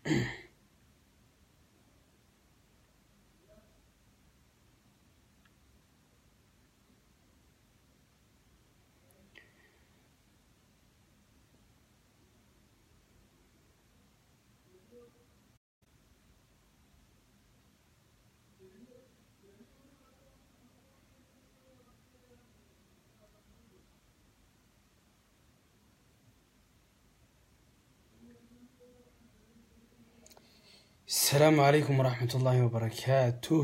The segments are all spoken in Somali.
السلام عليكم ورحمة الله وبركاته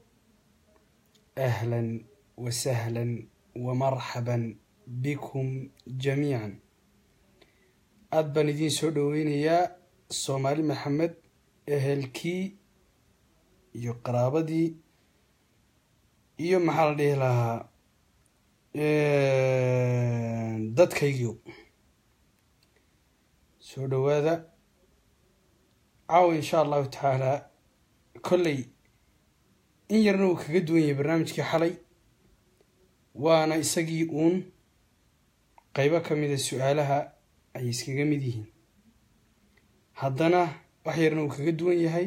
أهلا وسهلا ومرحبا بكم جميعا aad baan idiin soo dhoweynayaa soomaali maxamed ehelkii iyo qaraabadii iyo maxaa la dhihi lahaa dadkaygiio soo dhowaada caawa insha allahu tacaala kolley in yarna uu kaga duwan yahay barnaamijkii xalay waana isagii uun qeybo ka mida su-aalaha ay iskaga mid yihiin haddana wax yarna uu kaga duwan yahay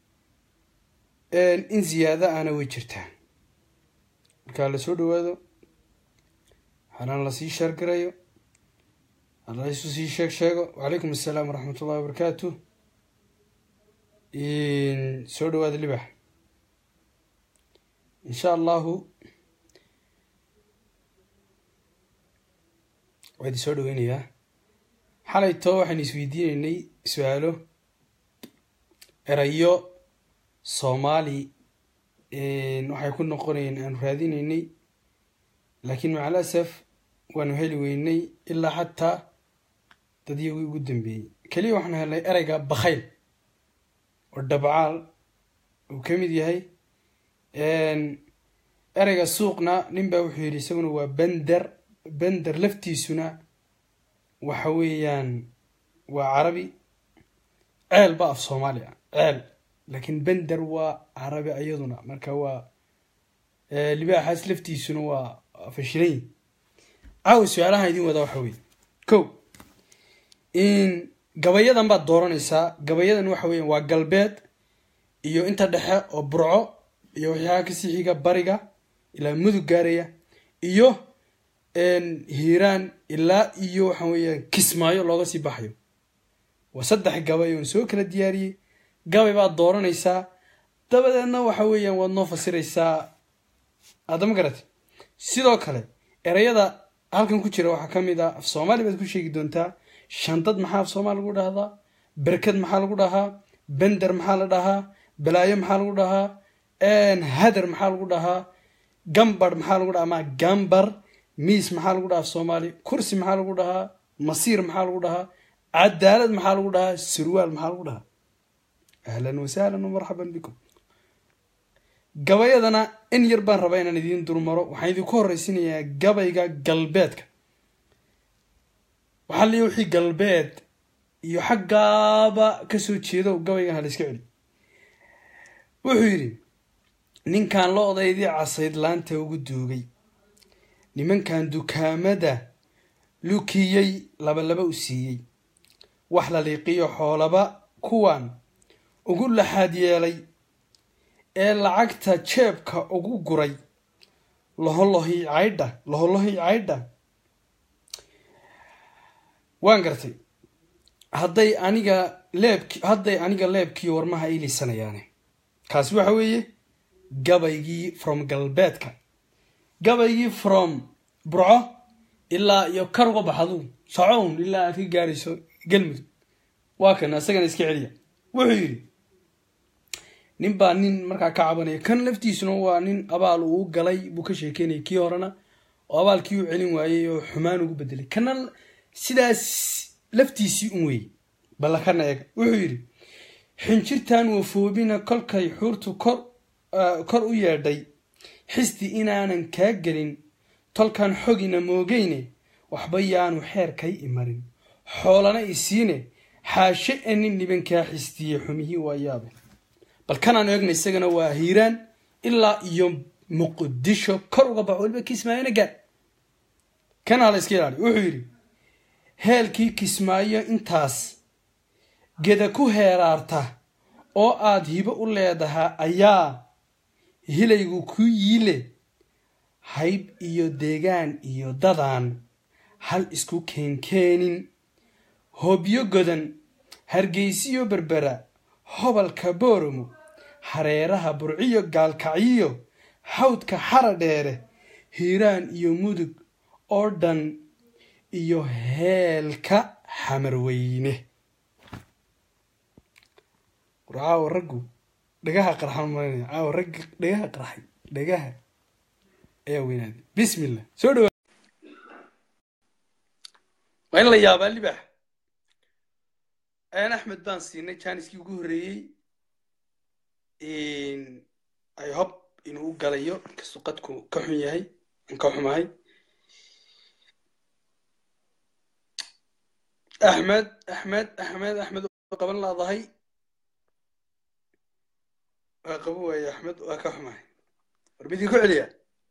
in ziyaada ana way jirtaa markaa la soo dhowaado halana lasii sheergarayo hala isu sii sheeg sheego wacalaykum assalaam waraxmat ullahi wabarakaatu soo dhawaada libax insha allahu waa idin soo dhaweynayaa xalayto waxaynu isweydiineynay su-aalo erayo soomaali waxay ku noqonayeen aanu raadineynay laakiin macal asaf waanu heli weynay ilaa xataa dad iyagii ugu dambeeyey keliya waxaanu helnay ereyga bakhayl oo dhabcaal uu ka mid yahay ereyga suuqna nin baa wuxuu yidhi isaguna waa bender bender laftiisuna waxa weeyaan waa carabi ceel ba af soomaali ah ceel laakiin bender waa carabi iyaduna marka waa libaaxaas laftiisuna waa fashilanyi caawa su-aalahan idin wadaa waxa weye ko gabayadan baad dooranaysaa gabayadan waxa weya waa galbeed iyo inta dhexe oo burco iyo waxyaaba kasii xiga bariga ilaa mudug gaaraya iyo hiiraan ilaa iyo waxa weeyaan kismaayo looga sii baxayo waa saddex gabay oon soo kala diyaariyey gabay baad dooranaysaa dabadeedna waxa weeyaan waad noo fasiraysaa aadama garate sidoo kale ereyada halkan ku jira waxaa ka mid ah af soomaali baad ku sheegi doontaa shantad maxaa af soomaali lagu dhahdaa berkad maxaa lagu dhahaa bender maxaa la dhahaa balaayo maxaa lagu dhahaa hader maxaa lagu dhahaa gambar maxaa lagu dhahaa ama gambar miis maxaa lagu dhahaa af soomaali kursi maxaa lagu dhahaa masiir maxaa lagu dhahaa cadaalad maxaa lagu dhahaa surwaal maxaa lagu dhahaa ahlan wasahlan marxaban bikum gabayadana in yar baan rabaa inaan idiin dulmaro waxaan idinku horeysinayaa gabayga galbeedka waxaa liya wixii galbeed iyo xaggaaba kasoo jeedo gabaygan hala iska celi wuxuu yidhi ninkan la odaydii casayd laanta ugu duugay nimankan dukaamada lukiyey labalaba u siiyey wax la liiqiyo xoolaba kuwan ugu laxaad yeelay ee lacagta jeebka ugu guray loholohi caydha loholohi caydha waan gartay hadday aniga leebki hadday aniga leebkiiyo warmaha iilisanayaane kaasi waxa weeye gabaygii from galbeedka gabaygii from burco ilaa iyo kar uga baxadu socown ilaa aad ka gaarayso galmudug waa kan isagana iska celiya wuxuu yidhi nin baa nin markaa ka cabanaya kan laftiisuna waa nin abaal uu galay buu ka sheekeynaya kii horena oo abaalkii u celin waayey oo xumaan ugu bedelay kana sidaas laftiisii un weeyey balla kana eega wuxuu yidhi xinjirtan wafoobina kolkay xuurtu kor kor u yeedhay xisti inaanan kaa gelin tolkan xogina moogeyne waxba yaanu xeerkay imarin xoolana isiine xaashe e nin nibankaa xistiye xumihii waa yaabe bal kanaan eegna isagana waa hiiraan ilaa iyo muqdisho kor uga baxo waliba kismaayona gaar kana hala iska ilaali wuxuu yidhi heelkii kismaayo intaas geda ku heeraarta oo aad hibo u leedahaa ayaa hilaygu ku yiile hayb iyo deegaan iyo dadaan hal isku keenkeenin hoobyo godan hargeysiyo berbera hobalka booromo hareeraha burciyo gaalkacyiyo hawdka xara dheere hiiraan iyo mudug oo dhan iyo heelka xamarweyne war caawa raggu dhagaha qarxan maranaya caawa ragga dhagaha qarxay dhagaha ayaa weynaaday bismillah soo dhawa waa in la yaabaa libax ayaan axmed baan siinay janiskii ugu horreeyey i hob inuu u galayo inkastuu qadku ka xun yahay an ka xumahay axmed axmed axmed axmed waa qaban laadahay waa qaban waaye axmed waa ka xumahay war midii ku celiya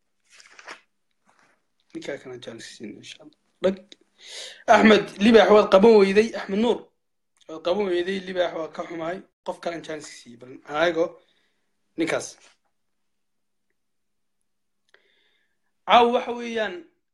ninkaa kana jaalisiin insha allah dhag axmed libax waad qaban weyday axmed nuur waad qaban weyday libax waa ka xumahay qof kalan jaaniska siiyey bal anago ninkaas caaw waxa weeyaan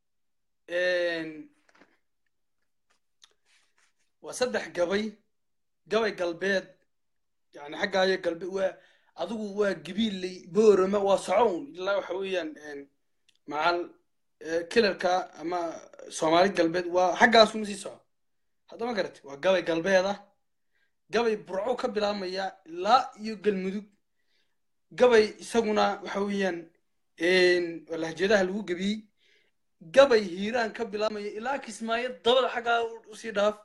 waa saddex gabay gabay galbeed yani xaggaayo galbeed waa adigu waa gabiilley boorama waa socown ilaa waxa weeyaan macal kilarka ama soomaali galbeed waa xaggaasuma sii soco haddama garate waa gabay galbeed ah gabay burco ka bilaabmaya ilaa iyo galmudug gabay isaguna waxa weeyaan lahjeedaha lagu gebiyey gabay hiiraan ka bilaabmaya ilaa kismaayo dabada xaggaa usii dhaaf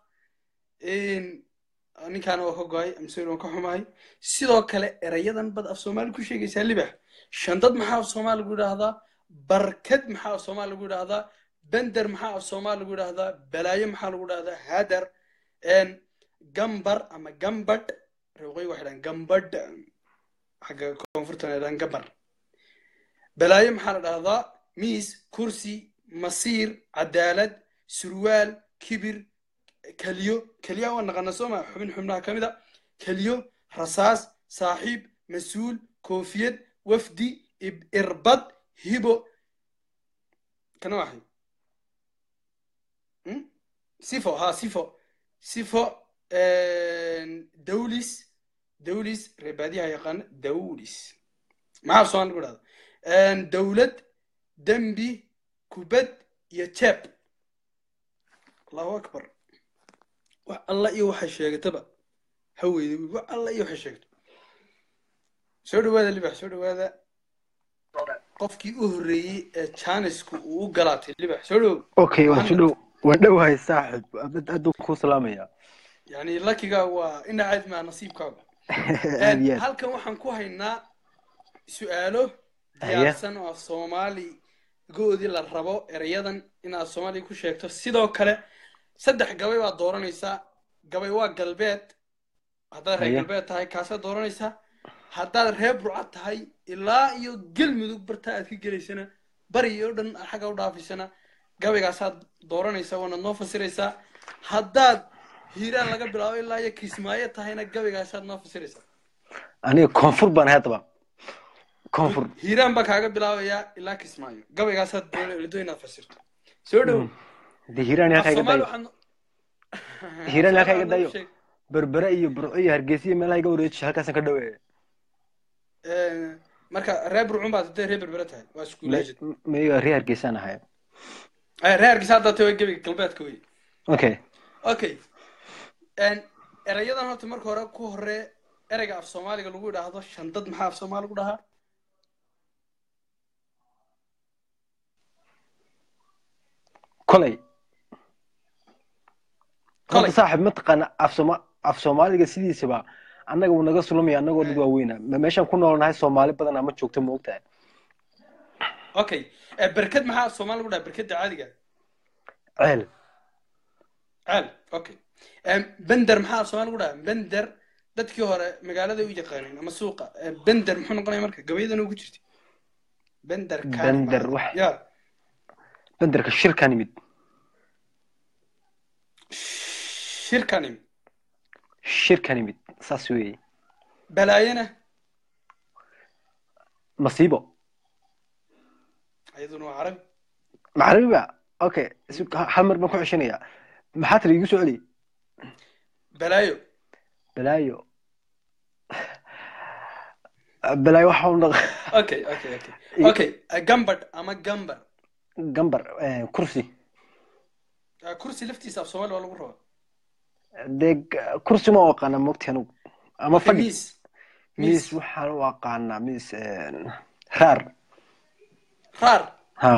ninkaana waa ka go-ay amsori waan ka xumahay sidoo kale erayadan bad af soomaali ku sheegaysaa libax shandad maxaa af soomaali lagu yidhaahdaa barkad maxaa af soomaali lagu yidhaahdaa bender maxaa af soomaali lagu yidhaahdaa balaayo maxaa lagu yidhahdaa hadar gambar ama gambadh reeqoy waxay dhahan gambadh xagga koonfurtana dhahan gambar balaayo maxaa la dhahdaa miis kursi masiir cadaalad surwaal kibir keliyo keliyaha waa naqana sooma xubin xubnaha ka mid a keliyo rasaas saaxiib mas-uul koofiyad wafdi irbad hibo kana waxay sifo ha sifo sifo dawlis dawlis reebaadiyaha yaqaana dawlis maxaa soomaan lagu dhahda dawlad dembi kubad iyo jeeb allahu akbar wax alla iyo waxay sheegataba haweyda wi wax alla iyo waxay sheegato soo dhawaada libax soo dhawaada qofkii u horreeyey ee janisku uu u galaatay libax soo dhow okay waan soo dhow waan dhowahay saaxib aaduu kuu salaamaya yani lakiga waa inacayd maa nasiibkaaga aad iyo aad halkan waxaan ku haynaa su-aalo diyaarsan oo af soomaali goodii la rabo erayadan inaad soomaaliya ku sheegto sidoo kale saddex gabay baad dooranaysaa gabay waa galbeed haddaad reer Haye. galbeed tahay kaasaad dooranaysaa haddaad reer burcad tahay ilaa iyo galmudug barta aad ka gelaysana bari oo dhan xagga u dhaafaysana gabaygaasaad dooranaysaa waanaad noo fasiraysaa haddaad hiiraan laga bilaabo ilaa iyo kismaayo tahayna gabaygaasaad noo fasiraysaa aniga koonfur baan ahay haddaba koonfur hiiraan baa kaaga bilaabayaa ilaa kismaayo gabaygaasaad doonaydo inaad fasirto soo dhow de hiiraan halkaa iga Soomaali dayo waxaan- Hiiraan halkaa iga Soomaali dayo. sheeg. berbere iyo burco iyo hargeysa iyo meelaha iga wareeji halkaasaan ka dhaweeya Ee, marka reer burcun baad hadday reer berbere tahay waa iskuuleejid maiga ree hargeysaan ahay reer hargeysa haddaa tahay waa gebiga galbeedka wey okay okay Een, erayadan horta marka hore ku hore ereyga af soomaaliga lagu idhaahdo shandad maxaa af soomaali lagu dhahaa kolay Kolay. horta saaxib mataqaana af sooma af soomaaliga sidiisaba annaga wuu naga sulamaya annagoo dad waaweyna ma meeshaan ku noolnahay soomaali badan ama joogto ma ogtahay okay Ee, berked maxaa af soomaali lagu dhahaa berkeda caadiga ceel ceel okay Een, bender maxaa af soomaali lagu dhahaa bender dadkii hore magaalada u yaqaaneen ama suuqa Ee, bender muxuu noqonaya marka gabayadan ugu jirta bender kaani Bender, baa- wax- ya benderka shirkan yimid shirkanim shirkan imid saas weeye balaayana masiibo iyaduna waa carabi macrabi ba okay isu- hal mar baan ku ceshanayaa maxaa tiri igu soo celi balaayo balaayo balaayo waxa u dhaq okay okay okay okay gambadh ama gambar gambar eh, kursi Ah, kursi laftiisa af soomaali waa lagu rabaa dee g- kursi ma u aqaana mogti anugu ama Okay, fadhi miis miis waxaan u aqaanaa miis eh, raar raar ha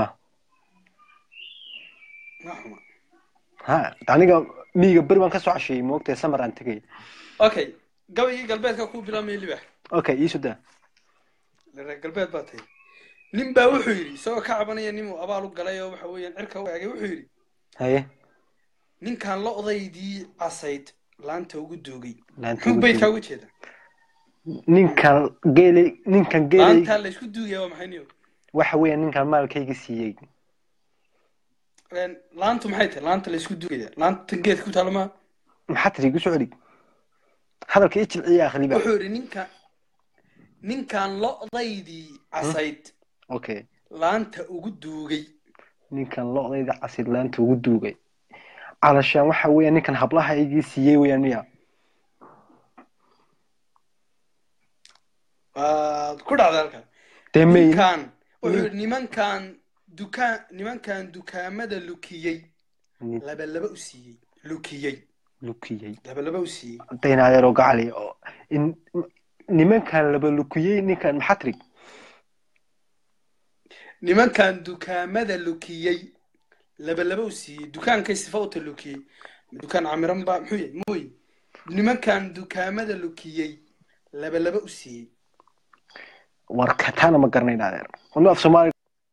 ma xuma ha aniga miyiga beri baan kasoo casheeyey moogtahay samar aan tegay okay gabaygii galbeedka ku bilaabmaya libax okay iisu daa reer galbeed baa tahay nin baa wuxuu yidhi isagoo ka cabanaya ninuu abaal u galay oo waxa weeyaan cirka u eegay wuxuu yidhi haye ninkaan lo'daydii casayd laanta ugu duugay laanta muxuu ugu beydkaa duugay. uga jeeda ninkan geeley ninkan geeley laantaa la isku duugaya waa maxay niyo waxa weeye ninkan maalkayga siiyey Een, laantu maxay tahay laanta la isku duugaya laanta geedka ku taala maa maxaa tiri igu soo celi hadalka i jilciya akhliba wuxuu yidhi ninka ninkaan lo'daydii casayd okay laanta ugu duugay ninkan lo'dayda casid laanta ugu duugay calashaan waxa weeye ninkan hablaha igii siiyey weeyaan miya waad ku dhacday halkan dee may ninkaan wuxuu yidhi nimankaan dukaan nimankaan dukaamada lukiyey Nin laba laba u siiyey lukiyey lukiyey laba laba u siiyey daynaadeero gacali oo in- nimankan laba lukiyey ninkan maxaa tiri nimankaan dukaamada lukiyey laba laba u siiyey dukaankay sifa uta lukiyey dukaan camiran baa muxuu yahay mooy nimankaan dukaamada lukiyey laba laba u siiyey war kataana ma garanayn adeer anu af soomaali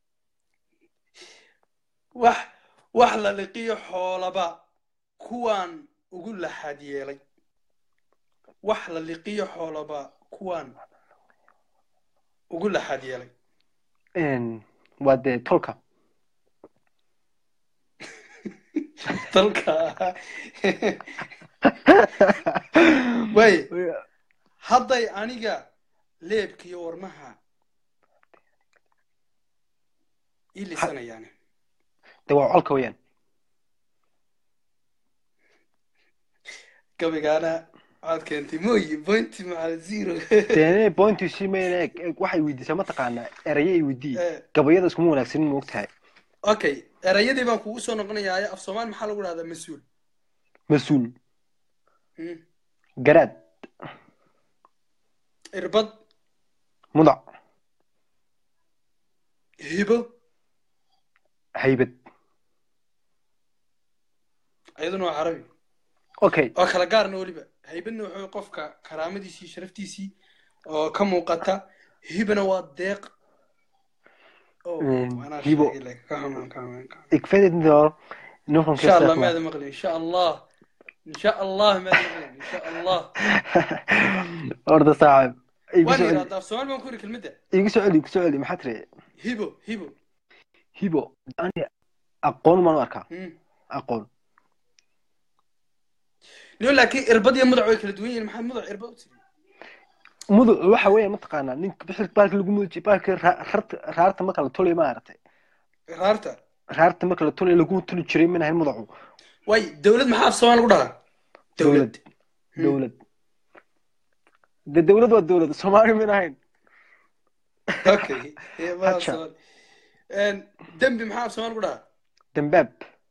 wax wax la liqiyo xoolaba kuwaan ugu laxaad yeelay wax la liqiyo xoolaba kuwaan ugu laxaad yeelay een, waa dee tolka dalka way hadday aniga leebkiyo warmaha ii lisanayaane dee waa colka weeyaan gabaygaana waxaad keentay mooyi pointi macal zero dee pointu si mayna eg eg waxay weydiisaa mataqaanaa eraye ay weydii Eh, gabayada iskuma wanaagsanin ma ogtahay okay erayadii baan kugu soo noqonayaa af soomaali maxaa lagu dhahdaa mas-uul mas-uul Hmm. garaad irbad mudac hibo haybad iyaduna waa carabi okay oo kala gaarna weliba haybadna wuxuu qofka karaamadiisii sharaftiisii oo ka muuqata hibana waa deeq Oh, Mm, anaa hibo. sheegay leh. Ka xumaan, ka xumaan, ka xumaan. ik weet het niet hoor nog een إن شاء الله keer ماذا مقلي إن شاء الله إن شاء الله ماذا مقلي إن شاء الله orda saaxib igu وين soo يرى celi هذا سؤال ما نقول كلمته igu soo celi igu soo celi maxaa tiri هيبو هيبو hibo ani aqoon maan u arkaa مم. aqoon نقول لك إربط يا مضع ويكل دوين محمد مضع إربط mudu waxa weeye mataqaanaa ninka bixilka baalka lagu muduji baalka ra- rarta raarta marka la tolay ma aragtay رارتا raarta marka la tolay lagu toli jiray mina ahayn mudacu واي دولة محاف سؤال نقول هذا دولة dowlad dowlad de dowlad waa dowlad soomaali mina ahayn أوكي هي ما هاتشا. سؤال إن دم محاف سؤال نقول هذا dambaab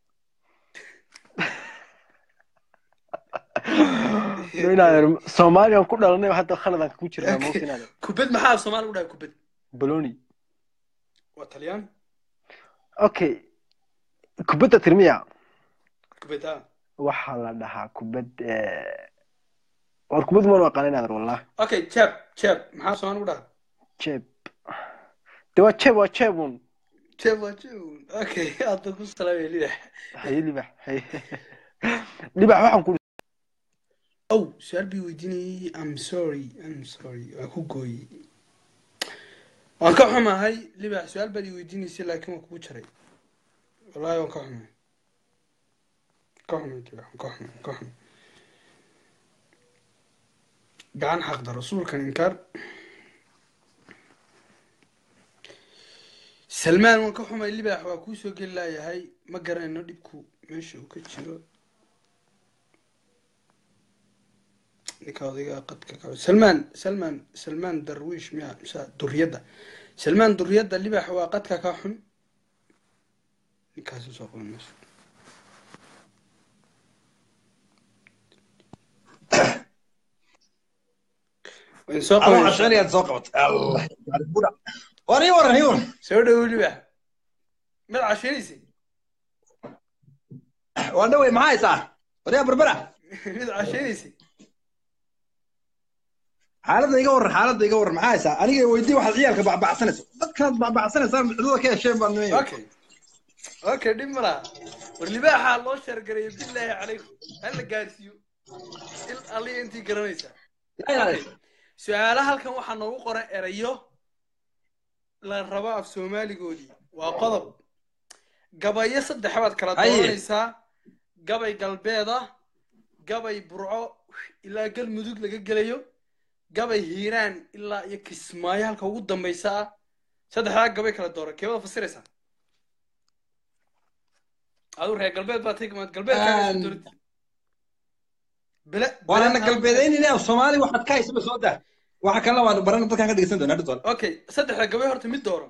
inaadeer soomaaliyan ku dhalanay hadda khaladan ku jirnaa moogta inaadeer كوبد محاف سؤال نقول هذا كوبد boloni وطليان okay kubadda tirmiya كوبد ها waxaa la dhahaa kubad eh, war kubad maan u aqaan inaadeer wallah أوكي تشاب تشاب محاف سؤال نقول هذا jeeb de waa jeeb waa jeebun تشاب وتشاب أوكي أعطيك السلام عليكم haye libax haye libax waxaan ku أو سؤال بيوديني I'm sorry I'm sorry أكو قوي waan ka xumahay libax su-aal baad i weydiinaysay laakiin waan kugu jaray wallaahi waan ka xumahay ka xumay libax waan ka xumay ka xumay gacan xaqda rasuulkan inkaar salmaan waan ka xumay libaax waa kuu soo geli laayahay ma garanayno dhibku meesha uu ka jiro ninka odaygaa qadka ka salmaan salmaan salmaan darwiish miya mise duriyadda salmaan duriyadda libaax waa qadka ka xun ninkaasi soo qaban meesha wayn soo adoo qaban cashanayaad soo qabatay allah buda war ii waran ii waran soo dhawow libaax mad casheynaysa waa dhawey maxaa haysaa waryaa berbera mid casheynaysa xaaladda iga waran xaaladda iga waran maxaa haysaa aniga weydii waxaad ciyaalka bacbacsanaysa dadkaad bacbacsanaysaa cidada ka hesheen baan nimay okay okay dhib ma laha war libaaxaa loo sheergareeyo bilaahi calaykum hala gaarsiiyo il aliya intii garanaysaa Okay. su-aalaha halkan waxaa noogu qoran erayo la rabo af soomaaligoodii waa qodob gabayo saddex baad kala Haye. dooranaysaa gabay galbeed ah gabay burco ilaa galmudug laga gelayo gabay hiiraan ilaa iyo kismaayo halka ugu dambaysa ah saddexdaa gabay kala dooran keebada fasiraysaa aduu reer galbeed baa tigmaad galbeedkaaga Aan- dooratid bele waana bele- galbeedaynayna af soomaali waxaad ka haysaba soo daa waxa kalena waan barana dadkaan ka dhegeysan doonaa dhitool okay saddexda gabay horta mid dooro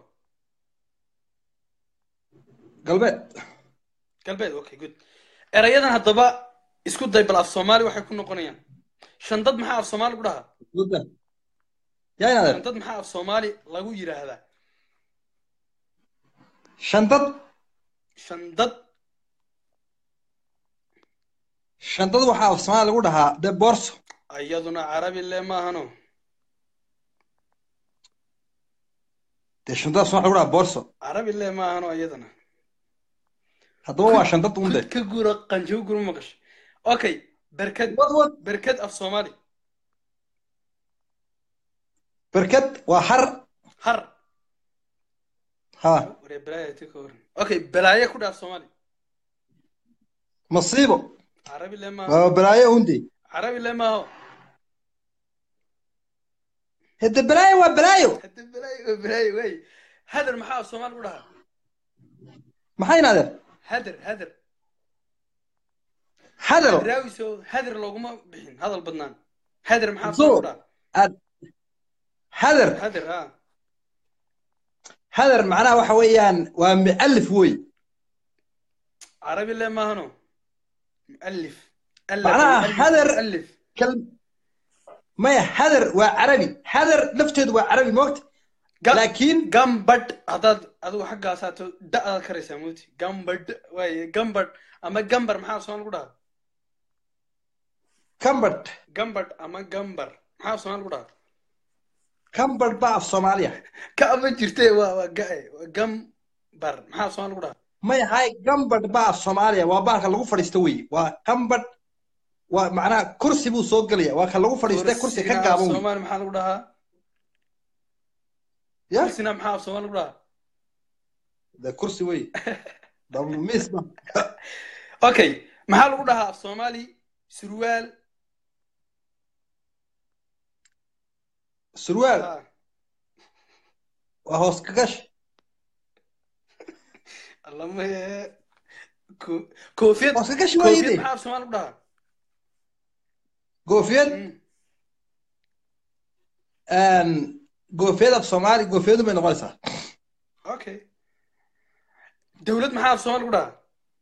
galbeed galbeed okay good erayadan haddaba isku day bal af soomaali waxay ku noqonayaan shandad maxaa af soomaali ku dhahaa Guda. yaa inaadeer shandad maxaa af soomaali lagu yidhaahdaa shantad shandad shantad waxaa af soomaali lagu dhahaa de boorso iyaduna carabi le maahano dee shantada af soomaali lagu dhahaa boorso carabi le maahano iyadana haddaba waa shantad unde kud ka gura qanjo gura maqasho okay berkad wad wad berkad af soomaali berkad waa har har ha waree balaayo ti ka waran okay balaaye ku dhaaf soomaali masiibo carabi le maaho waa balaayo unde carabi le maaho hede balaayo waa balaayo hadda balaayo waa balaayo waay hadar maxaa af soomaali ku dhahaa maxaa inaadeer hadar hadar hadal raawiso hadar looguma bixin hadal badnaan hadar maxaa So- soo ku dhaha aad hadar hadar ha hadar macnaha waxa weeyaan waa mu'alif wey carabi le maahano mualif Macnaha hadar- mualif kal maya hadar waa carabi hadar lafteedu waa carabi moogta laakiin gambadh haddaad adigu xaggaasato da-daad karaysaa moti gambadh waaye gambadh ama gambar maxaa soomaali ku dhaha kambadh gambadh ama gambar maxaa soomaali ku dhaha kambadh baa af soomaaliya ka ama jirte waa waa ga-e waa gambar maxaa soomaali ku dhaha maya hay gambadh baa af soomaaliya waa baalka lagu fadhiisto wey waa kambadh waa macnaha kursi buu soo gelaya waa ka lagu fadhiistay kursi ka Kursiga gaaban wey soomaali maxaa lagu dhahaa ya kursina maxaa af soomaali lagu dhahaa de kursi wey miis ba okay maxaa lagu dhahaa af soomaali surwaal surwaal Ah, waa hoos ka gash allama ko- koofiyad hoos ka gash koofiyad waayde maxaa af soomaali lagu dhahaa goofiyad Mm, goofiyad af soomaali goofiyadu bay noqonaysaa okay dawlad maxaa af soomaali lagu dhahaa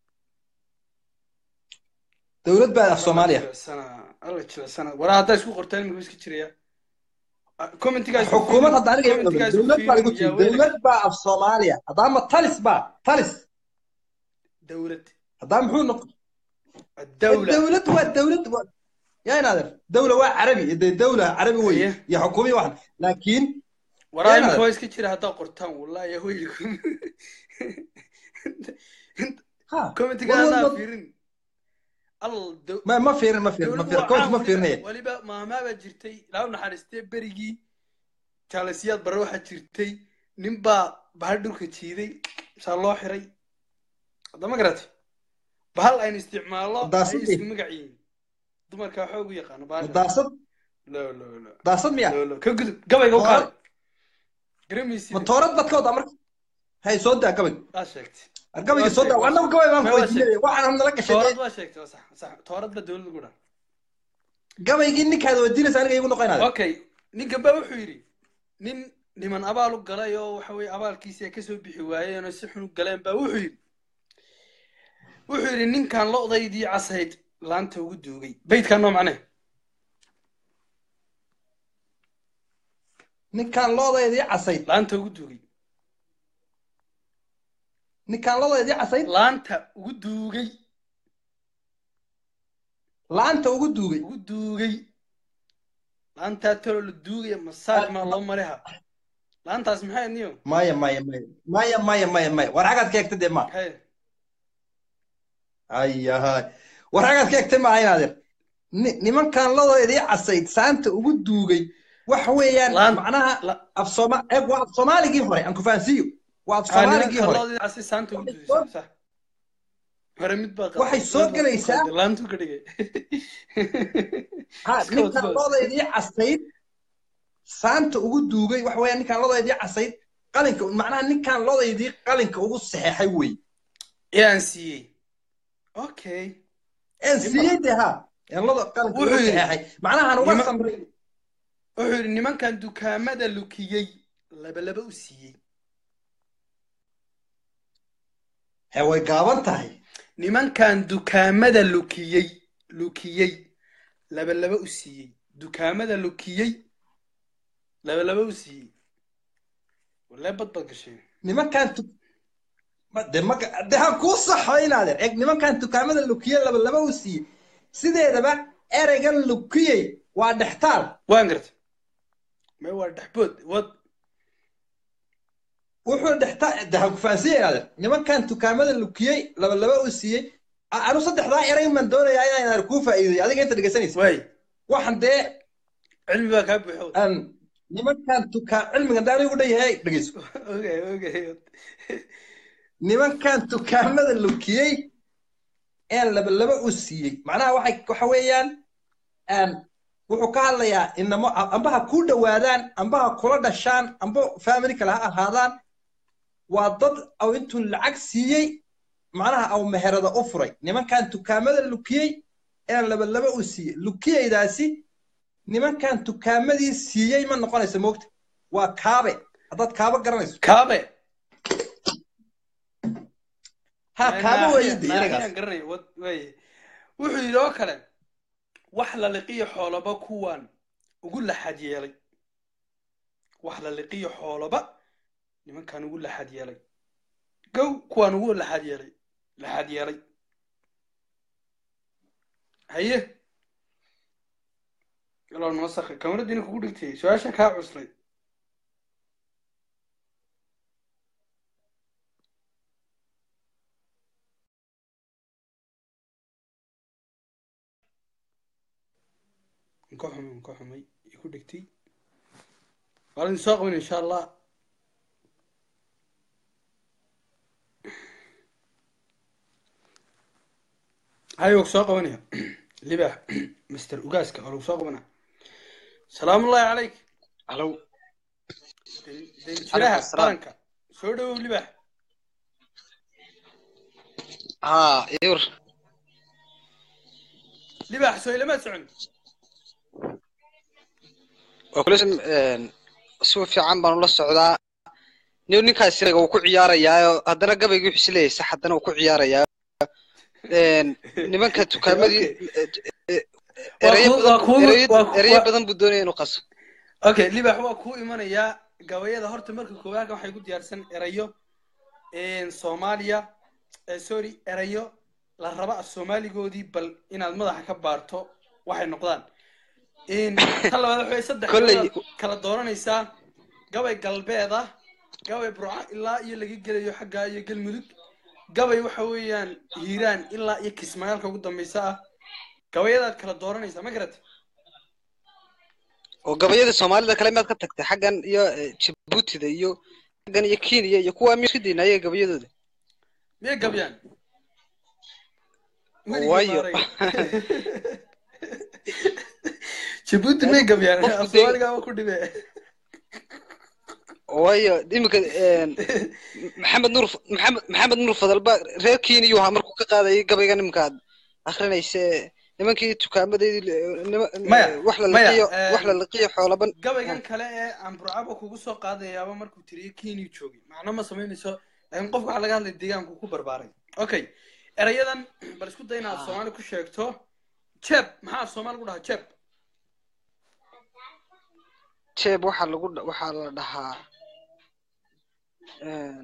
dowlad baa af soomaaliya alla jilasana waraa haddaa isku qortaan imika iska jiraya commentigaas xukuumad hadda aniga igu dhagan dowlad baa igu jiri dowlad baa af soomaaliya haddaama talis baa talis dawlad haddaa muxuu noqon dawla dowlad waa dowlad waa- yaa inaadeer dowla waa carabi de dowla carabi wey Aye. iyo xukuumiya waxan laakiin waraa Yaa imika inaad- waa iska jira haddaa qortaan wallahi yahoykum ha commentiga wad- wad- haddaa wad- fiirin al daw- ma ma fiirin ma fiirin ma dawladdu fiirin waa coach caan ma weliba- fiirinaya weliba maahmaa baa jirtay ilaa u naxariistee berigii jaalasiyaad bare waxaa jirtay nin baa bahal dhulka jiiday saa loo xiray hadda ma garatay bahal aynu isticmaallo ay Daasadii. isku magac yihiin dumarkaa xoog u yaqaano bahasha daasad lo lo lo daasad miya lo lo ka gudub gabayga u Toorad. qaad garameysid ma toorad baad ka wadaa marka hay soo daa gabay aa sheegtay gabayga soo daa annagu gabay baan Ma ku waa weydiinaya waxaan nala toorad gashay waa sheegtay waa sax sax toorad ba dawladda ku dhan gabaygii ninkaad weydiinaysa aniga igu noqonaada okay ninkan baa wuxuu yidhi nin niman abaal u galay oo waxa weye abaalkiisi ay kasoo bixi waayeen oo si xun u galeen baa wuxuu yidhi wuxuu yidhi ninkan lo'daydii casayd laanta ugu duugay beydkan noo macne ninkaan loodaydii casayd laanta ugu duugay ninkaan loodaydii casayd laanta ugu duugay laanta ugu duugay ugu duugay laantaa talo la duugaya masaaj maa loo mariha laantaas maxay niyo maya maya maya maya maya maya maya war xagaad ka egtay dee ma maxay ayahay war xagaad ka egtay maaha inaadeer Ni- nimankaan loodaydii casayd saanta ugu duugay waxa weeyaan Laan- macnaha la- af sooma eeg waa af soomaaligii hore aan ku fahansiiyo waa af soomaaligii hore loodii casi saanta ugu duugay sax sax hore mid baa qaldan. Waxay soo Mid baa gelaysaa- qaldan. laantu ka dhigay ha Iska ninkaan wad- loodaydii casayd saanta ugu duugay waxa weeyaan ninkaan loodaydii casayd qalinka macnaha ninkaan loodaydii qalinka ugu saxeexay wey yaan siiyey okay een siiyey dee ha een loda qalinka ugu Wuxuu yidhi- saxeexay macnahan uga Nima- samray wuxuu yidhi nimankan dukaamada lukiyey labalaba u siiyey he way gaaban tahay nimankan dukaamada lukiyey lukiyey labalaba u siiyey dukaamada lukiyey labalaba u siiyey walee bad bad gashay nimankaan tu ma- de maka de ha kuu saxo inaadeer eeg nimankaan dukaamada lukiye laba laba u siiyey sideedaba ereygan lukiyey waa dhextaal waan gartay may waa dhexbood wad wuxuu dhextaal de ha ku fahansiiya inaadeer nimankaan dukaamada lukiyey laba laba u siiyey a- anu saddexdaa erey man doonayaa inaan kuu faa'iideyo adiga inta dhegeysanaysa waay waxaan dee cilmi baa kaa buuxo aan nimankaan dukaa cilmigan daan igu dhan yahay dhegeyso okay okay nimankan dukaamada lukiyey een laba laba u siiyey macnaha waxay waxa weeyaan een wuxuu ka hadlayaa inamo amba ha kuu dhowaadaan amba ha kula dhashaan amba family kale ha ahaadaan waa dad aw intuu lacag siiyey macnaha aw meherada u furay nimankan dukaamada lukiyey een laba laba u siiyey lukiyeydaasi nimankan dukaamadii siiyey ma noqonaysa moogta waa kaabe haddaad kaaba garanayso kaabe ha kaaba weeye de Naaxiyaan eragaas garanaya wad waay wuxuu yidhi oo kale wax la liqiyo xoolaba kuwan ugu laxad yeelay wax la liqiyo xoolaba nimankan ugu laxad yeelay gow kuwaan ugu laxad yeelay laxad yeelay haye yalow noo sakri kamaradiina kugu dhigtay su-aasha kaa cuslay ka xumay ka xumay iku dhigtay waa idin soo qaban insha allah hay waa soo qabanaya libax master ugaaska waa lagu soo qabana salaamu ullahi calayk Hello. danjiraha qaranka soo dhawow libax ها يور libax soo ilama socon وكلشن سو fiican baan ula socdaa nin ninkaas isaga uu ku ciyaarayaa haddana gabaygu wuxuu isleeyahay sax haddana uu ku ciyaarayaa nimanka tukaamadii Waa ereyo ku- waa ku- badan waa ku- ereyo badan buu doonaya inuu qaso okay libax waa kuu imanayaa gabayada horta marka koowaadka waxay ku diyaarsan erayo soomaaliya eh, sorry erayo la raba af soomaaligoodii bal inaad madaxa ka baarto waxay noqdaan ta labaad waxa weye saddex Kolley- gabaad kala dooranaysaa gabay galbeed ah gabay burca ilaa iyo laga gelayo xagga iyo galmudug gabay waxa weeyaan hiiraan ilaa iyo kismaayaalka ugu dambeysa ah gabayadaad kala dooranaysaa ma garat oo gabayada soomaalida kale miyaad ka tagtay xaggan iyo eh, jabuutida iyo xaggan iyo kenya iyo kuwa miyaa isku dayna ayaga gabayadooda miyay gabyaan Waayo. jabuuti may gabyaan Qofku af dee- soomaaligaaba ku dhibe waayo iminka een, maxamed nuur maxamed maxamed nuur fadalba reer kenya ahaa markuu ka qaadayay gabayga nimankaad akrinayse nimankii tukaamadeedii nima- Maya, wax la maya, liqiyo een, wax la liqiyo xoolaban gabaygan kale ee aan burcaba kugu soo qaadayaaba markuu tiriyo kenya joogay macno ma samaynayso laakiin qofka waxaa laga hadlay deegaanku ku barbaaray okay erayadan bal isku day inaad soomaali ku sheegto jeb maxaa af soomaali ku dhahaa jeb jeeb waxaa lagu dha- waxaa la dhahaa een,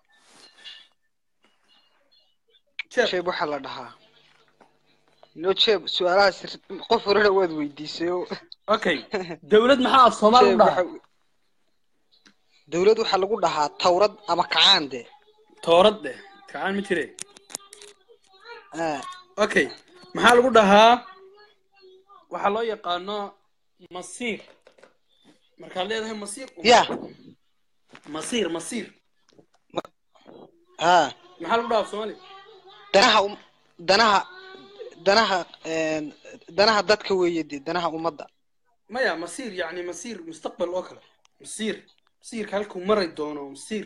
jeb jeeb waxaa la dhahaa no jeeb su-aalahaas qof horena waad weydiisay oo okay dawlad maxaa af soomaali jeeb ku dhahaa waxa dawlad waxaa lagu dhahaa tawrad ama kacaan de toorad dheh kacaan ma jire Ah, okay maxaa lagu dhahaa waxaa loo yaqaano masiir markaad leedahay masiir ya masiir masiir ha maxaa lagu dhahaa af soomaali danaha um- danaha danaha een, danaha dadka weeye de danaha ummadda maya masiir yani masiir mustaqbal oo kale masiir masiirka halkuu maray doono masiir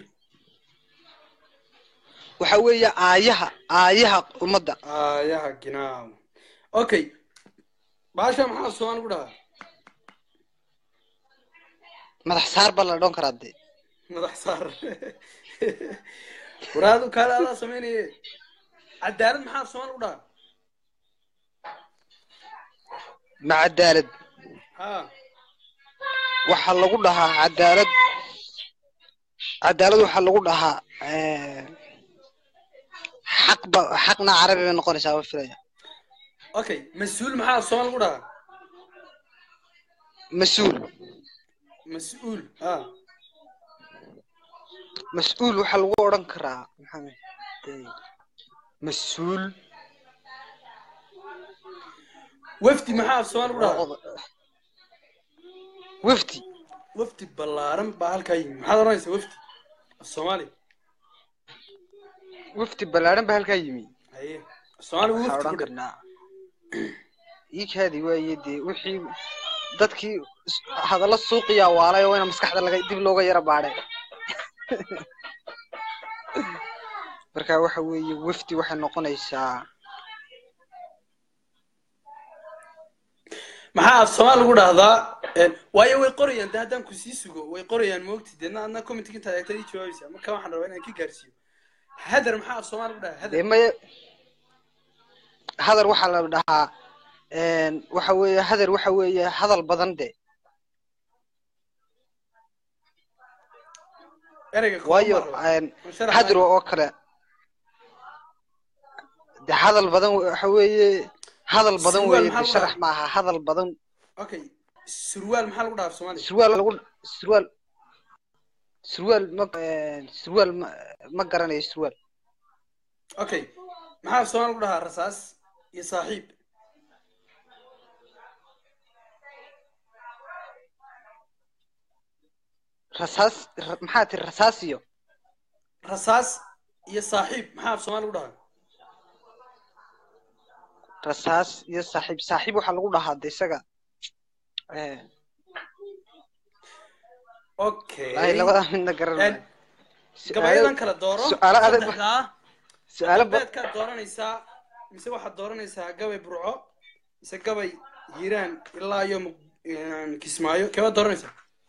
waxa weeye aayaha aayaha ummadda aayaha ginaaw okay baasha maxaa af soomaali ku dhahaa madax saar baa la dhan karaa de madax saar waraadu kaale adaa samaynaye cadaalad maxaa af soomaali ku dhahaa ma cadaalad ha waxaa lagu dhahaa cadaalad cadaalad waxaa lagu dhahaa een, xaq ba xaqna carabi bay noqonaysaa waa filaya okay mas-uul maxaa af soomaali ku dhahaa mas-uul mas-uul ha mas-uul waxaa lagu odhan karaa maxaa de- mas-uul wafdi maxaa af soomaali ku waa dhahaa oda- wafdi wafdi ballaaran baa halkaa yimi maxaad oranaysaa wafdi af soomaali wafdi ballaaran baa halkaa yimi haye af soomaali wuu waxaa wafdi odhan ku dhe karnaa iikaadi waaye dee wixii dadkii is- hadallo suuqiyaa waalay oo ina maskaxda laga dib looga yara baadhay marka waxa weeye wafdi waxay noqonaysaa maxaa af soomaali lagu dhahdaa Een, waayo way qorayaan de haddaan ku sii sugo way qorayaan moogti deedna adna commentiga intaad eegtad ii jawaabaysaa marka waxaan rabaa inaan ka gaarsiiyo hadar maxaa af soomaali lagu dhahaa hadar dee maya hadal waxaa la dhahaa een, waxa weeye hadal waxa weeye hadal badan de ereyga kooban waayo baa rabaa. een, Ma sharax hadro maayo. oo kale de hadal badan waxa weeye hadal badan Surwaal weeye maxaa de lagu sharax dhahaa? maaha hadal badan okay surwaal maxaa lagu dhahaa af soomaali surwaal lagu surwaal surwaal ma een, surwaal ma ma garanayo surwaal okay maxaa af soomaali lagu dhahaa rasaas iyo saaxiib rasaas ra- maxaa tiri rasaas iyo rasaas iyo saaxiib maxaa af soomaali lagu dhahaa rasaas iyo saaxiib saaxiib waxaa lagu dhahaa de isaga eh, okay ay labadaa midna garan Een, maayo gabayadan kala dooro su'aalo adag saddexdaa su-aalo ba galbeedkaad dooranaysaa mise waxaad dooranaysaa gabay burco mise gabay hiiraan ilaa iyo Muq- een, kismaayo keebaad dooranaysaa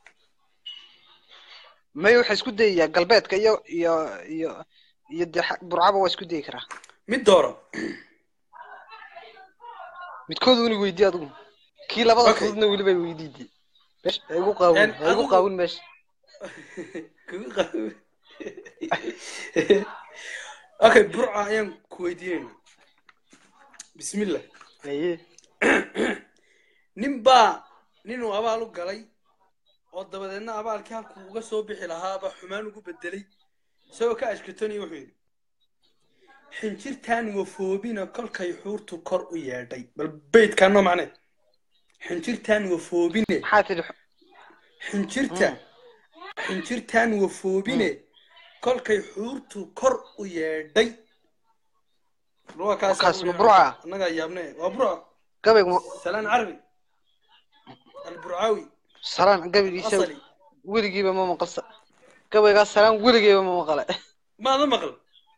may waxaa isku dayayaa galbeedka iyo iyo iyo iyo de xa- burcaba waa isku dayi karaa mid dooro midkood una weydii adigu kii labada Okay. fududna weliba weydiidi meesha ha igu qaawin Een, ha igu adigu- qaawin meesha Kugu qabow. okay burca ayaan ku weydiinayna bismillah aye nin baa ninuu abaal u galay oo dabadeedna abaalkii halkuu uga soo bixi lahaaba xumaan ugu bedelay isagoo ka ashkatoniyo wuxuu yidhi xinjirtaan wafoobina kolkay xuurtu kor u yeedhay bal beydkaa noo macne xinjirtaan wafoobine maxaa tidhi xinjirta xinjirtaan wafoobine kolkay xuurtu kor u yeedhay waa kaas Kaas ma Burca? annagaa yaabne waa burca gabaygu ma salaan carabi alburcaawi salaan gabaygiisa asali weligiiba ma maqalsa gabaygaas salaan weligiiba ma maqale maada maqal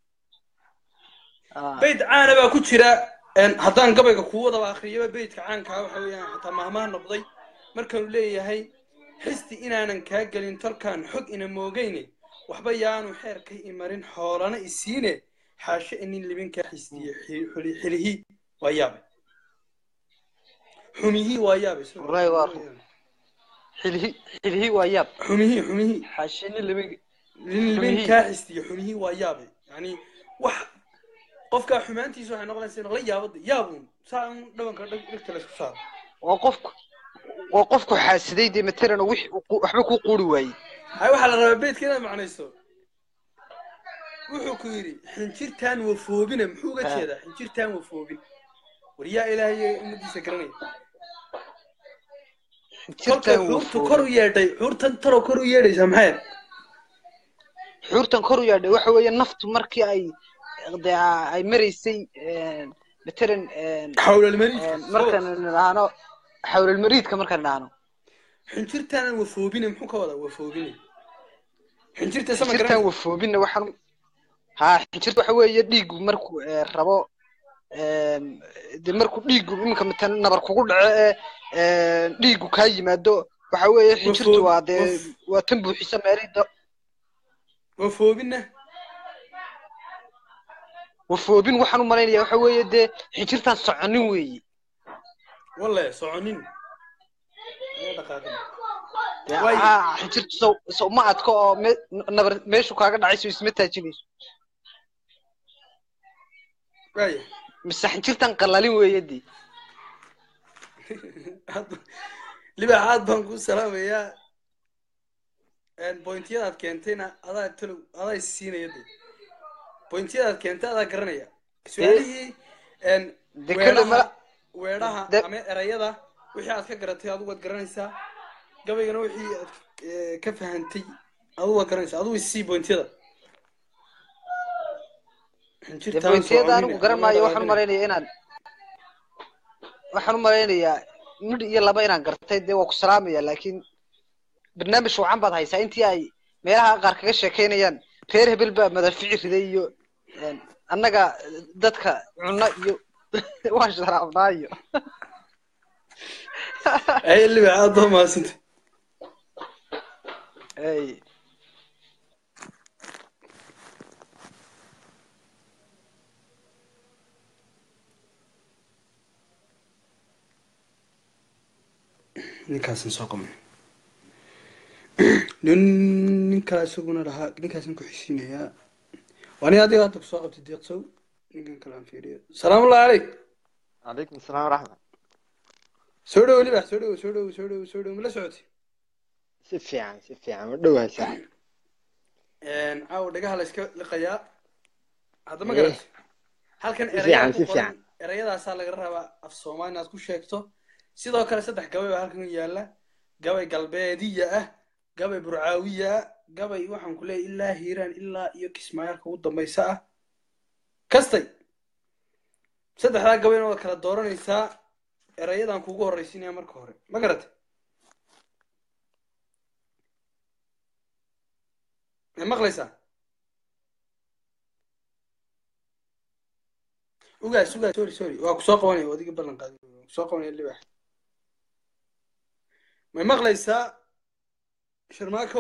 Ah, beyd caana baa ku jira een, haddaan gabayga kuu wadaba akhriyaba beydka caankaa waxa weeyaan xataa mahmaha noqday markaanu leeyahay xisti inaanan kaa gelin tolkaan xog ina moogayne waxba yaanu xeerka imarin xoolana isiine xaashe inin libinkaa xistiye xi- xuli- xilihi waa yaabe xumihii waa yaabe sidoo kale. Wallaahi waa run. xilhi xilhi waa yaab xumihii xumihii xaashini lama nin libin kaa xistiye xumihii waa yaabe yani wax qofkaa xumaantiisa waxay noqonaysa noqla yaabada yaabun saa un dhabanka dhag dhegta laysku saaro waa qofku waa qofku xaasiday dee matalan oo wix- waxba ku quuri waayey hay waxaa la rabaa beedka inaad macnayso wuxuu ku yidhi xinjirtaan wafoobina muxuu uga Ah. jeedaa xinjirtaan wafoobin war yaa ilaahay ummadiisa garanaya kolkay jirtaan xuurtu kor u yeedhay xuurtan taroo kor u yeedhaysaa maxay xuurtan kor u yaadhay waxa weeye naftu markii ay dee ay maraysay een, matalan een, xawlalmariidka een, markaan nidhaahno xawlalmariidka markaan nidhaahno xinjirtaanan wafoobina muxuu ka wadaa wafoobina xinjirta sama xinjirtaan garanaysa wafoobinna waxaan ha xinjirta waxa weeye dhiigu markuu ee, rabo een, dee markuu dhiigu iminka matalan nabar kugu dhaco ee een, dhiigu kaa yimaado waxa weeye xinjirtu Wafoob- waa dee waf- waa tan buuxisa meelida wafoobina wafoobin waxaan u malaynaya waxa weeye dee xinjirtaan soconin weeye walle soconin Ayaa dhaqaaqin. dee Waayo. haa xinjirtu sow sow ma adko oo me- nabar meeshu kaaga dhacayso isma taajinayso waaya mise xinjirtan qalalin weeye dee Aad- libax aad baan kuu salaamayaa bointyadaad keentayna adaa talow adaa is siinaya de bointyadaad keentay adaa garanaya su-aalihii een, dee kale weedhaha mala weedhaha de- ama erayada wixii aad ka garatay adigu waad garanaysaa gabaygana wixii aad eh, ka fahantay adigu waad garanaysaa adigu is sii bointyada dee bointiyada anigu garan maayo waxaan u malaynaya inaan waxaan u malaynayaa midh iyo laba inaan gartay dee waa ku salaamaya laakiin barnaamij wacan baad haysaa intii ay meelaha qaar kaga sheekeynayaan reer hebel baa madaafici riday iyo een, annaga dadka cunno iyo waan sharaabnaa iyo ay libax aad baa mahadsantay Ey, ninkaasan soo qaban nin nin kale isaguna lahaa ninkaasan ku xisiinayaa waa nin adiga hadda kusoo qabtay deeqsow ninkan kale aan fiiriyo salaamullahi caleyk عليكم السلام ورحمة soo dhowo libax soo dhowo soo dhowo soo dhowo soo dhowo mala socotay si fiican si fiican ma dhowahay saaxib caawa dhagaha la iska liqayaa hadda ma Eh. garatay halkan Si erayaa fiican, ku si qoran fiican. erayadaasaa laga rabaa af soomaali inaad ku sheegto sidoo kale saddex gabay baa halkan yaalla gabay galbeediya ah gabay burcaawiya ah gabay waxaan ku leeyahay ilaa hiiraan ilaa iyo kismaayaalka ugu dambaysa ah kastay saddexdaa gabayna waad kala dooranaysaa erayadan kugu horraysiinaya marka hore ma garatay ma maqlaysaa ugaas ugaas sorry sorry waa kusoo qabanaya adiga ballan qaaday waa kusoo qabanaya libax may maqlaysaa sharmaakow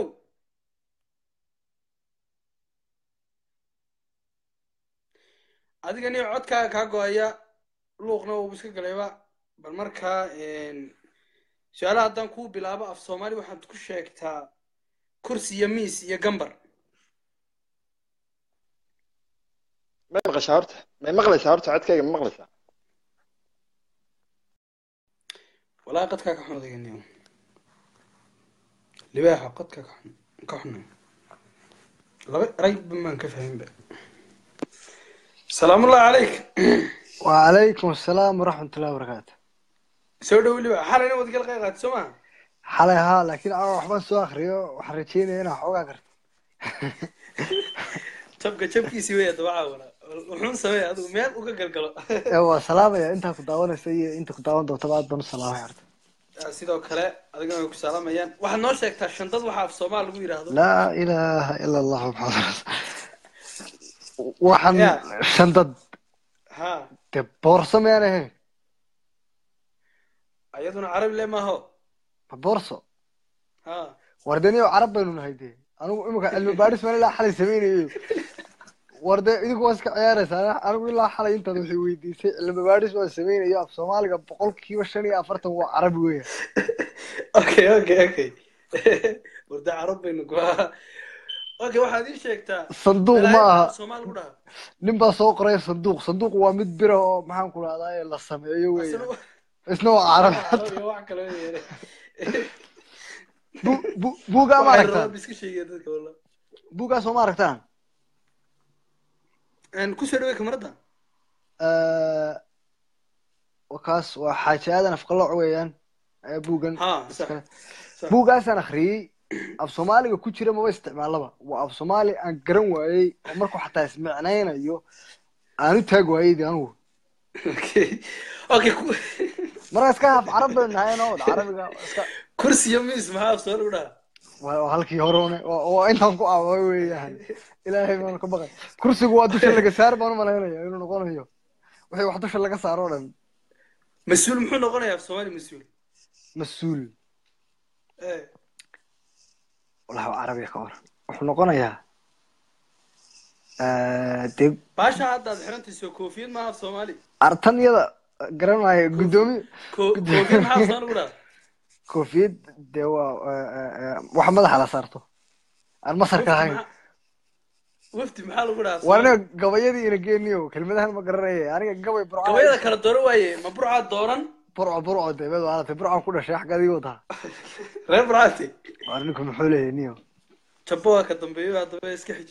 adiga nin codkaaga kaa go-aya luuqna uuba iska galayba bal markaa su-aalaha haddaan kuu bilaabo af soomaali waxaad ku sheegtaa kursi iyo miis iyo gambar may maqashaa horta may maqlaysaa horta codkayga ma maqlaysaa walaa qadkaa ka xun odaganiyo libaaxa qadkaa ka xun ka xun laba eray maan ka fahminba salaamullahi calayk وعليكم السلام ورحمة الله وبركاته soo dhow libaax xalayna waad igala qayb qaatay soo maha حالي ها لكن أنا وحبان سو أخريو وحرجيني هنا حوقا كرت jabka jabkiisii weya dabacaa wala wuxuun sameeya adigu meel uga galgalo هو سلام يا أنت كنت داون سي أنت كنت داون دو تبعت بنو سلام يا عرت Ah, sidoo kale adigana way ku salaamayaan waxaad noo sheegtaa shandad waxa af soomaal lagu yidhaahdo laa ilaaha ila allah maxamed waxaan Ya. shandad ha dee boorso miyaan ahayn iyaduna carabi le maaho ma boorso ha war dee niyo carab baynu nahay dee anigu imika cilmi baadhis baan ilaa xalay samaynayo war dee idinku waa iska ciyaaraysaa anigu ilaa xalay intaad waxay weydiisay cilmi baadhis waan samaynayo af soomaaliga boqolkiiba shan iyo afartan waa carabi weya okay okay okay warda carab baynu ku okay waxaad ii sheegtaa sanduuq ma balaayo aha af soomaal lagu dhaha nin baa soo qoray sanduuq sanduuq waa mid bira oo maxaan ku rahdaa la sameeyo weya Asna- isna waa carabi Carabi wax kale weeye. Bu- bu- buugaa ma Waxay aragtaan rabaan iska sheegaya dadka wallah buugaa soo ma aragtaan Een, ku soo dhawey kamarada kaas waa xaaji aadan afqalooc weeyaan ayaa buugan ha sax sax. buugaasaan akhriyey af soomaaliga ku jira maba isticmaalaba waa af soomaali aan garan waayey oo markuu xataa ismicnaynayo aan u taag waayey de anugu okay okay ku- marka iska haf carab baynu nahay no carabiga iska kursi iyo miis maxaa af soomaal lagu dhaha waa waa halkii hore une waa waa intaan ku aaway weeyaan ilaahay baanu ka baqay kursigu waa dusha laga saar baan u malaynaya inuu noqonayo wixii wax dusha laga saaro o dhan mas-uul muxuu noqonayaa af soomaali mas-uul mas-uul Eh, walahi waa carabiga ka hor wuxuu noqonayaa dee baasha hadda aad xirantayso koofiyad maaha af soomaali artan iyada garanaya guddoomiye Ko- koofiyad maxaa af soomaali lagu dhaha koofiyad dee waa wax madaxa la saarto aan masarka Wafdi ahayn maxaa- wafdi maxaa lagu dhaha af waa Soomaali? aniga gabayadii ina geeniyo kelmadahan ma garanaya aniga gabay burca gabayada kala dooran waaye ma burcaad dooran burco burco dee mid waalatay burcaan ku dhashay xagga adiga wataa reer burcaati waa ninku muxuu leeyahay niyo jabbo waa ka dambeeyo haddaba iska xiji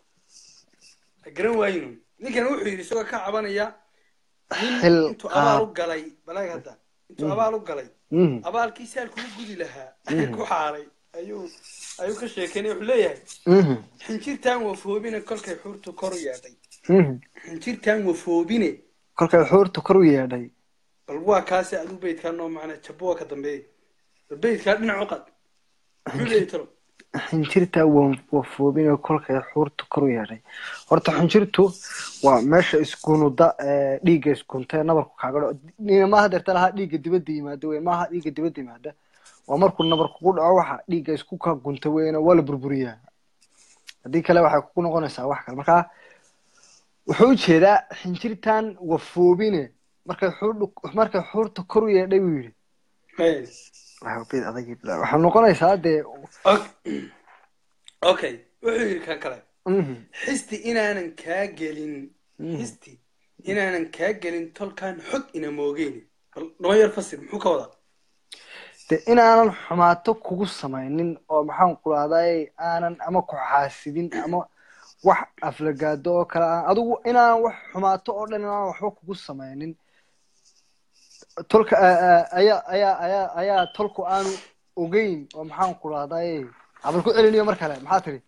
ha garan waayinu ninkan wuxuu yidhi isagoo ka cabanaya nin Xil intuu abaal u qaad. galay balaag hadda intuu abaal u galay Mhm. abaalkii saal kugu gudi lahaa ku xaaray ayuu ayuu ka sheekeynay wuxuu leeyahay Mhm. xinjirtaan wafoobine kolkay xuurtu kor u yeedhay Mhm. xinjirtaan wafoobine kolkay xuurta kor u yeedhay bal waa kaasi aduu beydkaa noo macna jabbo waa ka dambeeyay bal beydkaa dhinac u qad muxuu leeyahay talo xinjirta waa wafoobin oo kolkay xuurta kor u yeedhay horta xinjirtu waa meesha iskunuda ee dhiigga iskunta ee nabarku kaaga dhaco Ni- maaha deerta lahaa dhiigga dibadda yimaada wey maaha dhiigga dibadda yimaada waa markuu nabar kugu dhaco waxa dhiigga isku ka gunta weyna waa la burburiyaa haddii kale waxay kugu noqonaysaa wax kale marka wuxuu ujeedaa xinjirtan wafoobine markay xuur markay xuurta kor u yeedhay buu yidhi Hey. Waxaa bid adag waxay noqonaysaa dee Ok- okay wuxuu yidhi kan kale mhm, xisti inaanan kaa gelin mhm. xisti inaanan kaa gelin tolkaan xog ina moogeyni bal noo yar fasir muxuu ka wadaa de inaanan xumaato kugu samaynin oo maxaan ku rahday aanan ama ku xaasidin ama wax aflagaado oo kale aan adigu inaanan wax xumaato oo dhan inaanan waxba kugu samaynin tolka a- a- ayaa ayaa ayaa ayaa tolku aanu ogeyn oo maxaan ku rahday abal ku celiniyo mar kale maxaa tiri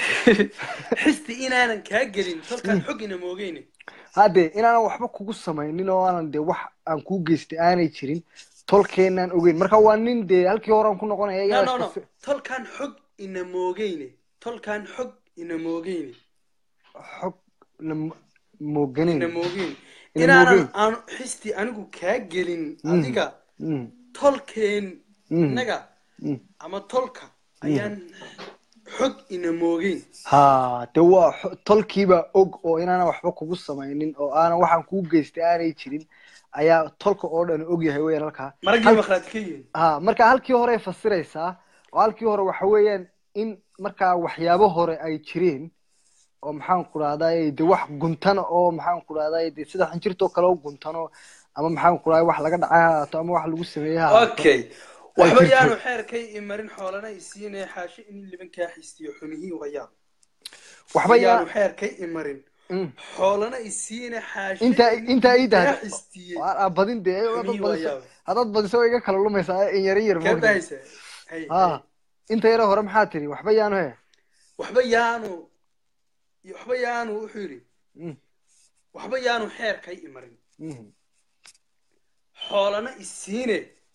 xisti inaanan kaa gelin tolkaan xog ina moogeyni hadde inaanan waxba kugu samaynin oo aanan de wax aan kuu geystay aanay jirin tolkeenaan ogeyn marka waa nin dee halkii horaan ku noqonaya no iyagaa no no iska fi- tolkaan xog ina moogeyni tolkaan xog ina moogeyni xog na mooganin ina moogeyni Ina inaanan moogeyn. aanu xisti anigu kaa gelin Mm. adiga Mm, tolkeen Mm. innaga mm. ama tolka ayaan xog ina moogeyn ha de waa xo- tolkiiba og oo inaanan waxba kugu samaynin oo aanan waxaan kuu geystay aanay jirin ayaa tolka oo dhan og yahay weeyaan halkaa maraggii makhlaati ka yihiin ha marka halkii hore fasiraysaa oo halkii hore waxa weeyaan in markaa waxyaabo hore ay jireen oo maxaan ku rahday de wax guntana oo maxaan ku rahday de sida xinjirtoo kale u guntano ama maxaan ku rahday wax laga dhacay ha ahaato ama wax lagu sameeyey ha ahaato okay waxba jirto. yaanu xeerkay imarin xoolana isiinaya xaashi in liban kaa xistiyo xumihii wayaab waxba yaanu yaa xeerkay imarin Mm. xoolana isiina xaashi intaa in intaa ii liban kaa dahda xistiyey Waa- aa badin dee haddaad xumihii badiso wayaab haddaad badiso way iga kala lumaysaa in yar in yar kee moogta bahaysa hay ha hay inta yare hore maxaa tiri waxba yaanu he waxba yaanu waxba yaanu wuxuu yidhi Mm, waxba yaanu xeerkay imarin mhm, xoolana isiine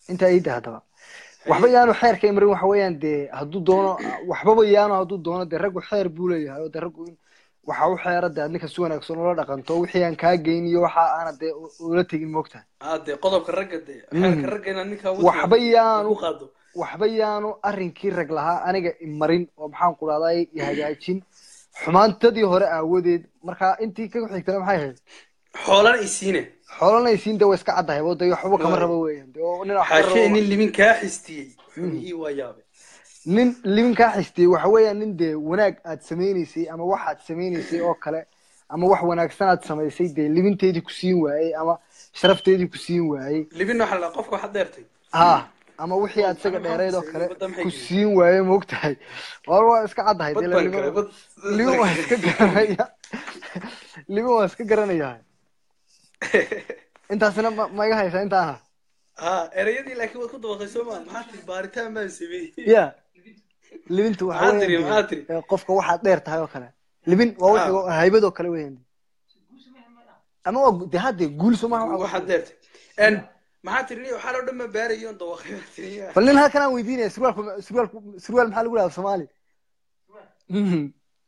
intaa iida haddaba waxba yaanu xeerka imrin waxa weeyaan dee hadduu doono waxbaba yaanu hadduu doono dee raggu xeer buu leeyahay oo dee raggu in waxa u xeera dee adninka si wanaagsan ula dhaqanto wixii aan kaa geyn iyo waxa aana dee u- ula tegin moogtahay ade qodobka ragga de Mhm. xeerka ragga inaad ninkaa ugu waxba timaado, yaanu ku qaado waxba yaanu arrinkii rag lahaa aniga imarin oo maxaan ku dhahday i hagaajin xumaantadii hore aawadeed marka intii ka xigtana maxay ahayd xoolana isiine xoolanaysiin dee way iska caddahay oo dee waxba kama Waay. rabo weeyaan dee oo nin wax ka xaashee rabo nin limin kaa xistiyey Mhm. ii waa yaabe nin limin kaa xistiyey waxa weeyaan nin dee wanaag aad samaynaysay ama wax aad samaynaysay oo kale ama wax wanaagsan aad samaysay dee liminteedii ku siin waayey ama sharafteedii ku siin waayey libin waxa la qofka waxaad dheertay ha ama wixii aad isaga Ama dheerayd oo maxaa kale badda maxay ku gelin? siin waayey moogtahay war waa iska caddahay bad dee baan limin- galay bad limin waa iska garanaya limin waa iska garanaya intaasina ma ma iga haysaa intaana ha ereyadii laakiin waad ku dabaqay soo maa maxaa tiri baaritaan baan sameeyey ya libintu waxa maxaa tiri weeyaan maxaa tiri dee, qofka waxaad dheer tahay oo kale libin waa Ah. wixii haybad oo kale weeyaan ama waa gu- dee hadde guul soo maha waxaad dheertay n maxaa tiri nin waxaa loo dhan ma baarayo on dabaqay baa tiri bal nin halkan aan weydiinaya surwaalku surwaalku surwaal maxaa lagu dhahaa soomaali Mhm.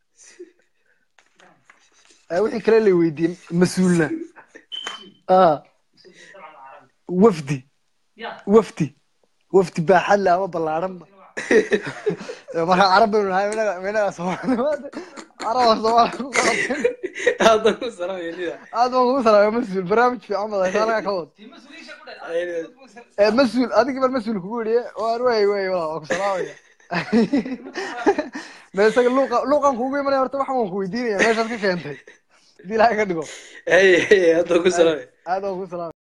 Eh, wixii kale la weydiin mas-uulna ah wafdi wafdi wafdi baaxad leh ama ballaaranba Eh, marka carab baynu nahay minaga minaga soomaali caraba soomaali ku qabatay aadan ku salaamaya nida aad baan kugu salaamay mas-uul barnaamij fiican badan saanaga ka wad Eh, mas-uul adigii baan mas-uul kugu yidhi waan wey wey walaa waan ku salaamaya me isaga luuqa luuqan kugu imanaya horta waxaan waan ku weydiinaya meeshaad ka keentay hadii ilaahay ka dhigo hey hey aadan ku salaamaya aad baan kugu salaamaya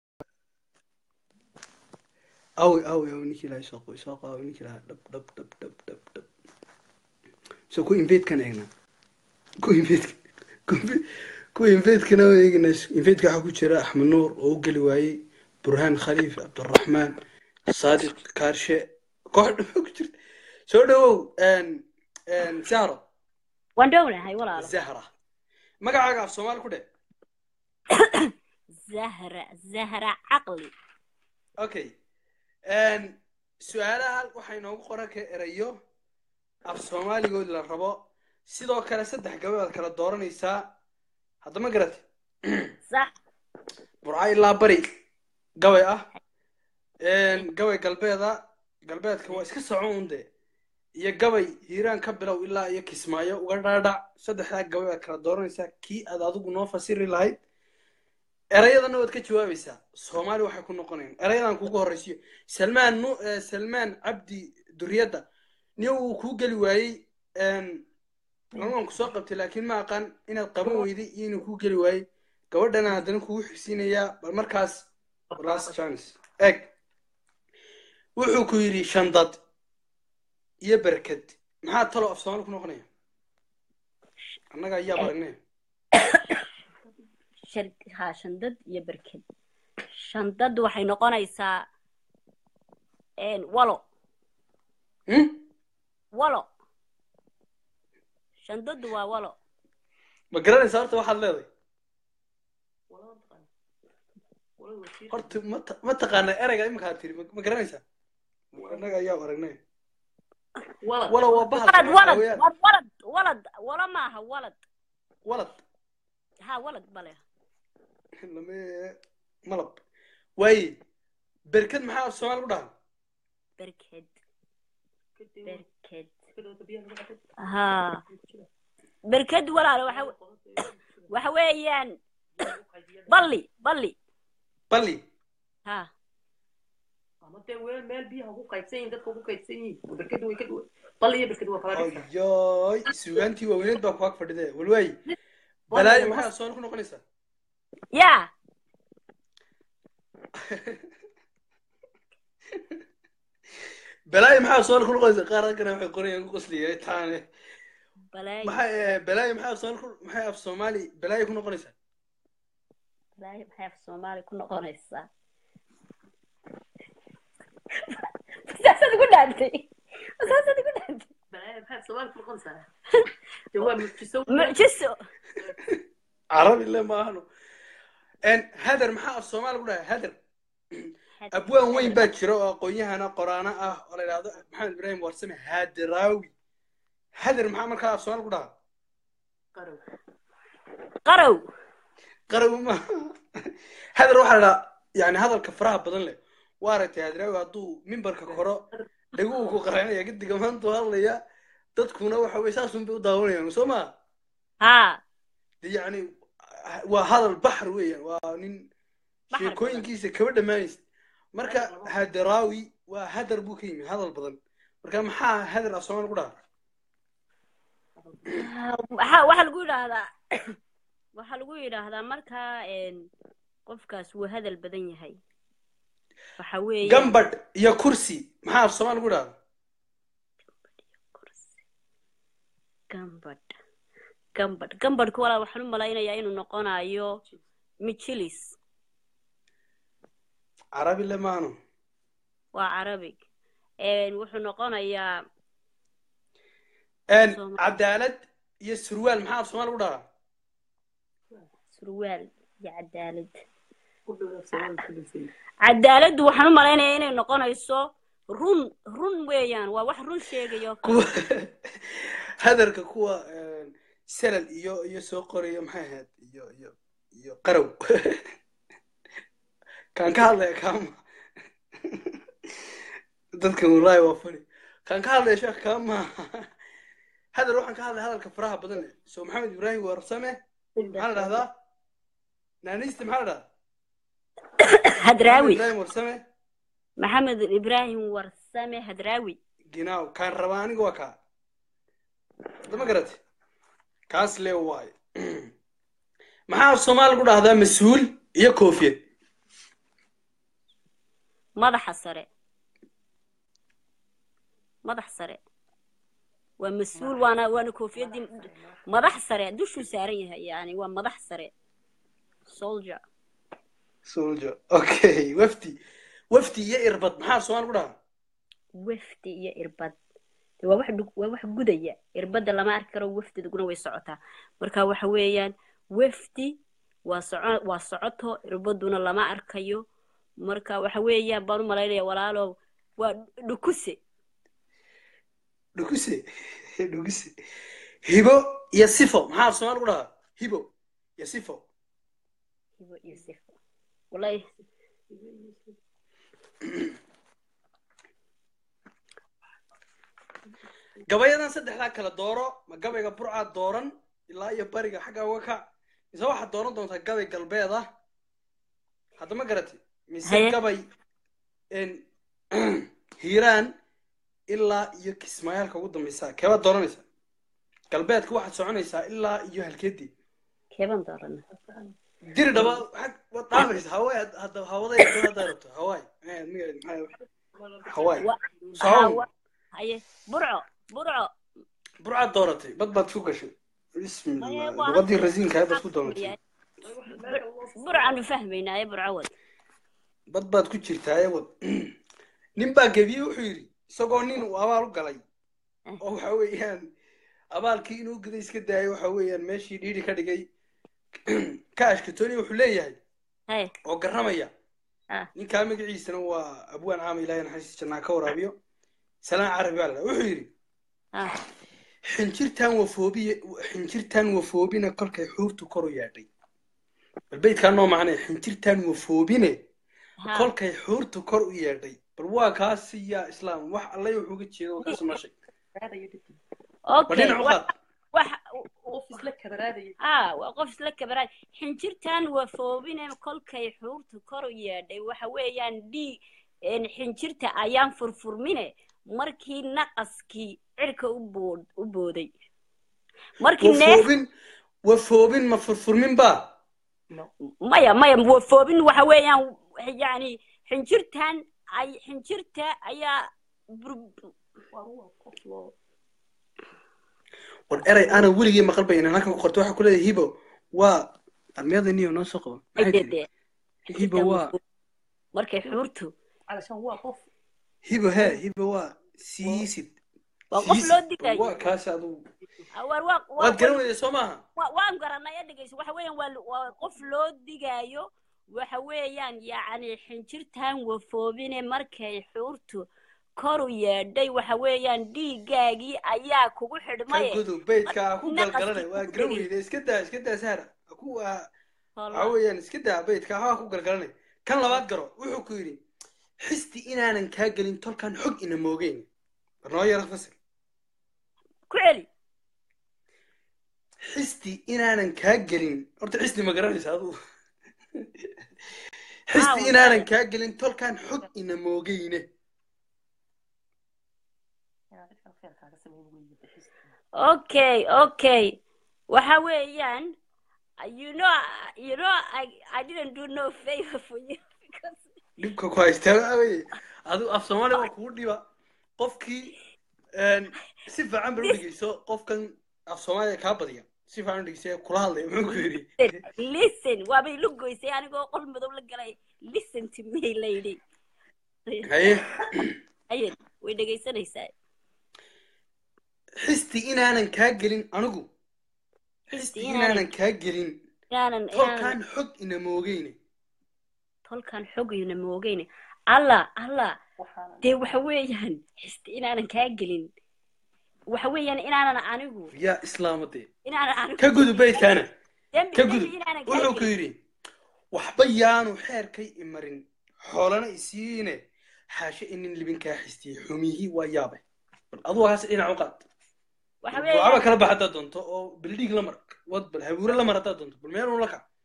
awi awi awi ninkii ilahay soo qoy soo qaawi ninkii ilahay dhab dhab dhab dhab dhab dhab so ku invadekan eegnaa ku invade ku invadekana eegna invadeka waxaa ku jira axmed nuur oo u geli waayey burhaan khaliif cabdiraxmaan saadiq kaarshe koox dhama ku jirta soo dhawow zahro waan dhownahay walaalo zahra magacaaga af soomaali ku dhe zahra zahra caqli okay su-aalaha waxaa inoogu qoran ka erayo af soomaaligood la rabo sidoo kale saddex gababaad kala dooranaysaa haddama garate sax burca ilaa bari gabay ah gabay galbeeda galbeedka waa iska socon un de iyo gabay hiiraan ka bilow ilaa iyo kismaayo uga dhaadhac saddexdaa gabay baad kala dooranaysaa kii aad adigu noo fasiri lahayd erayadana waad ka jawaabaysaa soomaali waxay ku noqonayaan erayadan kugu horreysiyo salmaan nu eh, salmaan cabdi duriyadda nin uu kuu geli waayey lamaan kusoo qabtay laakiin ma aqaan inaad qaban weyday iyo inuu kuu geli waayey gabadhana haddana kugu xigsiinayaa bal markaas last chance eg wuxuu ku yidhi shandad iyo berked maxaa talo af soomaali ku noqonaya annaga ayaa baragnay shar- haa shandad iyo berked shandad waxay noqonaysaa een, walo Hmm? walo shandadu waa walo ma garanaysaa horta waxaad leedahay horta ma ta- ma taqaanaa ereyga iminkaad tiri ma ma garanaysaa annaga ayaa aragnay walo waa bahal walad waxaa walad weeyaan war walad walad walo maaha walad walad ha walad bale lame malab waaye berked maxaa af soomaali ku dhahan berked berked ha berked walaalo waxa waxa weeyaan balli balli balli ha ayoy suugaantii waaweyneed baa ku ag fadhide walwaayi balaayo maxaa af soomaali ku noqonaysaa ya balaayo maxaa af soomaali ku noqonaysaa qaar halkana waxay qorayaan ku qosliya taane balaayo maxaa eh, balaayo maxaa af soomaali ku maxay af soomaali balaayo ku noqonaysaa balaayo maxay af soomaali ku noqonaysaa saasad igu dhaantay saasad igu dhaantay mucjiso carabi le ma ahano hader maxaa af soomaali ku dhahay hader abwaan weyn baa jira oo aqoon-yahana qoraano ah oo la yidhaahdo maxamed ibraahim warsame hadiraawi hadir maxaa markaa af soomaal ku dhaha qarow qarow ma hadir waxaa la dhahaa yani hadalka faraha badan leh waa aragtay hadiraawi hadduu mimbarka koro dhaguhu ku qaranaya gadiga maantuu hadlaya dadkuna waxa weye saasun bay u daawanayaan soo maa haa de yani waa hadal baxr weeyaan waa nin Baxar sheekooyinkiisa kaba dhammaanaysa marka hadiraawi waa hadar buu ka yimi hadal badan marka maxaa hadar af soomaal ku dhaha waxaa waxaa lagu yidhaahdaa waxaa lagu yidhaahdaa markaa een, qofkaas wuu hadal badan yahay waxa weeye gambadh iyo kursi maxaa af soomaal ku dhaha gambadh gambadh gambadhka walaa waxaan u malaynayaa inuu noqonayo mijilis carabi le maano waa carabig Een, wuxuu noqonayaa Een, Soomaali. cadaalad iyo surwaal maxaa af soomaal ku dhaha surwaal iyo cadaalad cadaaladdu waxaan u malaynayaa inay noqonayso run run weeyaan waa wax run sheegayo kuwa hadarka kuwa een, salal iyo iyo soo qorayo maxay ahayd iyo iyo iyo qarow kaan ka hadlaya kaama dadkan wallaahi waa fani kaan ka hadlaya sheekh kaama hadal waxaan ka hadlaya hadalka faraha badan leh soo maxamed ibraahim warsame maxaa la dhahdaa naaniista maxaa la dhahdaa maxamed hadraawi ibraahim warsame maxamed ibraahim warsame hadraawi ginaaw kaan rabaa aniga waa kaa hadama garate kaas le waayo maxaa af soomaali ku dhahdaa mas-uul iyo koofiyad madaxa sare madax sare waa mas-uul waana waana koofiyadii madax sare dushuu saaran yahay yani waa madax sare soldier soldier okay wafdi wafdi iyo irbad maxaa af soomaali ku dhahaa wafdi iyo irbad De waa wax dhug- waa wax gudaya irbadda lama arki karo wafdiduguna way socotaa marka waxa weeyaan wafdi waa soco waa socoto irbaduna lama arkayo marka waxa weeyaan baan u malaynaya walaalow waa dhukuse dhuguse dhuguse hibo iyo sifo maxaa af soomaali ku dhahaa hibo iyo sifo hibo iyo sifo wallahi gabayadan saddexdaa kala dooro ma gabayga burcaa dooran ilaa iyo bariga xagga uga kac mise waxaad dooran doontaa gabay galbeed ah hadda ma garati mise Haye. gabay een, hiiraan ilaa iyo kismaayaalka ugu dambeysa keebaad dooranaysaa galbeedka waxaad soconaysaa ilaa iyo halkeedii keeban doorana diri dhaba xag waad dhaafaysa hawaay had- hadda hawaday haddaa rabto hawaay Eh, magaceed maxaa hawaay Wa- Socow. Hawa- haye burco burco burcaad dooratay bad baad ku gashay bismillah Haye, waa- luqadii rasiinka aad baad ku dooratay burcaanu fahmaynaaye burco wad bad baad ku jirtaa ewad nin baa gebiye wuxuu yidhi isagoo nin uu abaal u galay oo waxa weeyaan abaalkii inuu guday iska daayay waxa weeyaan meeshii dhiidhi ka dhigay ka ashkatooni wuxuu leeyahay haye oo garramaya Ah. ninkaa magaciisana waa abwaan caama ilaahay naxariis jannaa ka waraabiyo salaan carabi baa la dhaha wuxuu yidhi ah xinjirtan wafoobiye xinjirtan wafoobina kolkay xuurtu kor u yaadhay bal beydkaa noo macnee xinjirtan wafoobine ha kolkay xuurtu kor u yeedhay bal waa kaasi yaa islaam wax allay wuxuu uga jeeda waa kaasi mashay bal okay dhinac u wa- qaad wax ah waa qof isla kabaraay xinjirtan wafoobine kolkay xuurtu kor u yeedhay waxa weeyaan dhiig een, xinjirta ayaan furfurmine markii naqaskii cirka u bood u booday markii neef wafoobin wafoobin ma furfurmin baa maya maya wafoobin waxa weeyaan yani xinjirtan ay xinjirta ayaa bur- war eray ana weligii maqal bay inaan halkan ku qorto waxaa ku leedahay hibo waa armiyada niyo noo soo qabo maxay tiri dee hibo waa markay xuurtu hibo hee hibo waa siisid waa qof siisid. loo Bal digayo waa kaasi adugu Ah, waar waa waa waad garan weyday soo maaha waa- waan garanay dhegeyso waxa weeyaan waa waa qof loo digaayo waxa weeyaan yacni xinjirtan wafoobine markay xuurtu koru yeedhay waxa weeyaan dhiiggaagii ayaa kugu ka xidhmaye gudub beydka ha ku naqaskii galgalanay waa kugu garan dhegay weyde iska daa iska daa sahra ha ku ha waxa Wallah. weeyaan iska daa beydka ha ku galgalanay kan labaad garo wuxuu ku yidhi xisti inaanan kaa gelin tolkan xog ina moogeyn war noo yara fasir ku celi xisti inaanan kaa gelin horta xisti ma garanaysa adigu haa xisti wallahi inaanan kaa gelin tolkan xog ina moogeyne okay okay waxa weeyaan you know you know I, I didn't do no favor for you because dhibka ku haystaa waxa weeye adigu af soomaali waa kugu dhiba qofkii een, si fiican bal u dhegeyso qofkan af soomaaliya kaa badiya si fiican u dhegeysa kula hadlaya muxuu ku yidhi listen listen waaba ilu goysay anigoo qol madow la galay listen to me lady haye aye way dhegaysanaysaa xisti inaanan kaa gelin anigu xisti xisti inaanan inaanan kaa gelin inaanan inaanan tolkan xog ina moogeyne tolkan xogayna moogayne allah allah dee waxa weeyaan xisti inaanan kaa gelin waxa weeyaan inaanan anigu yaa islaamadee inaanan anigu ka gudub beydkaana dembi ka dembi gudub inaanan kaa wuxuu ku gelin yidhi waxba yaanu xeerkay imarin xoolana isiine xaashe inin libinkaa xistiyey xumihii waa yaabay bal adugu haase dhinac u qaad waxa bal buucaba weeyaan kala bax haddaad doonto oo bildhiig la mar wad bal habuure la mar haddaad doonto bal meel un la kac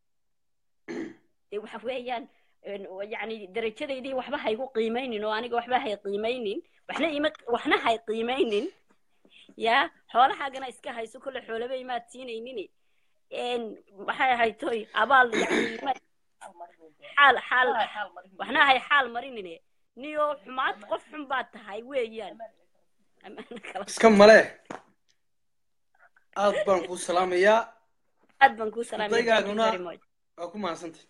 dee waxa weeyaan een, yacni darajadaydii waxba haygu qiimaynin oo aniga waxba hay qiimaynin waxna ima waxna hay qiimaynin yaa xoolahaagana iska hayso kolle xoolaba imaad siinaynin een maxay ahayd toy abaal yacni ma- xaal xaal waxna hay xaal marinine niyo xumaad qof xun baad tahay weeyaan Amaana kala iska male aad baan kuu salaamayaa aad baan kuu salaamaya thank you ardaygaaguna very much waa ku mahadsantay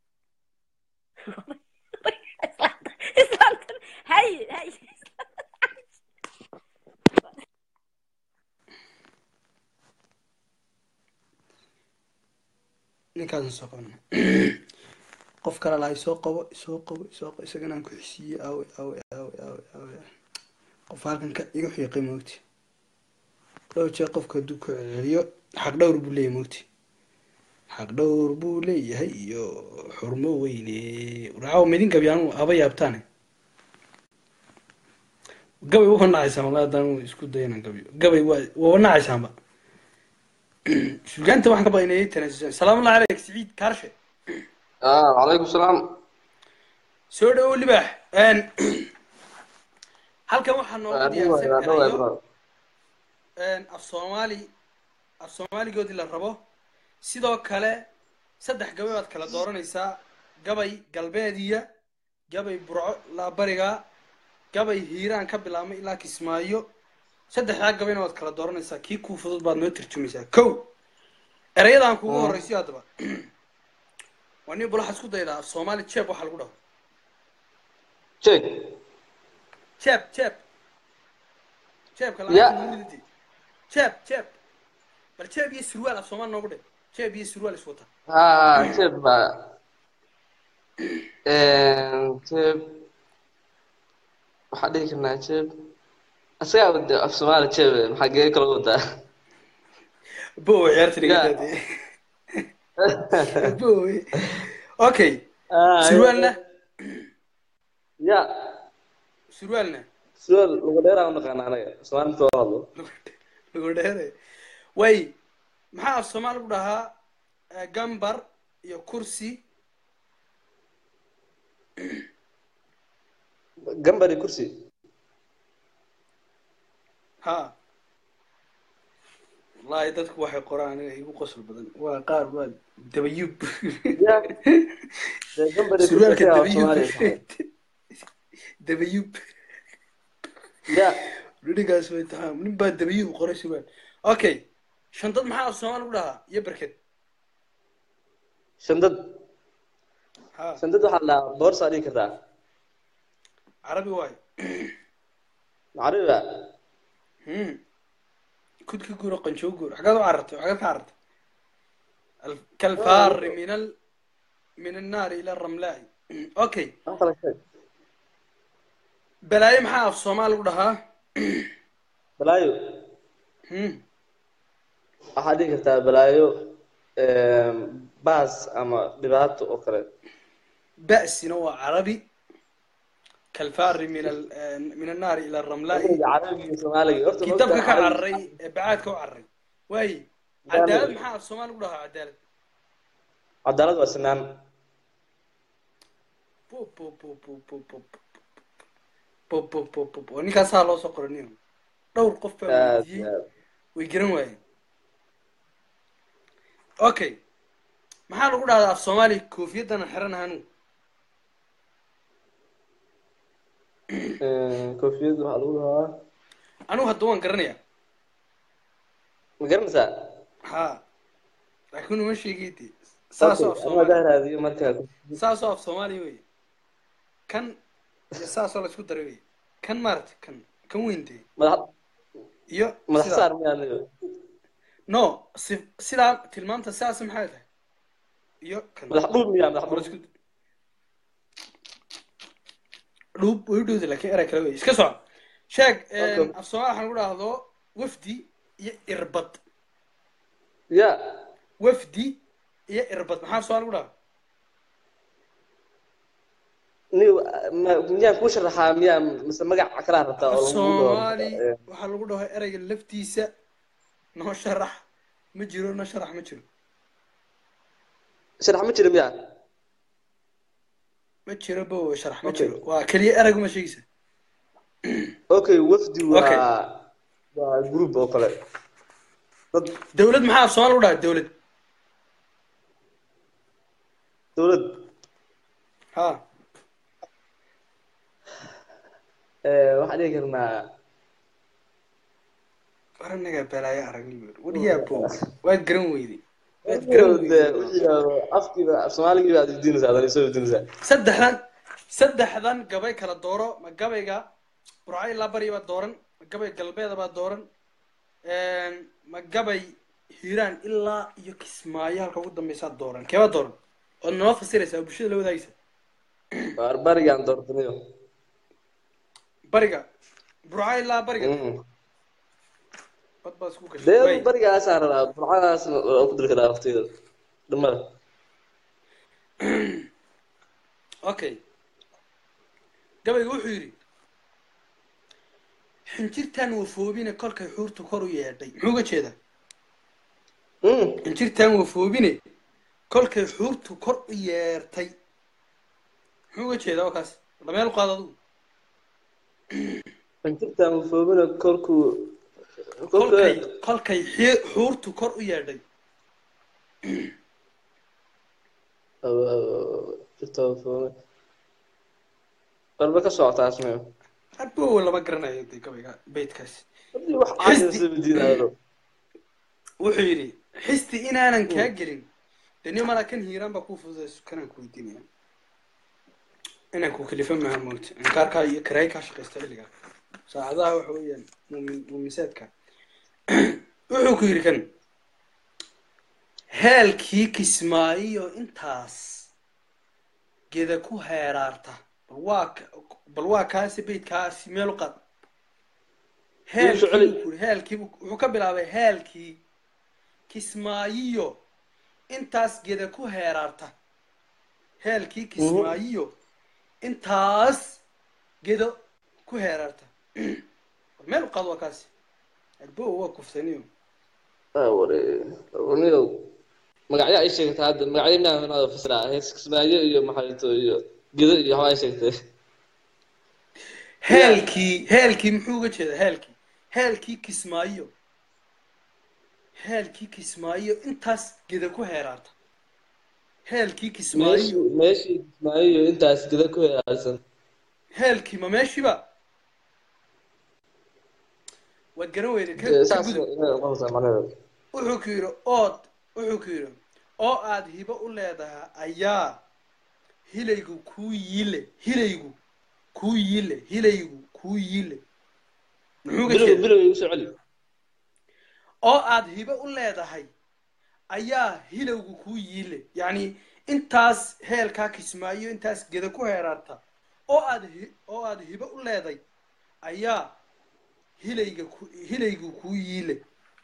islaanta islaanta hay hay ninkaasan soo qabana qof kale lahay soo qabo soo qabo soo qabo isagana aan ku xisiiyey aawe aawe aawe aawe aawe qof halkan ka iga xiiqay moogti dhowr jeer qofka hadduu ku celceliyo xaq dhowr buu leeyahay moogti xaq dhowr buu leeyahay iyo xurmo weyne raawo midin gabyaanu haba yaabtaane gabay waa nacaysaan wallahi haddaan isku dayana gabyo gabay waa waa nacaysaanba sugaanta waxaan ka baqaynayay tanaasusaan salaamullahi calayk siciid kaarshe آه عليكم السلام soo dhawow libaax Een, halkan waxaa noogu أدوى diyaarsan أدوى erayo أدوى een, af soomaali af soomaaligoodii la rabo sidoo kale saddex gabay baad kala dooranaysaa gabay galbeediya gabay burco ilaa bariga gabay hiiraan ka bilaabmay ilaa kismaayo saddexdaa gabayna waad kala dooranaysaa kii kuu fudud baad noo tarjumaysaa kow erayadaan kugu مم. horraysiyo haddaba waa nin bal waxaad isku daydaa af soomaali jeeb waxaa lagu dhaho شيك jeeb jeeb jeebka يا lacagta lagu rididi jeeb jeeb bal jeeb iyo surwaal af soomaali noogu dhe jeeb iyo surwaal is wata ها شيب شيب waxaa dhihi karnaa jeeb asagaa wada af soomaali jeeb maxaa geeyo kala wadaa bo ciyaarta ya dhigataade bo okay surwaalna ya surwaalna sual lagu dheeraa u naqaana anaga soomaali soo hadlo lagu dheere way maxaa af soomaali lagu dhahaa eh, gambar iyo kursi gambari kursi ha wallahi dadku waxay qoraan aniga igu qosol badan waa qaar waa dabayub ya dee gambari kursi surwaalka asagaa af dabayub soomaaliya tahay dabayub ya dhinigaas way tahaa nin baa dabayub qoray surwaal okay shantad maxaa af soomaali lagu dhahaa iyo berked shandad ha shandad waxaa la dhahaa boorsaa dhihi kartaa carabi waayo macriba hmm kudka guuro qanjoo guuro xaggaad u carartay xaggaad ka carartay Al- kalfaari min al min annaari ila ramlaai okay wax kale sheeg balaayo maxaa af soomaali lagu dhahaa balaayo Hmm. waxaad dhihi kartaa balaayo em, baas ama dhibaato oo kale ba'sina waa carabi kalfaari min al min annaari ila ramlaai carabiga iyo soomaaliga horta ma kitabka ogtahay ka carabiga- cararay ee bacaadka u cararay waaye Gaalo. cadaalad maxaa af soomaali lagu dhahaa cadaalad cadaalad waa sinaan Pu, pu, pu, pu, pu, pu, pu, pu, pu, pu, pu, pu. ninkaasaa loo soo qoraniyo dhowr qof baa aad weydiiyey iyo aad way garan waayeen okay maxaa lagu dhahdaa af soomaali koofiyadana xiran hanu Em, koofiyadda waxaa lagu dhahaa anigu hadda waan garanayaa ma garanaysaa ha laakiin uma sheegayde saasoo af Okay, soomaali anaa raadiyo markaa saasoo af soomaali wey kan iyo saasoo laisku daray wey kan maarata kan kan weyntee madax iyo madax sidaa. saar miyaa aniga no si sidaa tilmaamta sidaas maxay tahay iyo kan madax dhuub miyaa madax oo dhuub laisku dhuub way u dhowda laakiin erey kale wey iska soco sheeg Okay. af soomaali waxaan lagu dhahdo wafdi iyo irbad ya wafdi iyo irbad maxaa af soomaali lagu dhahda ni ma- miyaan kuu sharaxaa miyaa mise magac kalaa rabtaa oo af lagu dhaho soomaali waxaa lagu dhaho ereyga laftiisa noo sharax ma jiro noo sharax ma jiro sharax ma jira miyaa ma jiro bo sharax ma Okay. jiro waa keliya ereyguma sheegaysa okay wafdi Okay. waa waa group oo kale dad dawlad maxaa af soomaali lagu dhaha dawlad dowlad ha eh, waxaan dhihi karnaa war anagaa balaayo aragni wer wariyaa bo waad garan weyday waad garan de weyday wixii afkiiba af soomaaligiiba aad weydiinaysaa adan isoo weydiinaysaa saddexdan saddexdan gabay kala dooro ma gabayga burco ilaa bari baa dooran ma gabay galbeeda baa dooran ma gabay hiiraan ilaa iyo kismaayo halka ugu dambeysaa dooran keebaa dooran ood noo fasiraysaa oo bulshada la wadaagaysa barbarigaan doortanayo bariga burco ilaa bariga Mm. bad baa isku gashay dee Way. barigaasaan rabaa burcadaas oo ku diri karaa waqtigeeda dhamada okay gabayga wuxuu yidhi xinjirtaan wafoobine kolkay xuurtu kor u yeedhay muxuu uga jeedaa Mm. xinjirtaan wafoobine kolkay xuurtu kor u yeertay muxuu uga jeedaa oo kaas dhameel u qaado adugu xinjirtaan ufoobina korkuu kolkay kolka kolkay xi- xuurtu kor u yeedhay jirta ufoobina walba ka socotaas meyo abow lama garanayo de gabayga beydkaas hadii wax caadisa weydiinayo wuxuu yidhi xisti inaanan kaa gelin de nin malaa kan hiiraan baa kuu fududayso kanaan ku weydiinaya inaan ku kalifa maaha moogta inkaarkaa iyo karaay kaa shaqaysta xilligaa saacadaha waxa weeyaan muumin muumisaadka wuxuu ku yidhi kan heelkii kismaayo intaas geda ku heeraarta bal waa ka- bal waa kaasi beydkaasi meel u qaad heelkii celi. buu ku yidhi, heelkii buu- wuxuu ka bilaabay heelkii kismaayiyo intaas geda ku heeraarta heelkii kismaayiyo intaas gedo ku heeraarta Bal meel u qaad waa kaasi arbo waa kuftaniyo niyow magacyo ay sheegtay hadda magacyo miyaa inaad fasiraa hees kismaayo iyo maxayto iyo gedo iyo waxba ay sheegtay heelkii heelkii muxuu uga jeedaa heelkii heelkii kismaayo heelkii kismaayo intaas geda ku heeraarta heelkii kismaayo meeshii meeshii kismaayo iyo intaas gedo ku heeraarsan heelkii ma meeshiiba waad garan weyday ka Dee ka saas gudub inay noqonaysaa macnaheedu wuxuu ku yidhi ood wuxuu ku yidhi oo aad hibo u leedahay ayaa hilaygu kuu yiile hilaygu kuu yiile hilaygu kuu yiile muxuu uga bilow jeedaa bilow igu soo celi oo aad hibo u leedahay ayaa hilowgu kuu yiile yacni intaas heelkaa kismaayo intaas geda ku heeraarta oo aad hi- oo aad hibo u leeday ayaa hilayga ku hilaygu kuu yiile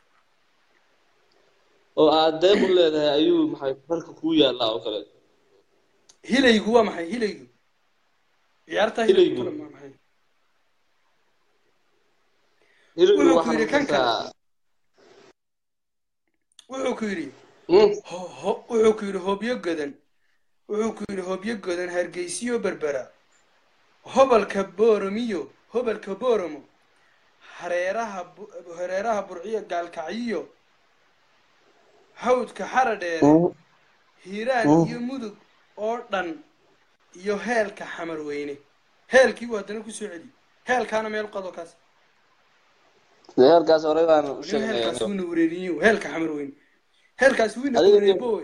oo aad deeq u leedahay ayuu maxay rarka kuu yaallaa oo kale hilaygu waa maxay hilaygu ciyaarta hilaygu Hilaygu. kule waa maxay hilibku Wuxuu ku waxaa yidhi kan kale. noqotaa wuxuu ku yidhi Mm, ho- ho- wuxuu ku yidhi hobyo godan wuxuu ku yidhi hobyo godan hargeysiyo berbera hobalka booromiyo hobalka booromo hareeraha bu- hareeraha burciyo gaalkacyiyo hawdka xara dheere hiiraan iyo mudug oo dhan iyo heelka xamar weyne heelkii buu haddana kusoo celi heelkaana meel qado kaas dee heerkaas horey baan u nin sheegnay heelkaas wuuna wareeriyo heelka xamar weyne heelkaas wiina Adiga- wareeriyo bowe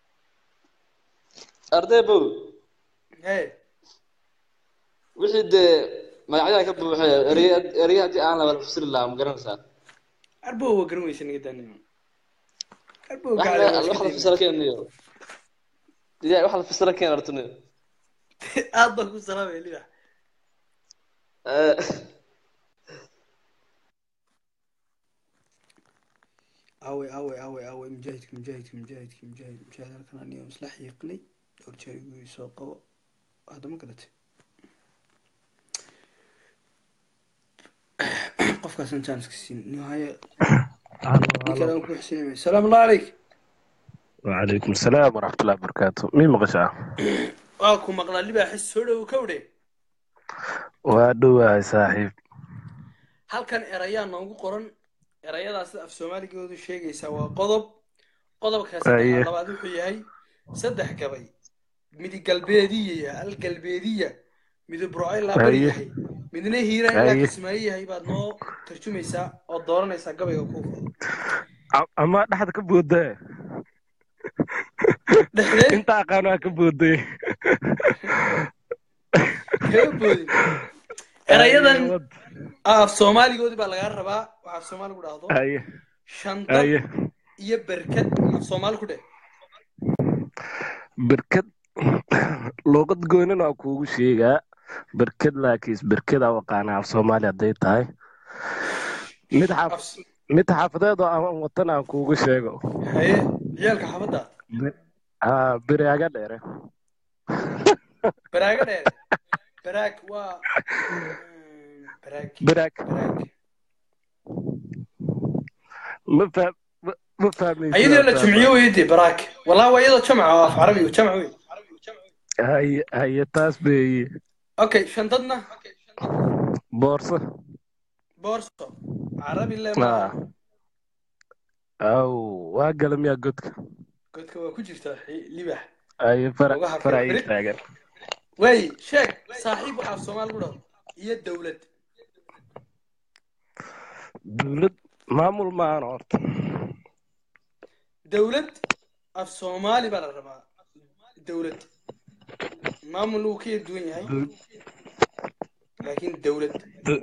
arday bow hee wixii dee magacyaha ka buuxay erey erey haddii aan laba fasiri lahaa ma garanaysaa arbow waa garan weysa naga daanimo arbow wax gacale la waa wax iska la dayna fasira keeniyo ya wax la fasira keen artuniyo aad baan ku salaamaya libax awe awe awe awe mujaahidka mujaahidka mujaahidka mujaahid mujaahid halkan aniga isla xiiqnay dhowr jeer igu soo qabo hadda ma garatay qofkaasna janska siin nihaye ninkan aan ku xsinay salaamu allah calayk وعليكم السلام ورحمة الله وبركاته مين مقشع waa ku maqlaa libaaxis soo dhow kawdhe وادو يا صاحب halkan erayaa noogu qoran erayadaas sida af soomaaligoodu sheegaysaa waa qodob qodobka Aye. saddex labaad wuxuu yahay saddex gabay midi galbeediya al galbeediya midi burcay laabari Aye. yahay midna hiiraan ilaa Aye. kismaayo yahay baad noo tarjumaysaa oo dooranaysaa gabayga kuu fudo أما دحد كبودة dhexdee أنت أقانا كبودة kama boodin erayadan af soomaaligoodii baa lagaa rabaa waxa af soomaali ku dhahdo أيه shandad أيه iyo berkad af soomaali ku dheh بركد لغة قوينة أكو شيء بركد لكيس بركد أو قانا في صوماليا ديتاي متحف Af- متحفظات أو وطن أكو شيء haye ciyaalka xaafadda آه برياقة ديرة baraaga dheere baraag waa mm, baraag براك baraag ما فهم ما فاهم ayadoo la jimciyo weydi baraag wallahi waa iyadoo jamca oo af carabi jamc wey هاي هاي تاس بي okay shandadna بورصة boorso carabi le آه. maaha أو واقل يا قدك godka waa ku jirtaa xi- libax أي فرع Lugaha فرع kale. يتاجر waay sheeg saaxiib waxaa af soomaali ku dhahdo iyo dowlad دولد maamul maahan horta dowlad af soomaali baa la rabaa dowlad maamul wuu ka yar duwan yahay laakiin dowlad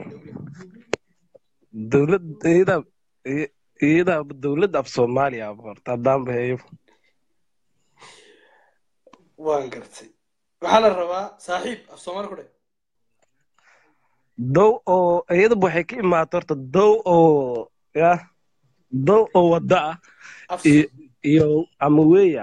dowlad iyadaa iyadaa dowlad af soomaaliya horta haddaan baheeyo waan gartay waxaa la rabaa saaxiib af soomaali ku dheh dow oo iyadaba waxay ka imaata horta dow oo ya dow oo wadda ah af iyo iyo ama weya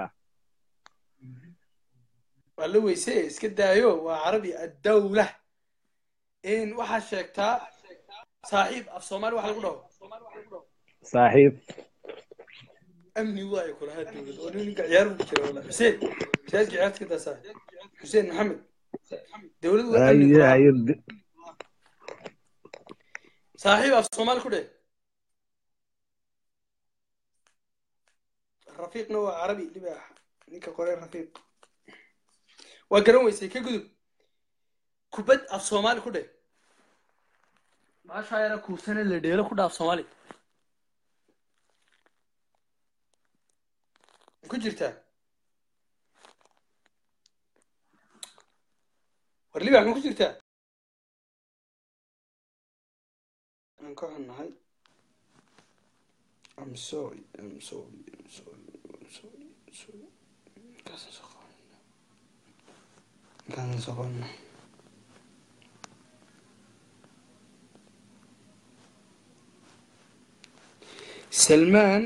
waa la weyse iska daayo waa carabi addawla in waxaa sheegtaa saaxiib af soomaali waxa lagu dhaho saaxiib amni waayo kulahaa dowlad oo ninka ciyaar ku jira wala xuseen masaajidka ciyaarta ka daasaa xuseen maxamed dowlad waa amni haye kulahaa haye saaxiib af soomaali ku dheh rafiiqna waa carabi libaax ninka qorey rafiiq waa garan weysay ka gudub kubad af soomaali ku dheh maashaa yara kuusane la dheelo ku dhaaf soomaali ku jirtaa war libaax ma ku jirtaa aan ka xunnahay I'm sorry, I'm sorry, I'm sorry, I'm sorry, I'm sorry. Kaasaan soo qabanay. Ninkaan soo qabanno. salmaan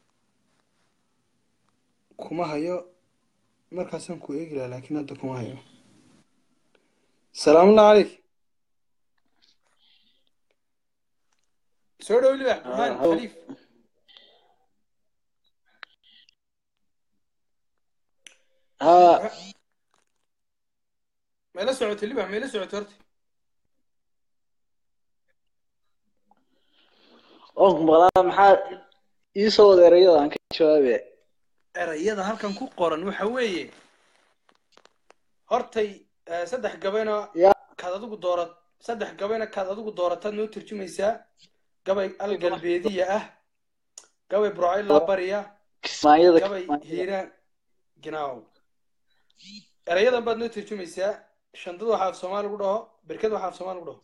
kuma hayo markaasaan ku eegi lahaa laakiin hadda kuma hayo salaamullahi calayk soo dhow libax burhaan Ah, khaliif ها meela socotay libax meela socotay horta oonku maqlaa maxaa ii soo wada erayada aan ka jawaabe erayada halkan ku qoran waxa weeye hortay eh, saddex gabayna ya kaad adigu doorat saddex gabayna kaad adigu doorataad noo turjumaysaa gabay algalbeediya ah gabay burcayla bariya kismaayada gabay hiiraan ginaaw erayadan baad noo turjumaysaa shandad waxaa af soomaali lagu dhaho berked waxaa af soomaali lagu dhaho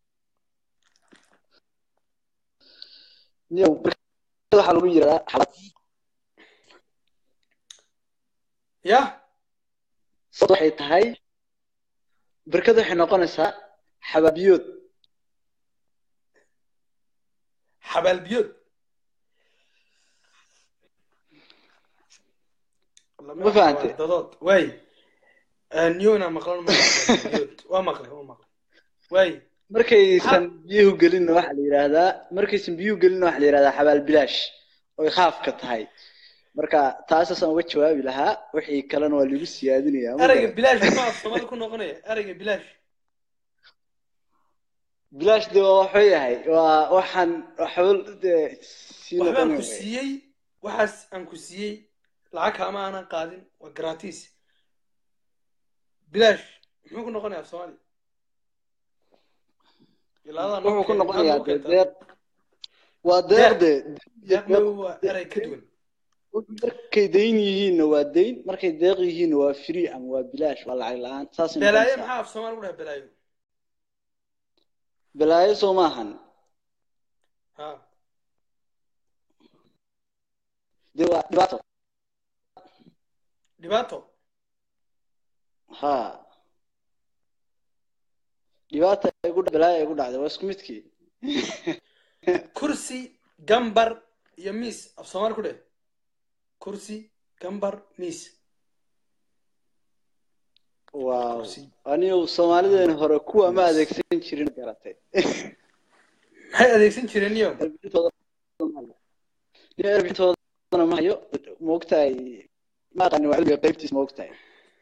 niyow barkada waxaa lagu yiraahdaa xabad yah sababta waxay tahay barkada waxay noqonaysaa xabaabiyood xabaalbiyood ma fahante dadood waay niyona maqlan ma biyood waa maqlay waa maqlay waay markaysan biyuhu gelinna waxaa la yidhaahdaa markaysan biyuhu gelinna waxaa la yidhahdaa xabaal bilaash oy khaafka tahay marka taasaasaan uga jawaabi lahaa wixii kalena waa lagu siyaadinayaa ma erayga garan bilaash ma af soomaali ku noqonaya erayga bilaash bilaash de waa waxuu yahay waa waxaan waxba dee sii waxbaan noqonaya ku siiyey waxaas aan ku siiyey lacag kaama aanan qaadin waa gratis bilaash muxuu ku noqonaya af soomaali ilaadaa noo wuxuu ku keen- maxaad noqonayaa noogu dee keentaa deeq waa deeq de deeq ma waa eray ka duwan markay dayn yihiinna waa dayn markay deeq yihiinna waa free ama waa bilaash waa lacag la-aan saasay belaayo noqonaysaa maxaa af soomaali lagu dhaha belaayo balaayo soo maahan ha dee waa dhibaato dhibaato ha dhibaata ay gu balaayo ay gu dhacday waa isku midkii kursi gambar iyo miis af soomaali ku dheh kursi gambar miis waaw kursi anigu soomaalideena hore kuwa ma adeegsan jirin garatay maxay adeegsan jireen niyo erbitoodana ma hayo maogtahay ma aqaani waa cilmiga qaybtiis maogtahay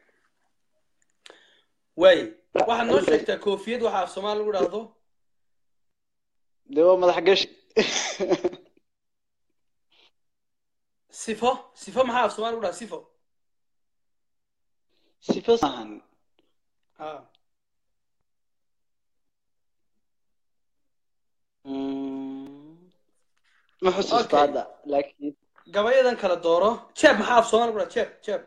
waay waxaad noo sheegtaa koofiyad waxaa af soomaali lagu dhahdo dee waa madax gashi sifo sifo maxaa af soomaali lagu dhaha sifo sifa maahan ha ma xusuusta Okay. hadda laakiin gabayadan kala dooro jeeb maxaa af soomaali lagu dhaha jeeb jeeb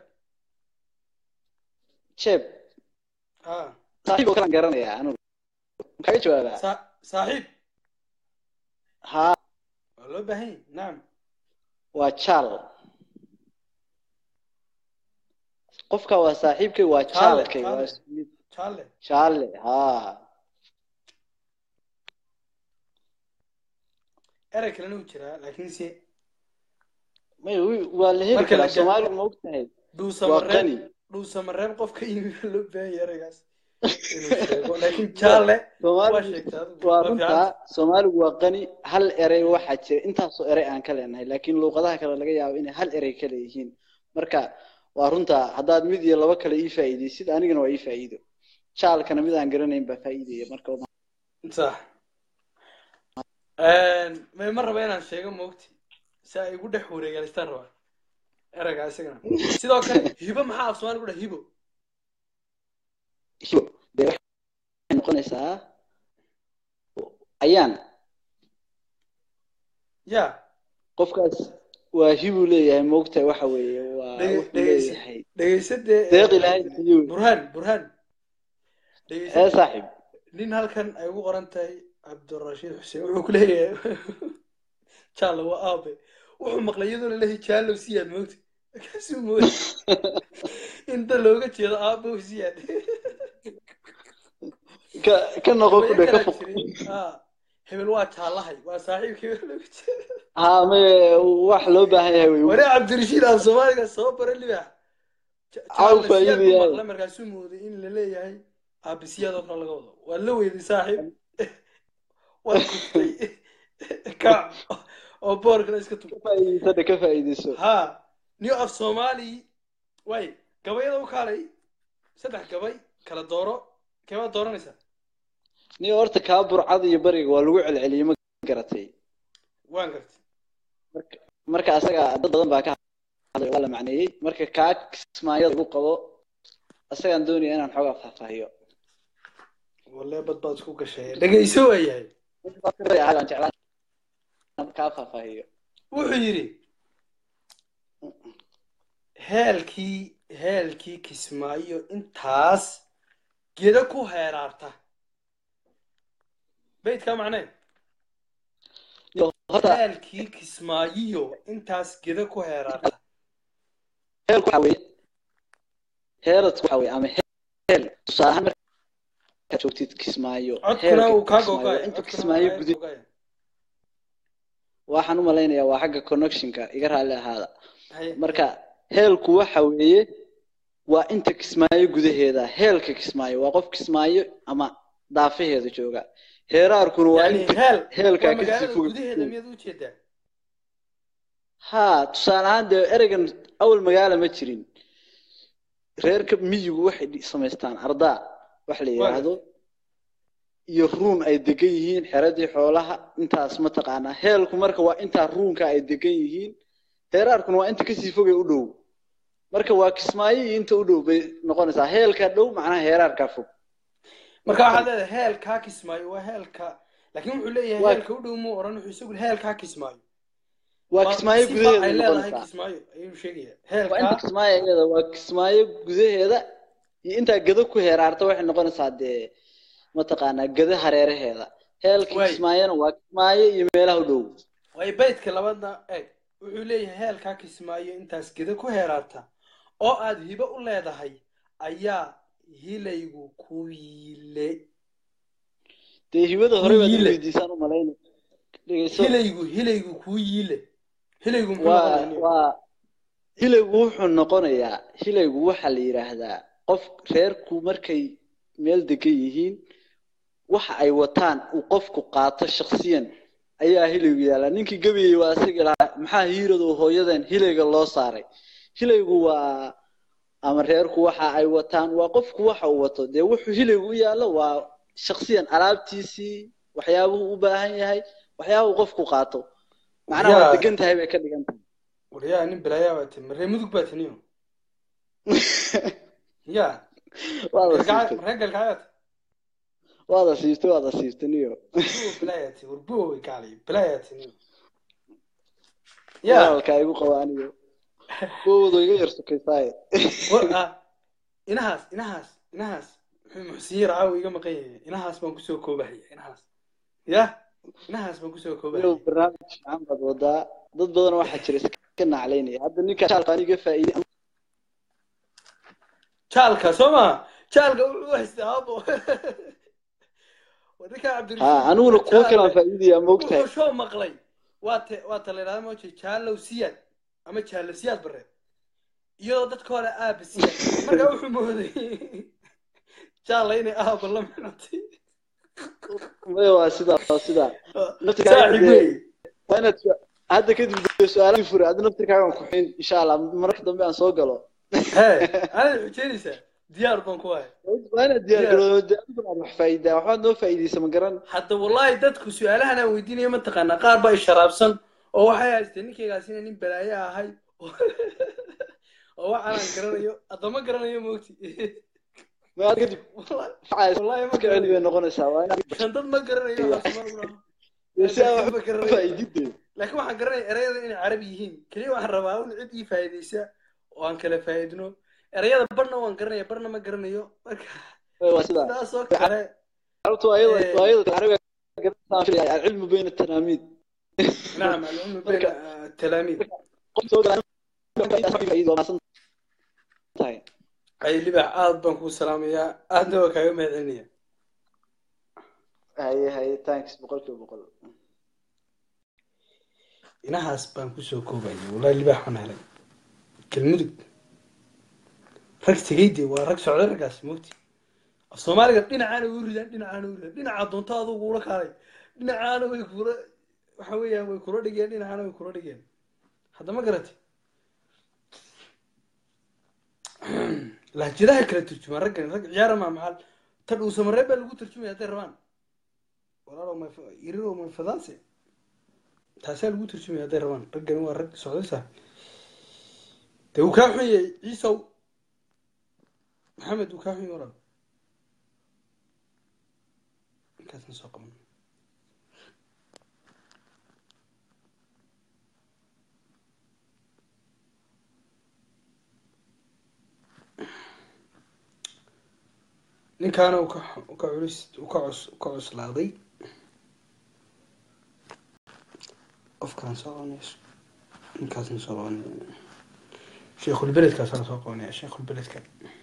jeeb ha saaxiib oo kalaan garanayaa anigu maxaa ka jawaabaa Sa- saaxiib ha waa loo baahan yahay nacam waa jaal qofka waa saaxiibkay waa Jaale, jaalkay waa jaale. isku mid jaalle jaalle ha erey kalena u jiraa laakiinse may wi- waa la heli Marka la karaa ga- soomaaliga ma ogtahay waa dhuusamareeb qani dhuusamareeb qofka yimi waa loo baahan yahay ereygaas inuu sheego laakiin jaalle waa soomaaligu sheegtaa adigu waa waa runtaa fiican soomaaligu waa qani hal erey waxaa jira intaasoo erey aan ka leenahay laakiin luuqadaha kale laga yaabo inay hal erey ka leeyihiin marka waa runtaa haddaad mid iyo laba kale ii faa'iidaysid anigana waa ii faa'iido jaalkana mid aan garanayn baa faa'iidaya marka sax may ma raba inaan sheego moogti si ay igu dhex wareegaalistaan rabaa ereygaa isagana sidoo kale hibo maxaa af soomaali ku dhaha hibo hibo dee waxay noqonaysaa ayaan ya qofkaas waa hibuu leeyahay moogtahay waxa weeye waa Dhege- wuxuu dhegeysi- leeyahay dhegeysadee deeq ilaahay siiyo burhaan burhaan ee dhegeysade saaxiib nin halkan ay ugu qoran tahay cabdirashiid xuseen wuxuu ku leeyahay jaallo waa aabe wuxuu maqlay iyadoo laleeyahay jaallow siyaad moogta markaasuu mooday inta looga jeedo aabow siyaad ka ka noqo ku gabayo dhe ka kalaa foq jiray ah hebel waa jaallahay waa saaxiibkii hebel lagu jira haa maye wax loo baahan yahay wey wari cabdirashiid aan soomaaliga soo bara libax Caaw jaalasiyaad faa'iido buu yahay. maqla markaasuu mooday in la leeyahay aabisiyaad oo kale laga wado waa la weyday saaxiib waa kuftay kac oo boorkana iska tug ka faa'iideyso dhe ka faa'iideyso ha new af somali way gabayada u kaalay saddex gabay kala dooro keebaa dooranaysaa ni horta kaa burcada iyo bariga waa lagu celceliyey ma garatay waan gartay marka marka asaga dad badan baa ka hadlay waa la macneeyey marka kaa kismaayada lagu qabo asagaan doonaya inaan xoogaa faahfaahiyo walle bad baad isku gashay dhegayso waayahay aan jeclaan inaan kaa faahfaahiyo wuxuu yidhi heelkii heelkii kismaayo intaas gedo ku heeraarta beydkaa macnee Yo, horta heelkii kismaayiyo intaas gedo ku heeraarta heelku waxa weeye heeradku waxa weeye ama heel tusaale ahaan markaad joogtid kismaayo codkuna heelka uu kaa kismaayo gogaaya inta codkuna kismaayo uu gudi kaa gogaaya waxaan u malaynayaa waa xagga connectionka iga raalli ahaada Haye. marka heelku waxa weeye waa inta kismaayo gudaheeda heelka kismaayo waa qof kismaayo ama daafaheeda jooga heeraarkuna waa yani inta heel heelkaa waa kasii magaalada fog gudaheeda miyaad u jeedaa haa tusaale ahaan dee ereygan awal magaala ma jirin reerka miyigu waxay dhi- samaystaan ardaa wax la yidhaahdo iyo ruun ay degan yihiin xeradii xoolaha intaas mataqaanaa heelku marka waa intaa ruunka ay degan yihiin heeraarkuna waa inta kasii fogay u dhow marka waa kismaayo iyo inta u dhow bay noqonaysaa heelka dhow macnaha heeraarkaa fog marka waxaad leedahay heelkaa kismaayo waa heelka laakiin wuxuu leeyahay Waa- heelka u dhow muu oran wuxuu isagu heelkaa kismaayo waa kismaayo sifa ay gudaheeda leedahay noqonaysaa kismaayo ayuu sheegaya waa inta heelkaa kismaayo iyada waa kismaayo gudaheeda iyo intaa gado ku heeraarta waxay noqonaysaa dee mataqaanaa gado hareeraheeda heelka Waay. kismaayona waa kismaayo iyo meelaha u dhow way baydka labadna eeg wuxuu leeyahay heelkaa kismaayo intaas geda ku heeraarta oo aad hibo u leedahay ayaa hilaygu ku yiile dee hibada hore baad Yiile. weydiisaan u malayna dhegeyso hilaygu hilaygu kuu yiile hilaygu muxuu waa noqonayaa waa hilaygu wuxuu noqonayaa hilaygu waxaa la yidhaahdaa qof reerku markay meel degan yihiin waxa ay wataan uu qofku qaato shaksiyan ayaa hilaygu yaallaa ninkii gabayey waa isaga lahaa maxaa hiiradu hooyadan hilayga loo saaray hilaygu waa ama reerku waxa ay wataan waa qofku waxa uu wato dee wuxuu hilaygu u yaallo waa shaksiyan alaabtiisii waxyaabuhu u baahan yahay waxyaabuhu qofku qaato macnaha waa Yaa. degan tahay bay ka dhigan tahay waryaa nin balaayaa baa timi maree mudug baa tiniyo ya waa la Galgacad- siibtay maree galgacadaad waa la siibtay waa la siibtay niyo buo balaayaa ti war buo way kaalay balaayaa tiniyo ya walaalkaa igu qaba aniyo wowdo iga yar sukaysaaye war ah inahaas inahaas inahaas muxuu muxsiin raawi iga maqan yahay inahaas baan kusoo koobahaya inahaas ya inahaas baan kusoo niyo koobahaya barnaamij fiican baad wadaa dad badan waxaa jira iska naclaynaya hadda ninka shaalkaan iga faa'iiday jaalka soo ma jaalka wuxuu u haystaa abo war ninkaa cabdirashiid ha aniguna kuwo kale aan faa'iidaya ma ogtahay wuxuu soo maqlay waa te waa ta la yidhahda moje jaalow siyaad ama jaalo siyaad bare iyadoo dadka hore aaba siyaad markaa wuxuu mooday jaalla inay aaba la micnatay maya waa sidaa waa sidaa saaxiib wey waa inaad su- hadda kadib dee su-aalaha fure hadda naftirkaagan ku xin insha allah marka dambe aan soo galo hee anaad xujeynaysaa diyaar baan ku ahay waa inaad diyaar garoodo dee adiguna aad wax faa'iidaa waxbaad noo faa'iidaysa ma garan hadda wallahi dadku su-aalahan aan weydiinaya mataqaanaa qaar baa isharaabsan oo waxay haysteen ninkaygaas inay nin balaayo ahay oo waxaanaan garanayo haddama garanayo moogti ma aad kadib wallahi facaysa wallahi ma iska celi bay garanayo noqonaysaa waa inaad shandad ma garanayo waxaas ma ogaho. dee si aan ma wax garanayo faa'iidide laakiin waxaan garanaya erayada inay carabi yihiin keliya waxaan rabaa un cid ii faa'iidaysa oo aan kala faa'iidno erayada barna waan garanaya barna ma garanayo marka waa sidaa sidaasoo kale carabtu waa iyada Eh. waa iyada carabiga garanaysaa filaya alcilmu bayna atanaamiid nacam alcilmu bayna ah, talaamiid qof soo gala faa'iido maasan tahay ay libax aad baan kuu salaamayaa aadna waa kaaga mahadcelinaya haye haye thanks boqolkiiba boqol inahaas baan kusoo koobayay wallahi libaax baan helay kelmudug rag tegayde waa rag socday raggaas mogti af soomaaliga dhinacaana u ridaan dhinacaana u ridaan dhinaca doonto adugu ula kaalay dhinacaana way kula waxa weeyaan way kula dhigeen dhinacaana way kula dhigeen hadda ma garatay lahjadaha kala turjumaan raggan rag ciyaara maa maxal ta dhuusamaree baa lagu turjumaya hadday rabaan walaalo ma iriro ma fadanse taasaa lagu turjumaya hadday rabaan raggani waa rag socdaysa dee wuu kaa xun yahay ciisow maxamed wuu kaa xun yahay walaal ninkaasna soo qaban ninkaana uu ka uu ka culis uu ka cus u ka cuslaaday qofkaan soo qabanayso ninkaasna soo qabanaya sheekhulbeledkaasana soo qabanaya sheekhulbeledka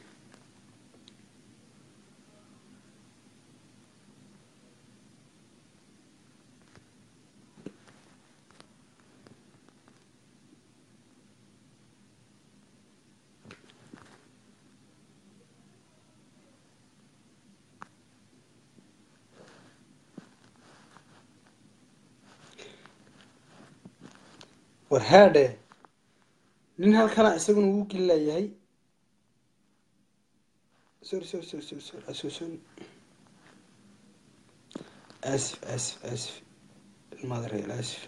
war haadhe nin halkana isaguna wuu gelilayahay sorry sorry sorry sorry sorry asoo sorry asif asif asif ilmaada reer asif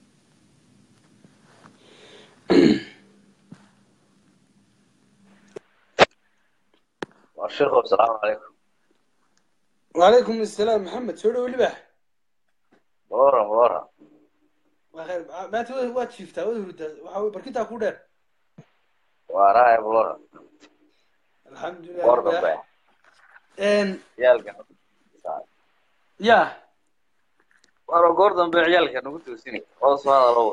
sheekhu asalaamu calaykum wacalaykum assalaam maxamed soo dhowo libax waran waran waa khayr maanta wa- waad jiiftaa waad hurdaa waxa wey barkintaa ku dheer waarahay waran alxamdulilah war libax dambe n ciyaalka ya waro goor dambe ciyaalka nagu toosini oo soo hadalo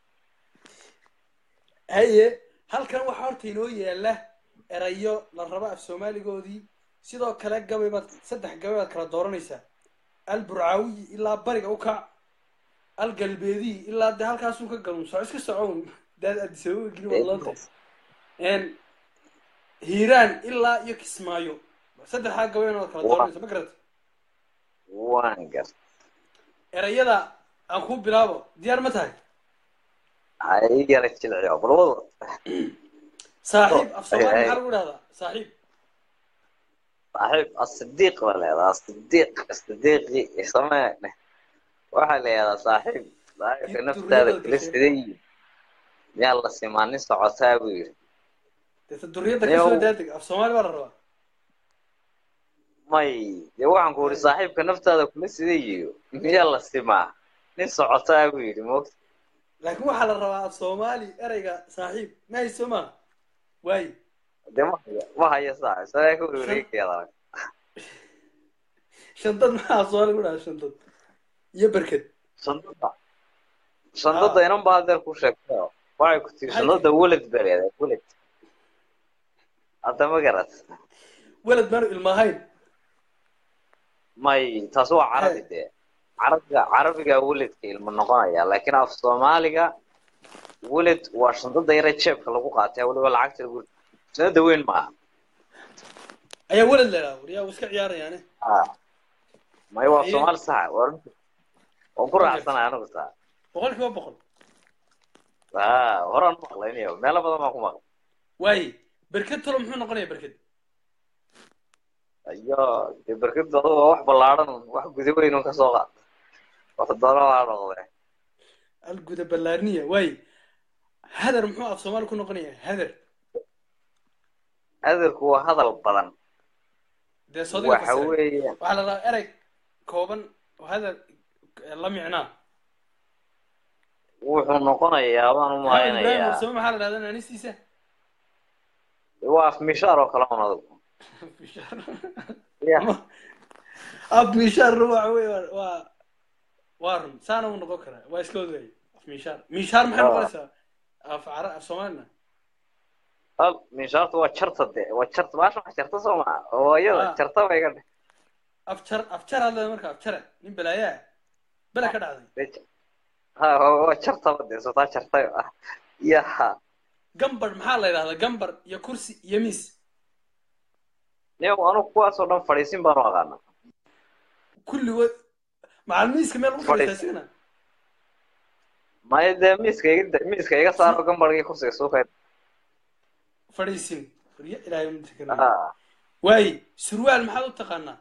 haye halkan waxaa horta inoo yaala erayo la rabo af soomaaligoodii sidoo kale gabay baad saddex gabay baad kala dooranaysaa al burcaawiyi ilaa bariga u kac al galbeediyi ilaa dee halkaasuu ka galun soco iska socon daad adisababa geli waad loonta n hiiraan ilaa iyo kismaayo saddexdaa gabayna waad kala dooranaysaa ma garata waan gar erayada aan ku bilaabo diyaar ma tahay hay yara jilciyo bal wada saaxiib af soomaali maxaa lagu dhahdaa saaxiib saaxiib asidiiq la leedaa asidiiq asidiiqi samee waxaa la yihahdaa saaxiib saaxiibka naftaada kula siday miyaa la simaanin socotaa buu yiri dee ta duriyadda kasoo daadeg af soomaali baa la rabaa may dee waxaan ku uri saaxiibka naftaada kula siday iyo miyaa la simaa nin socotaa buu yidhi moogta laakiin waxaa la rabaa af soomaali ereyga saaxiib ma hayso ma waaye dee ma haya ma haya saa isagaa ka warwareegayaada shantad maxaa af soomaali ku dhaha shantad iyo berked shandada shandada inan baa adeer ku sheegtay waxay ku tiri shandada weled baa leedahay weled hadda ma garat weled baanu ilma ahayn may taas waa carabi dee carabiga carabiga weledka ilmo noqonaya laakiin af soomaaliga weled waa shandada yare jeebka lagu qaatay weliba lacagta lagu shandada weyn maaha ayaa weled la idhaha waryaa uu iska ciyaarayaane may waa Haye. soomaali saxa waa runta waan ku raacsanahay anigu taa boqol kiiba boqol ha horaan maqlaynayo meelo badan baan ku maqlay waaye berked talo muxuu noqonaya berked ayo dee berkadu adugu waa wax ballaadhan wax guda weyn un kasoo qaad wax doona waa noqde alguda ballaarniya waaye hadar muxuu af soomaali ku noqonaya hadar adeerku waa hadal badan dee sodiga waxa fasiray weeye waxaa la rabaa erey kooban oo hadar la micnaa wuxuu noqonayaa baan u maxamed ibraahim malaynayaa warsame maxaa la dhahdaa naanistiisa waa afmishaar oo kale un adigu ya af mishaar waxa wey waa- waa waa run saana uu noqon karaa waa iska odaay af mishaar mishaar maxay Ah. noqonaysaa af cara af soomaalina hal mishaartu waa jarta de waa jarta maasha wax jarta soo maa oo iyada Ah. jarta bay ka dhe afjar afjar aad leedahay marka afjare nin balaayaa bele ka dhacday ha waa jartaba dee sotaa jartay ah yaha gambar maxaa la yidhahdaa gambar iyo kursi iyo miis niyo anugu kuwaasoo dhan fadhiisin baanu aqaana kulligood macal miiska meel lagu fadhiistaa sigana maya dee miiska iga miiska iga saaro gambargii kursiga suuqa fadhiisin warya ilaahay ma jirkan ah waaye surwaal maxaad u taqaanaa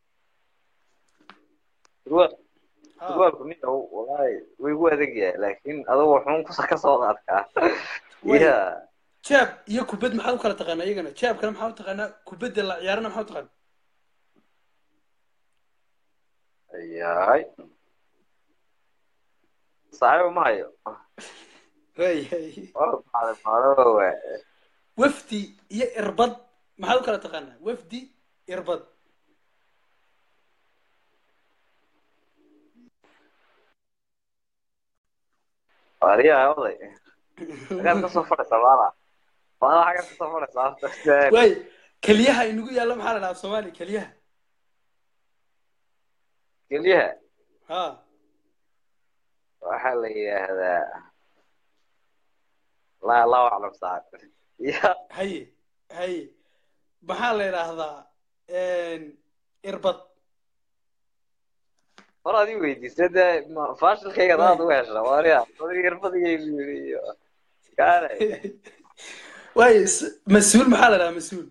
surwaal Ha. surwaalku nin walahi way igu adag yahay laakiin adugu wuxuun kusa ka soo qaadkaa Way. ya jeeb iyo kubad maxaad u kala taqaanaa iyagana jeebkana maxaad u taqaanaa kubadda la ciyaarana maxaad u taqaanaa yahay saaxiib ma hayo waayahay waa baxday maalowe wafdi iyo irbad maxaad u kala taqaanaa wafdi irbad wariyaha oday xagaad kasoo fadhaysaa maala maala xagaad kasoo fadhaysaa horta waay keliyaha inagu yaalla maxaa la dhahaa af soomaali keliyaha kelyaha ha waxaa la yidhaahdaa laa allahu aclam saaxib ya haye haye maxaa la yidhaahdaa irbad hor adii weydiisay dee ma- faashilkayga daad uga hesha wariya odayga irbadiyaygu yidhi iyo kaale waay s- mas-uul maxaa la dhahaa mas-uul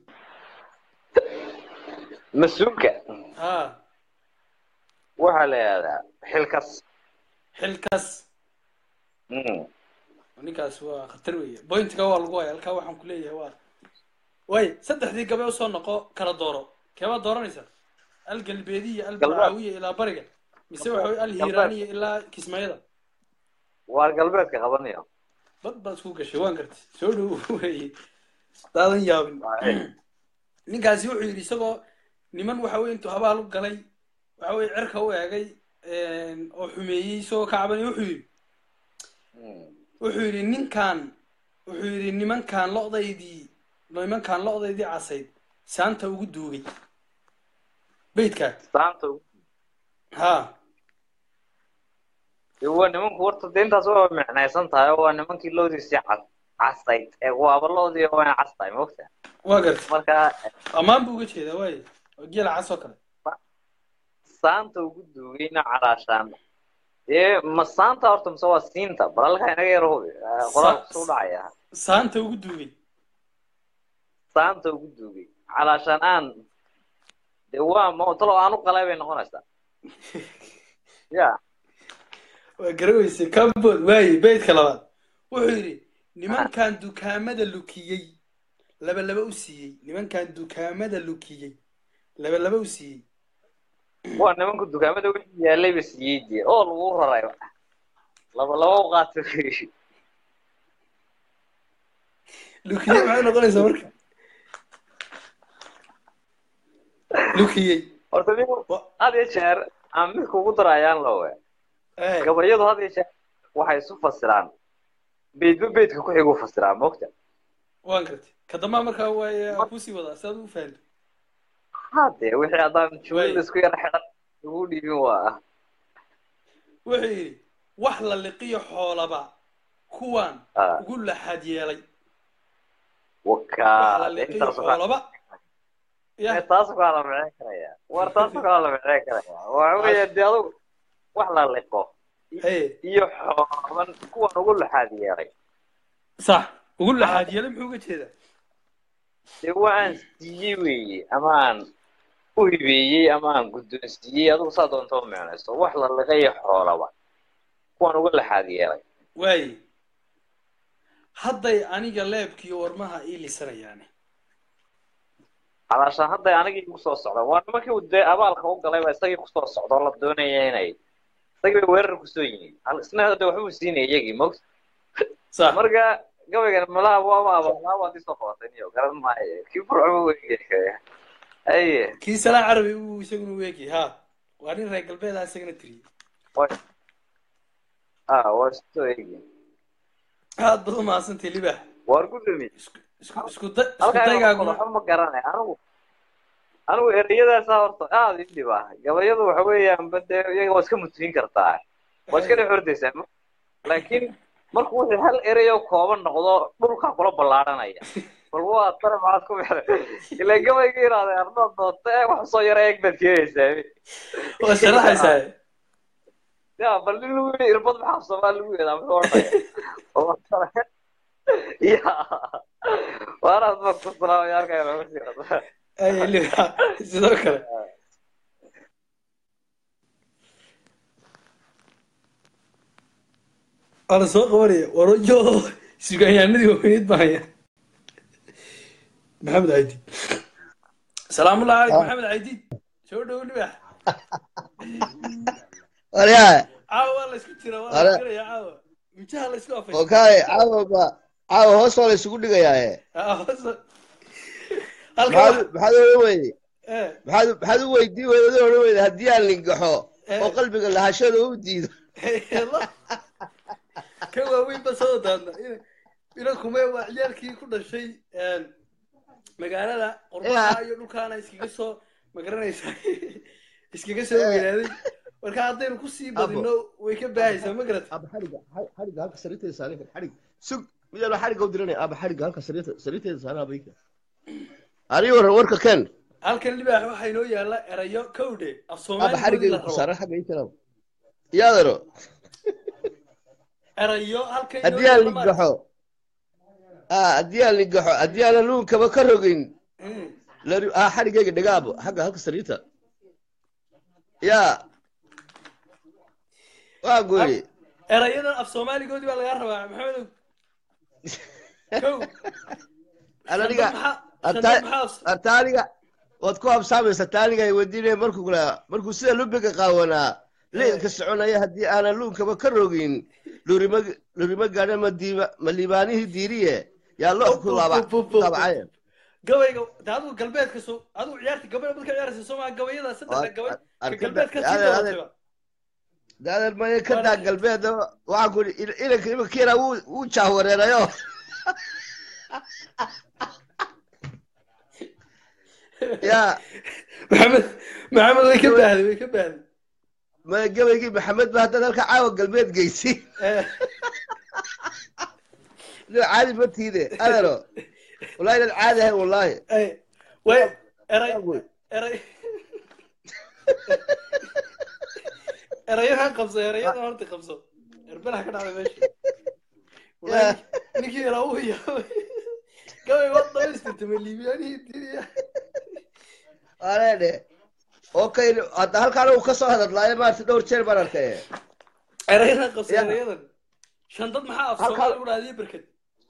mas-uulka ha waxaa la yidhahdaa xilkas xilkas Mm. ninkaas waa khatar weeye bointiga waa lagu haya halkaa waxaan ku leeyahay waa waay saddexdii gabe usoo noqo kala dooro keebaad dooranaysaa algalbeediya albarcaawiya ilaa bariga mise waxa wey alhiiraaniya ilaa kismaayada waar galbeedka qabanayo bad baad isku gashay waan gartay soo dhow weeye daadan yaabin ninkaasi wuxuu yidhi isagoo niman waxa weye intuu habaal u galay waxa weye cirka u eegay oo xumeeyey isagoo ka cabanay wuxuu yidhi wuxuu yidhi ninkan wuxuu yidhi nimankan lo'daydii nimankan lo'daydii casayd saanta ugu duugay beydkaa saanta ha dee waa nimanku horta dee intaas waa micnaysan tahay oo waa nimankii loodiisii cas casayd ee waaba loodii waa cas tahay mogta waa gartay marka ammaan buu uga jeedaa waaye waa geela cas oo kale saanta ugu duugayna calaashaan dee ma saanta horta mise waa siinta balalka inaga yar hubi qoraalku soo dhacaya saanta ugu duugay saanta ugu duugay calaashaan aan dee waa ma talo aan u qalay bay noqonaysaa ya waa garaweyse kabood waaye beydka labaad wuxuu yidhi nimankan dukaamada lukiyey laba laba u siiyey nimankan dukaamada lukiyey laba laba u siiyey waa nimanku dukaamada wixii yaalay ba siiyey dee oo lagu raray laba laba u qaata lukiyey maxay noqonaysaa marka lukiyey horta nin had iyo jeer aan mid kugu darayaan lowe gabayadu had iyo jeer waxay isu fasiraan beydba beydka ku xigu fasiraan mogta waan gartay ka dambaa markaa waa kusii wadaa si aad ugu fahanto hade wixii haddaan jumlada isku yar xidhan ugu dhiibin waa wuxuu yidhi wax la liqiyo xoolaba kuwan Ah. ugu laxaad yeelay wakaa wax la liqiyo xoolaba ya taas kaa la micin karaya war taas kaa la micin karaya waxa weeye dee adugu wax la liqo haye iyo xooban kuwan ugu laxaad yeelay sax ugu laxaad yeelay muxuu uga jeedaa dee waa aan siiyey weeye ama aan u hibeeyey ama aan guddoonsiiyey adigu saa doonta u micnayso wax la liqayo xoolaba kuwan ugu laxaad yeelay waaye hadday aniga leebkiiyo warmaha ii lisanayaane calaashaan hadday anigii igu soo socdaan waa nimankii uu dee abaalka u galay baa isagii kusoo socda oo la doonaya inay isagii bay weerar kusoo yihiin Hal- isna hadda waxbuu siinaya iyagii mogta sax marka gabaygan malaha waaba abaalaa waad isoo qabatay niyo garan maayo kii furcuma weegaya aye kii salaa carabi uu isaguna weegay ha waa nin reer galbeedaa isagana tiriyey way ah waa isoo eegi aad baad umahadsantay libax waar ku dhumi isku isku da isku halkaa daygaaguna waxba ma garanay anigu anigu ereyadaasa horta aada ii dhib ah gabayadu waxa weeyaan bade iyaga waa iska mutugin kartaa waa iska dhex ordaysaa laakiin markuu wixii hal erey oo kooban noqdo dhulkaa kula ballaadhanaya bal waa tare maxaad ku bixday ilaa gabayga yiraahday ardaad doonta ee wax soo yara eeg baad keenaysaa waa sharaxaysaa ya bal nin lagu yidhi irbad maxaa soomaali lagu yeedaa muxuu odhanaya ya waanaad baa ku salaamaya halkaa looga sii wada ay liba sidoo kale waa la soo qabanaya warayo sugaanyahanadii waaweyneed baan haya maxamed caydi salaamullahi calaykum maxamed caydi soo dhowo libax waryaa caawa waa la isku jira waa la Wala- isgaraya caawa mijaha la isku afay okay caawa ba caawa hoos waa la isugu dhigayaaye halka maxaad maxaad oran weyday eh maxaad maxaad u weydii weyday oran weyday haddii aan lingaxo Eh. oo qalbiga lahashada u diido ka waaweyn ba soo daadna ina kume waa ciyaalkii ku dhashay magaalada qurbaha iyo dhulkaana iskaga soo magaranaysaa iskaga soo weynaaday marka haddaynu kusii badino way ka baahaysaa ma garata aba xadhiga xadhiga halka sariirteeda saaran xadhig sug midaanu xadhiga u diranaya aba xadhiga halka sariirta sariirteeda saaran abayka ani waran warka ken halkan libaax waxaa inoo yaalla erayo kowdhe af aba soomaali la xadhigayga ku rabo saaran xagga ii kala yaadaro erayo halkan haddii aan lingaxo ah haddii aan lingaxo haddii aanan luunkaba ka rogin lari ah xadhigayga dhigaabo xagga halka sariirta yaa waa goyri erayadan af soomaaligoodii baa lagaa rabaa maxamedow kow ananiga Shandad maxaa- shandad maxaa af- taaniga waad ku habsaamaysa taaniga ay weydiinaya markuu kula markuu sida lubiga qaawanaa leelka soconaya haddii aanan luunkaba ka rogin lurima lurima gaadha ma diiba ma liibaanihii diiriye yaa loox ku laaba ku laabacay gabayga de adigu galbeedka soo adigu ciyaarta gabay marka ciyaaraysa soo maa gabayada saddexa gabay ka arkada- galbeedka sii adeer- dabatayba daadan maya ka daa galbeed waxaan ku ihi inanka imankiina wuu wuu jaahwareerayo yaa maxamed maxamed way ka baahday way ka baahday maya gabaygii maxamed ba haddaad halka caawa galbeed geysi loo caadi ma tiide adero wallahi inaad caadi ahayn wallahi way eray eray erayahan qabso erayadan horta qabso erbelaha ka dhacday meesha Wallahi, ninkii yaraa uu yaabay gabay waa dhamaystirtay ma liibiyaanihii diriya areedhe okay hadda halkaana uu kasoo hadadlaayo maarta dhowr jeer baan arkay erayadan qabso Ya. erayadan shandad maxaa af Halkaa- soomaali u dhahdiyo berked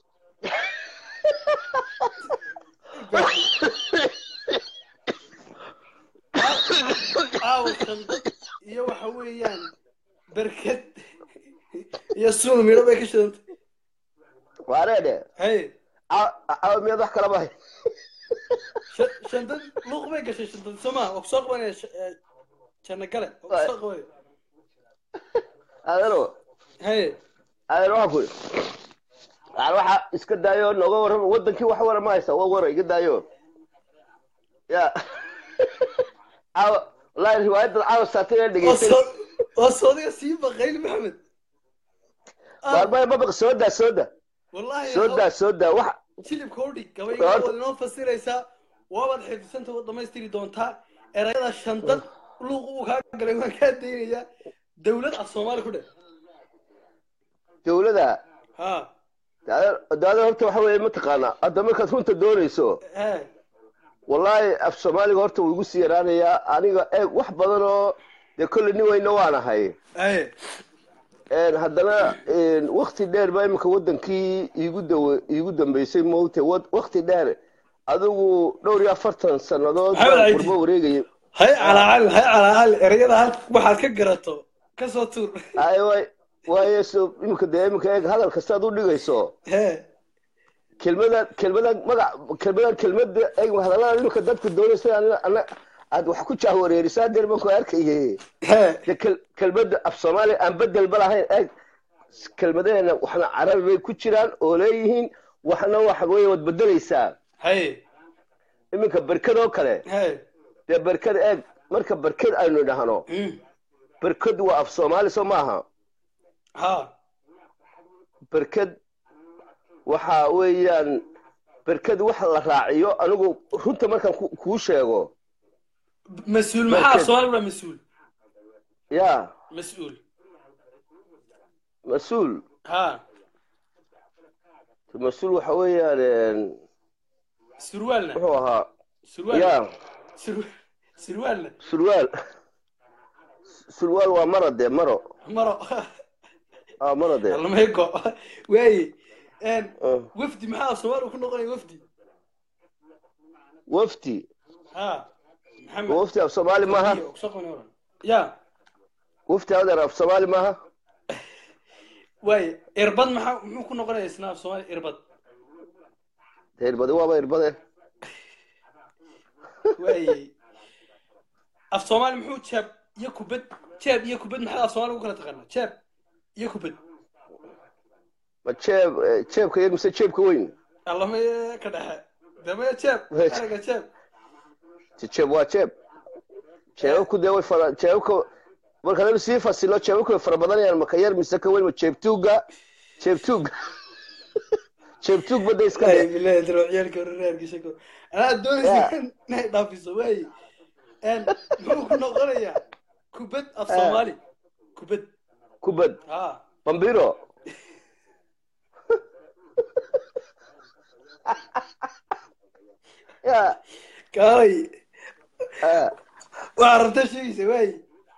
aawo shandad iyo waxa weeyaan berked iyo suul midho bay ka shidantay areedhe hey caawa miyaad wax kalaba hay Sha- shandad luuq bay gashay shandad soma waa kusoo qabanaya sh- eh, janno gale waa kusoo qabanaya adero hey adeer waxaan ku aan waxa iska daayo nooga warrama wadankii wax wara ma haysa waa wara iga daayo ya caawa wallahi riwaayadda caawa saatay ee dhegeystay waa soodiga sii baqayli maxamed maalmaya mabaq soo daa soo daa wallahi soo daa soo daa wax jilibka udhig gabayga waad inoo fasiraysaa waabaad xifdisanta waad dhamaystiri doontaa erayada shandad luuq uu kaa galay waan kaa daynayaa dawlad af soomaali ku dheh dowladda ha daada horta waxa weeye mataqaanaa hadda markaad runta doonayso he wallahi af soomaaliga horta wuu igu sii yaraanayaa aniga eeg wax badan oo dee kolley nin weyna waan ahay hey Een, haddana een, wakti dheer baa iminka wadankii iigu dawe iigu dambeysay moogte wakti dheer adigu dhowr iyo afartan sannadood Maxamed baan Caydi. qurbo wareegayay hay calaacal hay calaacal erayada hal waxaad ka garato ka soo tuur ay way waaye so iminka dee iminka eeg hadal kastaad u dhigayso he kelmada kelmada magac kelmada kelmada eeg hadallada iminka dadku doonaysa ana ana aad wax ku jahwareerisaa deer baan ku arkayay de kel- kelmada af soomaaliya aan bedelba lahayn eeg kelmadaheena waxna carabi bay ku jiraan oo leeyihiin waxna waxa weeye waad bedelaysaa hay iminka berkadoo kale he dee berked eeg marka berked aynu dhahno berked waa af soomaali soo maaha ha berked waxa weeyaan berked wax la raaciyo anigu runta markaan ku- kuu sheego mas-uul maxaa Markeed. soomaali waa mas-uul ya mas-uul mas-uul ha mas-uul waxa weeyaan een, surwaalna wuxuu ahaa surwaal ya Sur- surwaalna surwaal surwaal waa maro dee maro maro ah maro dee almeego waaye een, Ah. wafdi maxaa soomaali ku noqonaya wafdi wafdi ha maxamed wafdi af soomaali maaha Iyo, kusoo qabnay oran. ya wafdi adeer af soomaali maaha waaye irbad maxaa muxuu ku noqonaya isna af soomaali irbad dee irbadi waaba irbade waaye af soomaali muxuu jeeb iyo kubad jeeb iyo kubad maxaa af soomaali ugu kala taqaanaa jeeb iyo kubad ma jeeb eh, jeebka yar mise jeebka weyn allama ka dhexe damaya jeeb Wait. erayga jeeb Je- jeeb waa jeeb jeebabku dee way fara jeebabka marka laga sii fasilo jeebabku way fara badanayaan maka yar mise ka weyn ma jeebtuuga jeebtuuga jeebtuug bada iska Ay, dhe bilahi daro ciyaalka hore reerkiisa ko anaa doonaysa inay dhaafiso waaye een muxuu ku noqonayaa kubad af soomaali kubad kubad ha bambiro ya kaaway ah, waa rabta sheegaysa waaye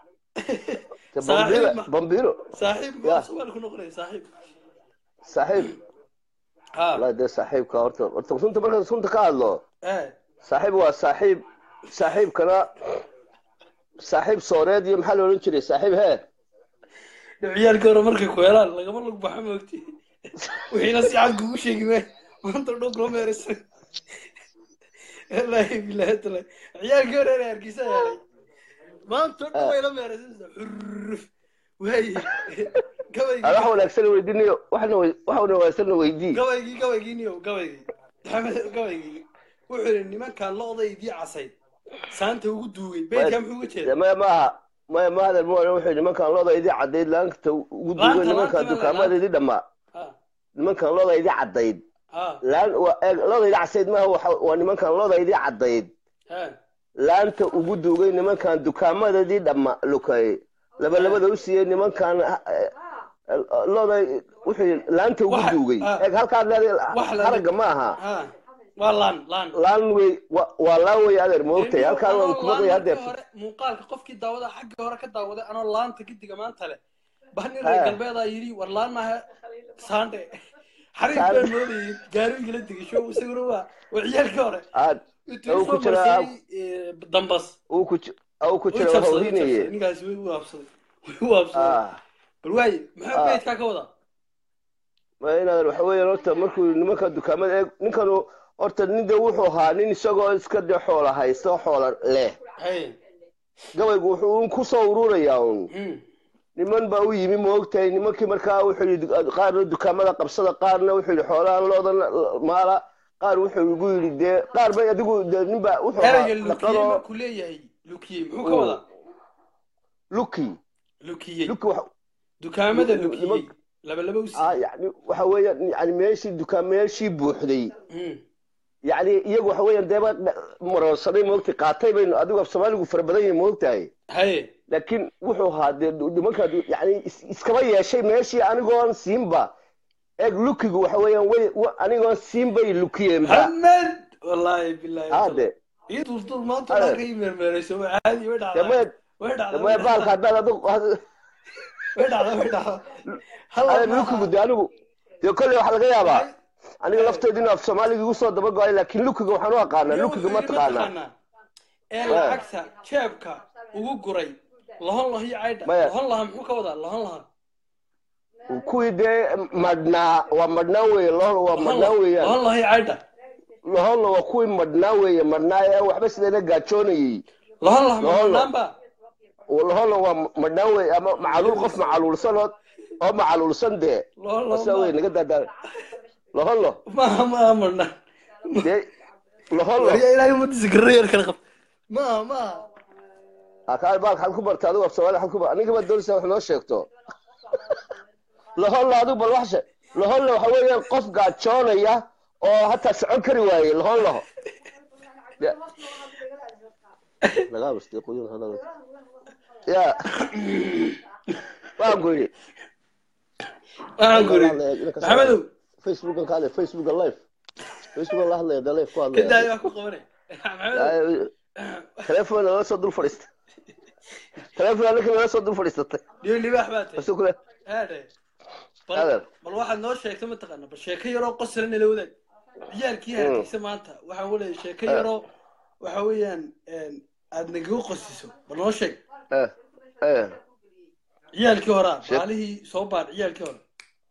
de Saaxiib bambiro ma- bambiro saaxiib muxuu Ya. af soomaali ku noqonaya saaxiib saaxiib ha wallahi dee saaxiibka horta horta runta markaan runta ka hadlo eh saaxiib waa saaxiib saaxiibkana saaxiib sooreed iyo maxaa la odhan jiray saaxiib hee ciyaalka hore markay ku helaan lagama lug baxa moogti wixiina si cad kugu sheegi maayo maanta dhow kula meeraysan wallaahi bilaahi taala ciyaalkii hore ee hargeysa yeelay maanta dhow way la meeraysanaysaa xurruf waaye gabaygii wax wanaagsan weydiinayo waxna wey- wax wanaagsan weydii gabaygii gabaygii niyo gabaygii maxamed gabaygii wuxuu yidhi nimankaan lo'daydii casayd saanta ugu duugay beydkaa muxuu uga jeeda dee maya maaha maya maadan mu odhan wuxuu yidhi nimankaan loodaydii caddayd laanta ugu duugay Laanta, nimankaan laanta, dukaamadeedii dhammaa ha nimankaan loodaydii caddayd ha laan waa eeg loodaydii casayd maaha waxa- waa nimankaan loodaydii caddayd ha laanta ugu duugay nimankaan dukaamadeedii dhamma lukay labalabada u siiyey nimankaan looday wuxuu yidhi laanta ugu Waxa- duugay ah. eeg halkaad Wax leedahay la- haragga ma aha ha waa laan laan laan wey wa- waa laan wey adeer moogtay halkaan waan ku maqlay haddeer hore muuqaalka qofkii daawada xagga hore ka daawaday anoo laanta gidiga maanta leh baa nin Ha. reer galbeedaa yidhi war laan maaha saande xariif Saande. baan moodayay gaarigii la digay show isaguna waa waa ciyaalkii hore aad intuu uu ku soo jiraa marsiyey dambas uu ku ji- uu ku u jira jabsaday u hawlinaye jabsaday ninkaasi way u habsaday way u habsaday ah bal waaye maxaa Ah. beydkaa ka wadaa ma inaad waxa weeyaan horta markuu nimanka dukaamada eeg ninkanu horta nin de wuxuu ahaa nin isagoo iska de xoola haysto xoola leh hay gabaygu wuxuu un ku soo ururayaa un Hmm. niman baa u yimi moogtahay nimankii markaa wuxuu yidhi qaarna dukaamada qabsada qaarna wuxuu yidhi xoolahan loodan maala qaar wuxuu igu yidhi dee qaar bay adigu de ninba wuxuu ahaa erayga lukiyey dhaqanoo markuu leeyahay lukiyey muxuu ka Mm. wadaa luki lukiyey luki waxa dukaamada Lu- lu- lukiyey niman- laba laba u ah siiyey yani waxa weeyaan yani meeshii dukaan meeshii buuxday Hmm. yani iyagu waxa weeyaan deeba maroonsaday moogtay qaatay baynu adigu af soomaaligu fara badan yahay moogtahay haye laakiin wuxuu ahaa dee nimanka yani is- iskaba yeeshay meeshii anigoon siinba eeg lukigu waxa weeyaan way wa- anigoon siin bay lukiyeenba hamed wallaahi bilaahi hade ii durdur maanta Ade. dhanka ii meermeerayso waa caadi way dhacdaa damee way dhacdaa damee way baalka dhacdaa haddaad adigu way dhacdaa way dhacdaa hal ade ma lukigu aha dee anigu dee kolley waxaa laga yaabaa Waxay- aniga Eh. lafteedu inuu af soomaaliga igu soo dabago'ay laakiin lukiga waxaan u aqaanaa iyo lukiga wuxuu ma yidhi taqaanaa mataqaanaa ee Eh. lacagta jeebka ugu guray lahon laho iyo caydha Maya. lahon laha muxuu ka wadaa lahon laha kuwii dee madhnaa waa madhnaa weeye lohol waa lahon madhnaa laha weeyaan lahon laho iyo caydha loholna waa kuwii madhnaa weeye madhnaa ee waxba sideena gaajoonayey lahon laha Lahon laha. mamanaanba loholna waa madhnaa weeye ama macaluul qof macaluulsan oo oo macaluulsan dee lahon laho asa wey ma naga daadaa lohollo maaha maaha manaan dee lohollo warya ilaahay umadiisa garra yar kala qab maaha maaha akaal baal xad ku barta adigu af soomaali xad ku bar aniga baad doonaysaa wax noo sheegto laholla adigu bal wax she laholla waxa weeyaan qof gaajoonaya oo hataa socon kari waaye lahon laho Ya. lagaa bastay qoyin hadal ya waan goyey waxaan ku iri maxamedow facebookan ka hadlay facebookan live facebookan la hadlaya da live ku hadlaya kadaayo waa ku qabanay maxamedow telefoon nala soo dul fadhiista telefoon anaka nala soo dul fadhiisatay dhiyo libaax baa tahay Asu kule haadhe Adeer. bal bal waxaad noo sheegta mataqaana bal sheeko yaroo qosla nala wadaag ciyaalkii hargeysa maanta waxaan waleeyay sheeko yaroo waxa weeyaan aad nagaga qosiso bal noo sheeg eh eh ciyaalkii horaa Sheek- maalihii soo baadh ciyaalkii hore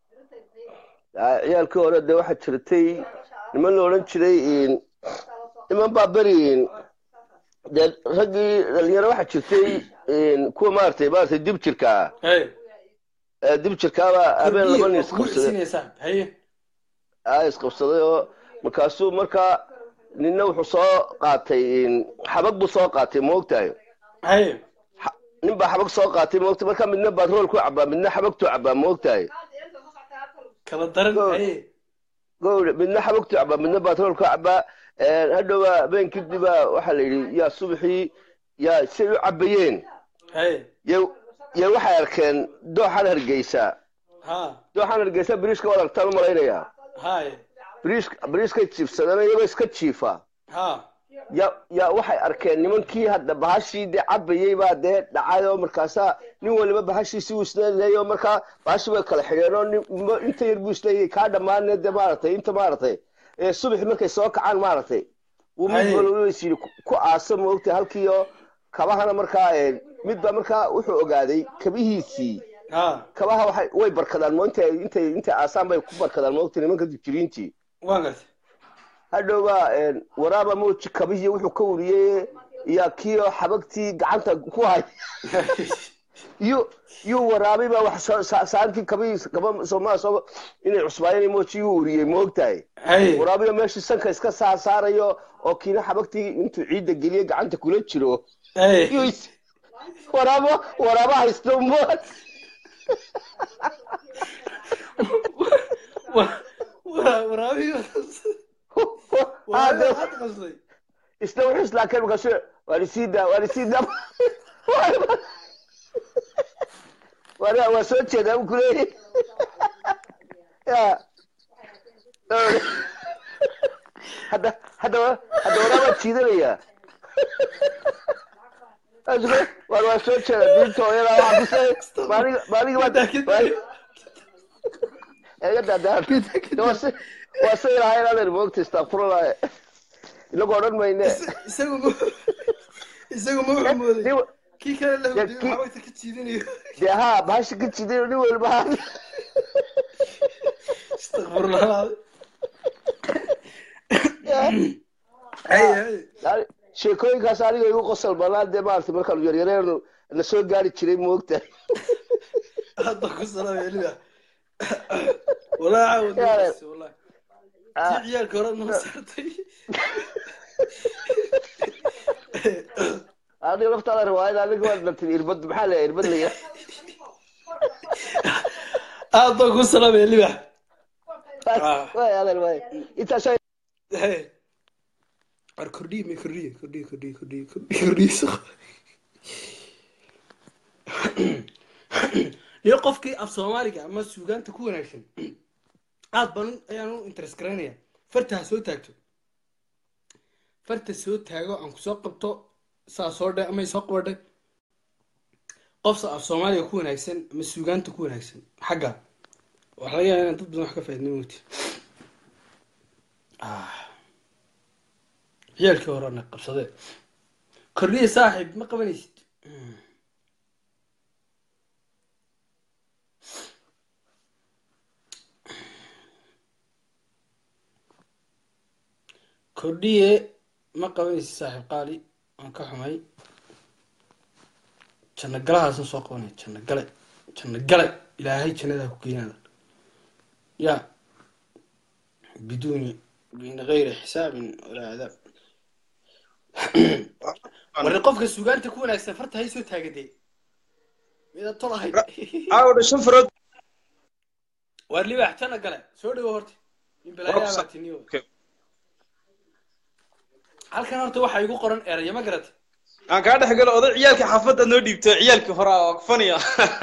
Ah, ciyaalkii hore dee waxaa jirtay niman la odhan jiray in- niman baa beri in- dee raggii dhalinyaro waxaa jirtay in kuwa maaragtay maaragtay dib jirka ah hey Eh, dib jirkaabaa habeen laba nin kugu isqabsaday isinaysaa haye aa isqabsaday oo markaasuu markaa ninna wuxuu soo qaatay in- xabag buu soo qaatay moogtahay haye nin baa xabag soo qaatay moogta markaa midna batrool ku cabaa midna xabagtuu cabaa moogtahay kala daran haye gowra midna xabagtuu cabaa midna batrool ku cabaa hadhowa habeen kadibaa waxaa la yidhi yaa subaxii yaa say u cabayeen haye ya ya waxay arkeen dooxan hargeysa ha dooxan hargeysa biriishka waad aragtaan u malaynayaa haye biriishka biriishkay jiifsadeen iyagoo iska jiifa ha ya ya waxay arkeen nimankii hadda bahashii dee cabayey baa dee dhacay oo markaasaa nin waliba bahashiisii uu isleeyahay oo markaa bahashii way kala xidheen oo nin- mo- inta yar buu isleeyahay kaa dhammaanee dee maaragtay inta maaragtay ee subaxi markay soo kacaan maaragtay wuu mid Haye. waliba is yidhi ku- ku aasa moogtay halkii oo kabahana markaa ee, mid baa markaa wuxuu ogaaday kabihiisii ha kabaha waxay way barkadaan mo intay intay intay aasaan bay ku barkadaan moogtay nimanka jiriintii waan gartay hadhowba waraaba mooji kabihii wuxuu ka wariyey iyo kiio xabagtii gacanta ku hay iyo iyo waraabay baa wax soo- sa- saantii kabihii kaba soomaa soo inay cusbaayeen mooji yuu wariyey moogtahay haye waraabiyo meeshii sanka iska saa saarayo oo kiina xabagtii intuu ciidda geliye gacanta kula jiro haye iyo is- waraabo waraaba haysto mo waraabiyo waraabiyo waxaad qasday isna wuxuu islaakeen markaasu waan isii daa waan isii daa waa waa soo jeedaa u kuleeyay ya hadda hadda hadda waraabaa jiidanaya waan waa soo jeeda diinta hooyada waxaa kusay maaliga maaliga baa eega daadaan waa say lahayn adeer moogta istakfurullah inagoo odhan mayne isagu ma isagu ma wuxuu mooday Nin- kii kale la Ya, hurdiyo kii- xabagta ka jiidanayo dee haa bahasha ka jiday nin walba haa istakfurlah haye haye Yani, sheekooyinkaas aniga igu qosol banaan dee maaragtay markaanu yaryareenu na soo gaari jiray moogta hadda ku salaamay eliba walaa caawad Yaale. nafsi wallahi tii ciyaalka hore noo saartay aniga laftaada riwaayad aniga waa dhantay irbad maxaa la irbad la yidhaha aad baan ku salaamay eliba Ah. waay adeer waay intaas haye war kordhiye me kordhiye kordhiye kordhiye kordhiye kordhiye kordhiye so iyo qofkii af soomaaliga ama suugaanta ku wanaagsan aad baan u- ayaan u interest garaynaya farta ha soo taagto farta soo taago aan kusoo qabto saa soo dhe ama isoo qabadhe qofsa af soomaaliga ku wanaagsan ama suugaanta ku wanaagsan xagga waxaa laga yaabaa inaan dad badan wax ka faaidnay mogti ciyaalkii hore na qabsadee kordhiye saaxiib ma qabanaysid kordhiye ma qabanaysid saaxiib qaali waan ka xumay janno galahaasan soo qabanaya janno gale janno gale ilaahay jannadaa ku geynaada ya biduuni min gayri xisaabin walaa cadaab warri qofka sugaanta ku wanaagsan farta hay soo taagadee midaad tol ahayd caawdha shan farood waar libaax jana gale soo dhawo horta in balaayaabaatinio halkan horta waxaa igu qoran eraya ma garata aan kaa dhex galo oday ciyaalkii xaafadda noo dhiibto ciyaalkii hore oo faniya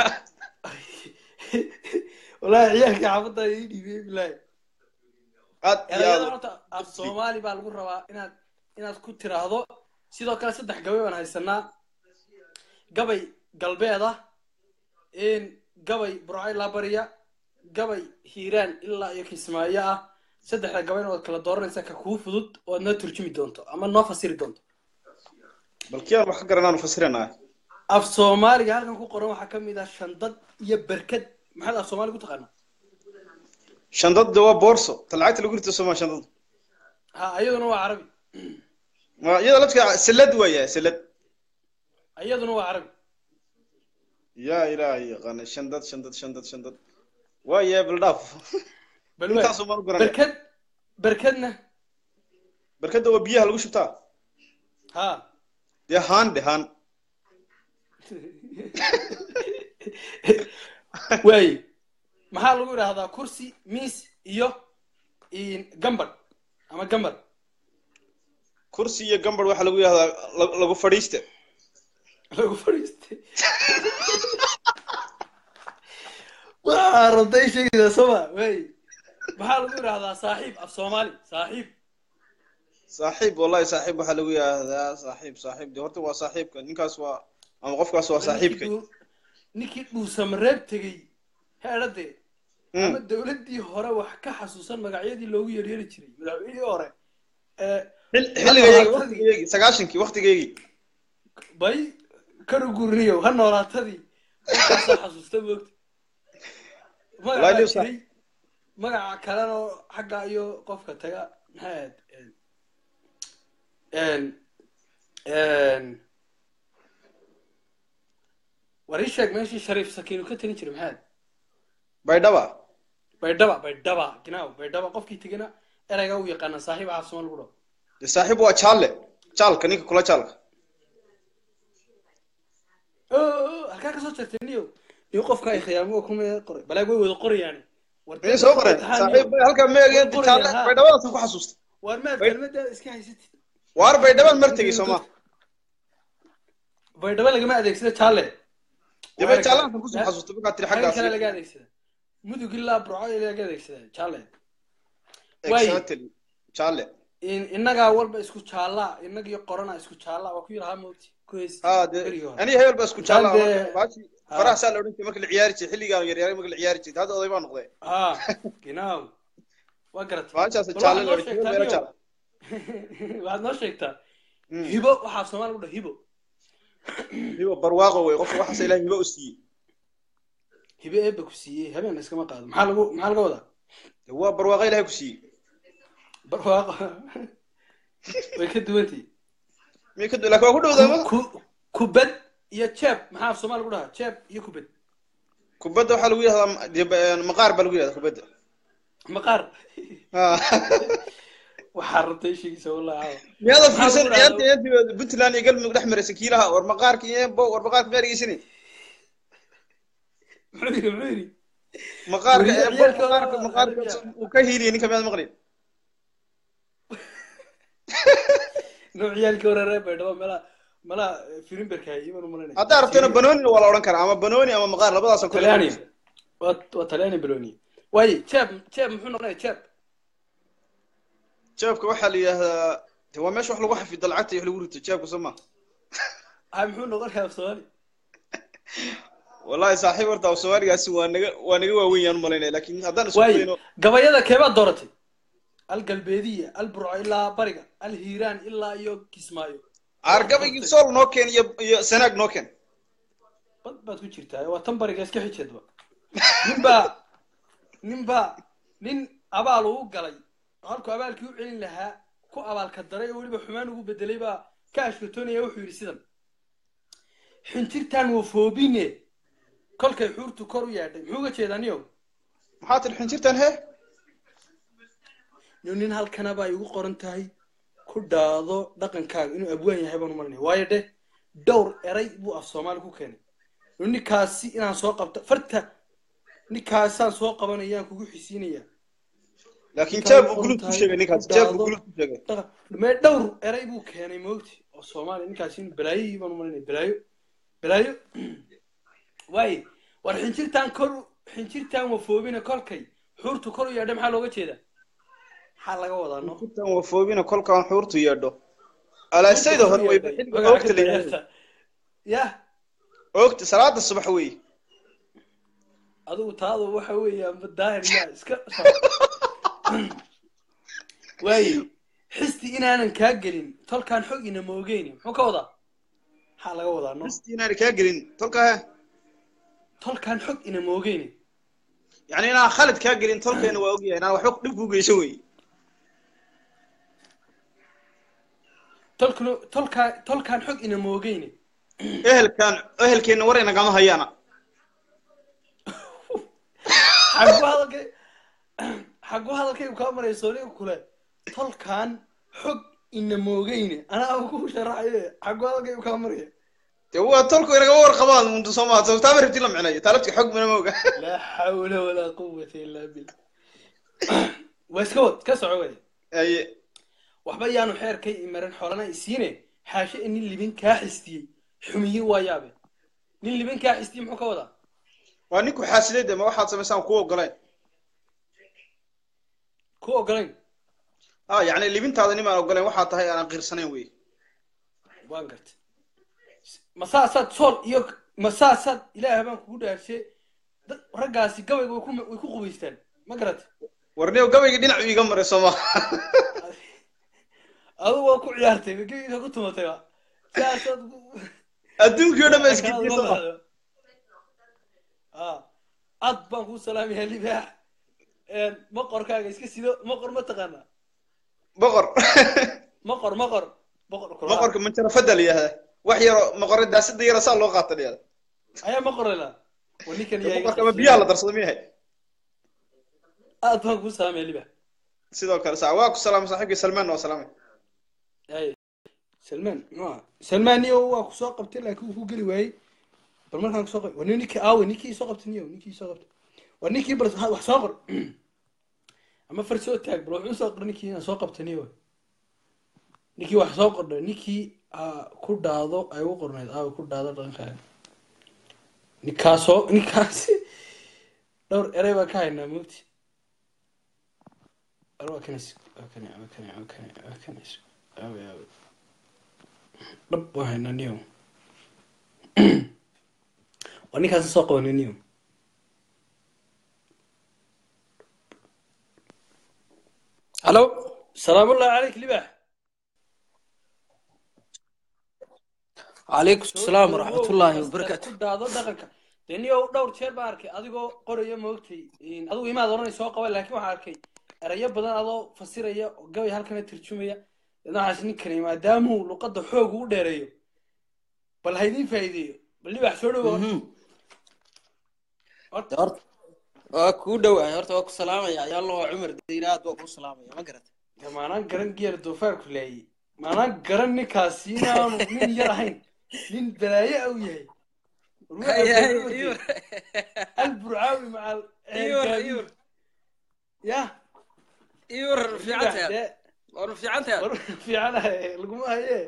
wallaahi ciyaalkii xaafadda ii dhiibiyey bilaahi aad iyo erayada aad horta af soomaali baa lagu rabaa inaad inaad ku tiraahdo sidoo kale saddex gabay baan haysanaa gabay galbeed ah in gabay burco ilaa bariya gabay hiiraan ilaa iyo kismaayo ah saddexda gabayna waad kala dooranaysaa ka kuu fudud oo aad noo turjumi doonto ama noo fasiri doonto bal kii aan wax ka garanaanu fasiranaa af soomaaliga halkan ku qoran waxaa ka mid ah shandad iyo berkad maxaad af soomaali ku taqaanaa shandada waa boorso ta lacagta lagu rito sooma shandada ha iyaduna waa carabi Ma- iyada laftiga salad waaya salad iyaduna waa carabi yaa ilaahay yaqaana shandad shandad shandad shandad waaya baldhaaf bal intaasoo maan u garanaya berkad berkadna barkada waa biyaha lagu shubtaa ha dee haan dhe haan waaye maxaa lagu idhaahdaa kursi miis iyo gambadh ama gambar kursi iyo gambar waxaa lagu yidhahdaa la- lagu fadhiiste lagu fadhiistay waa rabtay sheegaysaa sooma waaye maxaa lagu idhaahdaa saaxiib af soomaali saaxiib saaxiib wallahi saaxiib waxaa lagu yidhahdaa saaxiib saaxiib de horta waa saaxiibka ninkaas waa ama qofkaas waa saaxiibka ninkii dhuusamareeb tegey heedhade ama dawladdii hore wax ka xasuusan magacyadii loogu yeeryeeri jiray madaxweynihii hore ee xilligaygii waqtigaygii sagaashankii waqtigaygii bay kanu gurniyo ha noolaatadii markaasaa xasuusta moogta Wallahi magacaa Lewis- jiray magaca kalena oo xagga iyo qofka taga maxay ahayd n n war ii sheeg meeshii shariif sakiinu ka tegin jiray maxay ahayd baydhaba baydhaba baydhaba ginaaw baydhaba qofkii tegina erayga u yaqaana saaxiib caafsuma lagu dhaho de saaxiib waa jaalle jaalka ninka kula jaalka oo halkaa kasoo jartay niyo niyo qofka ay khiyaamo kuma qoray balaag way wada qorayaan war miyay soo qoreen saaxiib halkaa ma egeen jaalle baydhabadaasan ku xasuusta war maad Bay- kelmadaada iska haysatid waar baydhabaan mar tegey sooma baydhaba lagama adeegsada jaalle de bay jaallahasan kusoo xasuusta markaad tiri xaggan kale xaggaas laga adeegsada mudug ilaa burco laga adeegsada jaalle waaye exactly jaalle in- innagaa walba isku jaallaa innagii qorana isku jaallaa waa ku yidhahaa moogti ku haysti ha de berigii hore aniga hebel baa isku jaalla Intaan dee- baashi faraha saa la odhan jiray marka la ciyaari jiray xilligaan yaryaaray marka la ciyaari jiray hadda oday baa noqday ha ginaaw waa garatay baashaas Bal jaalle waxaad la noo odhan jiray sheegtaa meelo niyo jaalla waxaad noo sheegtaa Mm. hibo waxaa soomaali lagu dhaha hibo hibo barwaaqo wey qofka waxaas ilaahay hibo u siiyey hibo eebba ku siiyey habeen iskama qaado maxaa lagu maxaa laga wadaa de waa barwaaqo ilaahay ku siiyey barwaaqo way ka duwantii miyay ka du- laakiin waa ku dhowdaa ma ku kubad iyo jeeb maxaa af soomaali lagu dhahaa jeeb iyo kubad kubadda waxaa lagu yidhahdaa de ba- maqaar baa lagu yidhahdaa kubadda maqaar Ha. waxaa rabtay sheegaysa wallahi miyaada Maxaa fiirsan lagu dhahdaa? ciyaarta ciyaartii puntland iyo galmudug dhex maraysa kiilaha war maqaarka iyo bo war maqaarka ma eregeysani muxuu yidhi muxuu yidhi maqaarka Weliba ee bo ciyaalka maqaarka waa- maqaarka uu ka hiiliyay ninka miyaad maqlin nooc ciyaalka wareeree baydhabo meelaha meelaha firimberka iman u malanaya haddaa rabtana banoonina waa la odhan karaa ama banooni ama maqaar labadaasoo kale talyaani waa waa talyaani baloni waaye jeeb jeeb muxuu noqonaya jeeb jeebka waxaa la yidhahdaa de waa meesha wax lagu xafido lacagta iyo wax lagu rito jeebka soo ma ha muxuu noqonayaa af soomaali wallahi saaxiib horta af soomaaligaasi waa naga waa naga waaweyn yaan u malaynaya laakiin haddaan isku waaye dayno gabayada keebaad dooratay al galbeediya al burco ilaa bariga al hiiraan ilaa iyo kismaayo aargabaygii sool noo keen iyo iyo sanaag noo keen bad baad ku jirtaa waa tan bariga iska xijeedba ninbaa ninbaa nin abaal uu galay halkuu abaalkii u celin lahaa ku abaalka daray oo weliba xumaan ugu bedelay baa ka ashkatoonaya wuxuu yidhi sidan xinjirtaan wafoobine kolkay xuurtu kor u yaadhay muxuu uga jeedaa niyow maxaa tiri xinjirtan he niyo nin halkana baa igu qoran tahay ku ku dhaado dhaqankaaga inuu abwaan yahay baan u malinaya waayo dheh dhowr eray buu af soomaali ku keenay ninkaasi inaan soo qabto farta ninkaasaan soo qabanayaan kugu xisiinaya laakiin jaab buu gulub ku sheegay ninkaas jaab buu gulub ku sheegay mee dhowr eray buu keenay moogti oo soomaaliya ninkaasi in balaayihii baan u malinaya balaayo balaayo waaye war xinjirtaan kor xinjirtaan wafoobina kolkay xuurtu kor u yaadha maxaa looga jeedaa maxaa laga wadaa no intaan wafoobina kolkaan xuurtu yeedho alaasayda hore way xilliga oogta la yidhaahdo yah oogta salaada subax wey adigu taadu waxa weeyaan daahir yaa iska waaye xisti inaanan kaa gelin tolkaan xog ina moogeyni muxuu ka wadaa maxaa laga wadaa no xisti inaan kaa gelin tolkaa tolkaan xog ina moogeyni yani inaan khalid kaa gelin tolkeena waa ogyahay inaan waxba dhib kuu geysan wey tolkuna tolkaa tolkaan xog ina moogeyni ehelkaan ehelkeenna war inagama hayaana xagu hadalkay xagu hadalkaygu kaa marayso aniga kule tolkaan xog ina moogeyni anaa ku sharaxaye xagu hadalkaygu kaa maraya dee waa tolku inagama warqabaan mundu soo maha taama rabti la micnayo taalabti xog mina mooga laa xawla walaa quwata illaa billah waa iska wad ka soco wey aye waxba yaanu xeerkay imarin xoolana isiine xaashe nin libin kaa xistiyey xumiye waa yaabe nin libin kaa xistiyey muxuu ka wadaa waa ninku xaasiday de ma waxaad samaysaan ku ogolayn ku ogolayn ha yani libintaada nimaan ogolayn waxaa tahay aanan qiirsanayn wey waan gartay masaasaad sool iyo masaasaad ilaahay baan kugu dhaarshe dad raggaasi gabayga way ku way ku qubaystaan ma garatay warniyo gabayga dhinacu iiga maray soo ma adigu waa ku ciyaartay gabayga ku tumatay ba saasaad adduunkii o dhan ba iskidiyey soo ma ad baan kuu salaamayaa libaax maqorkaaga iska sido maqor ma taqaanaa boqor maqor maqor boqor boqorka manjarafada la yihahda wax yaro maqore daasida yara saa loo qaata la yihahda ayaa maqorela wa ninkan boqorka ama biyaha la darsado miyahay aad baan kuu salaamaya libaax sidoo kale sa waa ku salaamay saaxiibkii salmaan waa salaamay ay salmaan ma salmaan niyo waa ku soo qabtay laakiin wuu ku geli waayey bal markaan kusoo qabtay war ninkii aawe ninkii soo qabtay niyo ninkii soo qabtay war ninkii bal wax soo qor ama far soo taag bal wuxuu soo qor ninkii inaan soo qabtay niyo ninkii wax soo qordha ninkii ku dhaado ay u qornayd aawe ku dhaado dhaqankaaga ninkaasoo ninkaasi dhowr erey baan ka haynaa mogti waa kanis waa kani waa kani waa kani waa kanis aawe aawe dhab waan haynaa niyo waa ninkaas soo qabanay niyo halo salaamullahi calayk libax calaykum asalaam waraxmatullaahi wabarakaatu ku dhaado dhaqanka dee niyo dhowr jeer baan arkay adigoo qoraya moogtay adigu imaad oranay soo qaba laakiin waxaan arkay erayo badan adoo fasiraya oo gabay halkana tarjumaya dadna waxaas ninkani maadaamuu luqadda xoog u dheereeyo bal haydin faa'iideeyo bal libax soo dhowo horta waa kuu dhowahay horta waa ku salaamaya yaallo waa cumar dayna aad waa kuu salaamaya ma garata maanaan garan geer doofaarku laayey maanaan garan ninkaasi inaanu nin yar ahayn nin balaaye au yahay alburcaawi macal ya iwar fiicantahay war fiicantahay fiicanahay laguma haye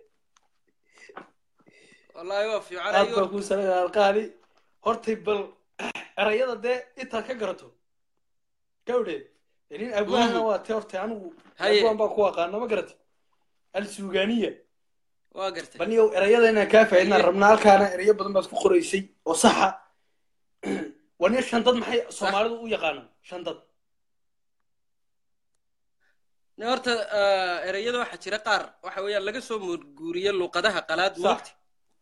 wallahi waa fiican aad baa kuu salayna alqaali hortay bal erayada dee intaad ka garato gawdhe nin abwaana waa te hortay anigu abwaan baa ku aqaana ma garata alsuuganiya waa gartay bal niyow erayada inaan kaa faaidnaan rabnaa halkaana erayo badan baad ku qoraysay oo saxa waa nin shandad maxay soomaalidu u yaqaanaan shandad horta ereyada waxaa jira qaar waxa weeyaan laga soo muurguuriye luuqadaha qalaad moogti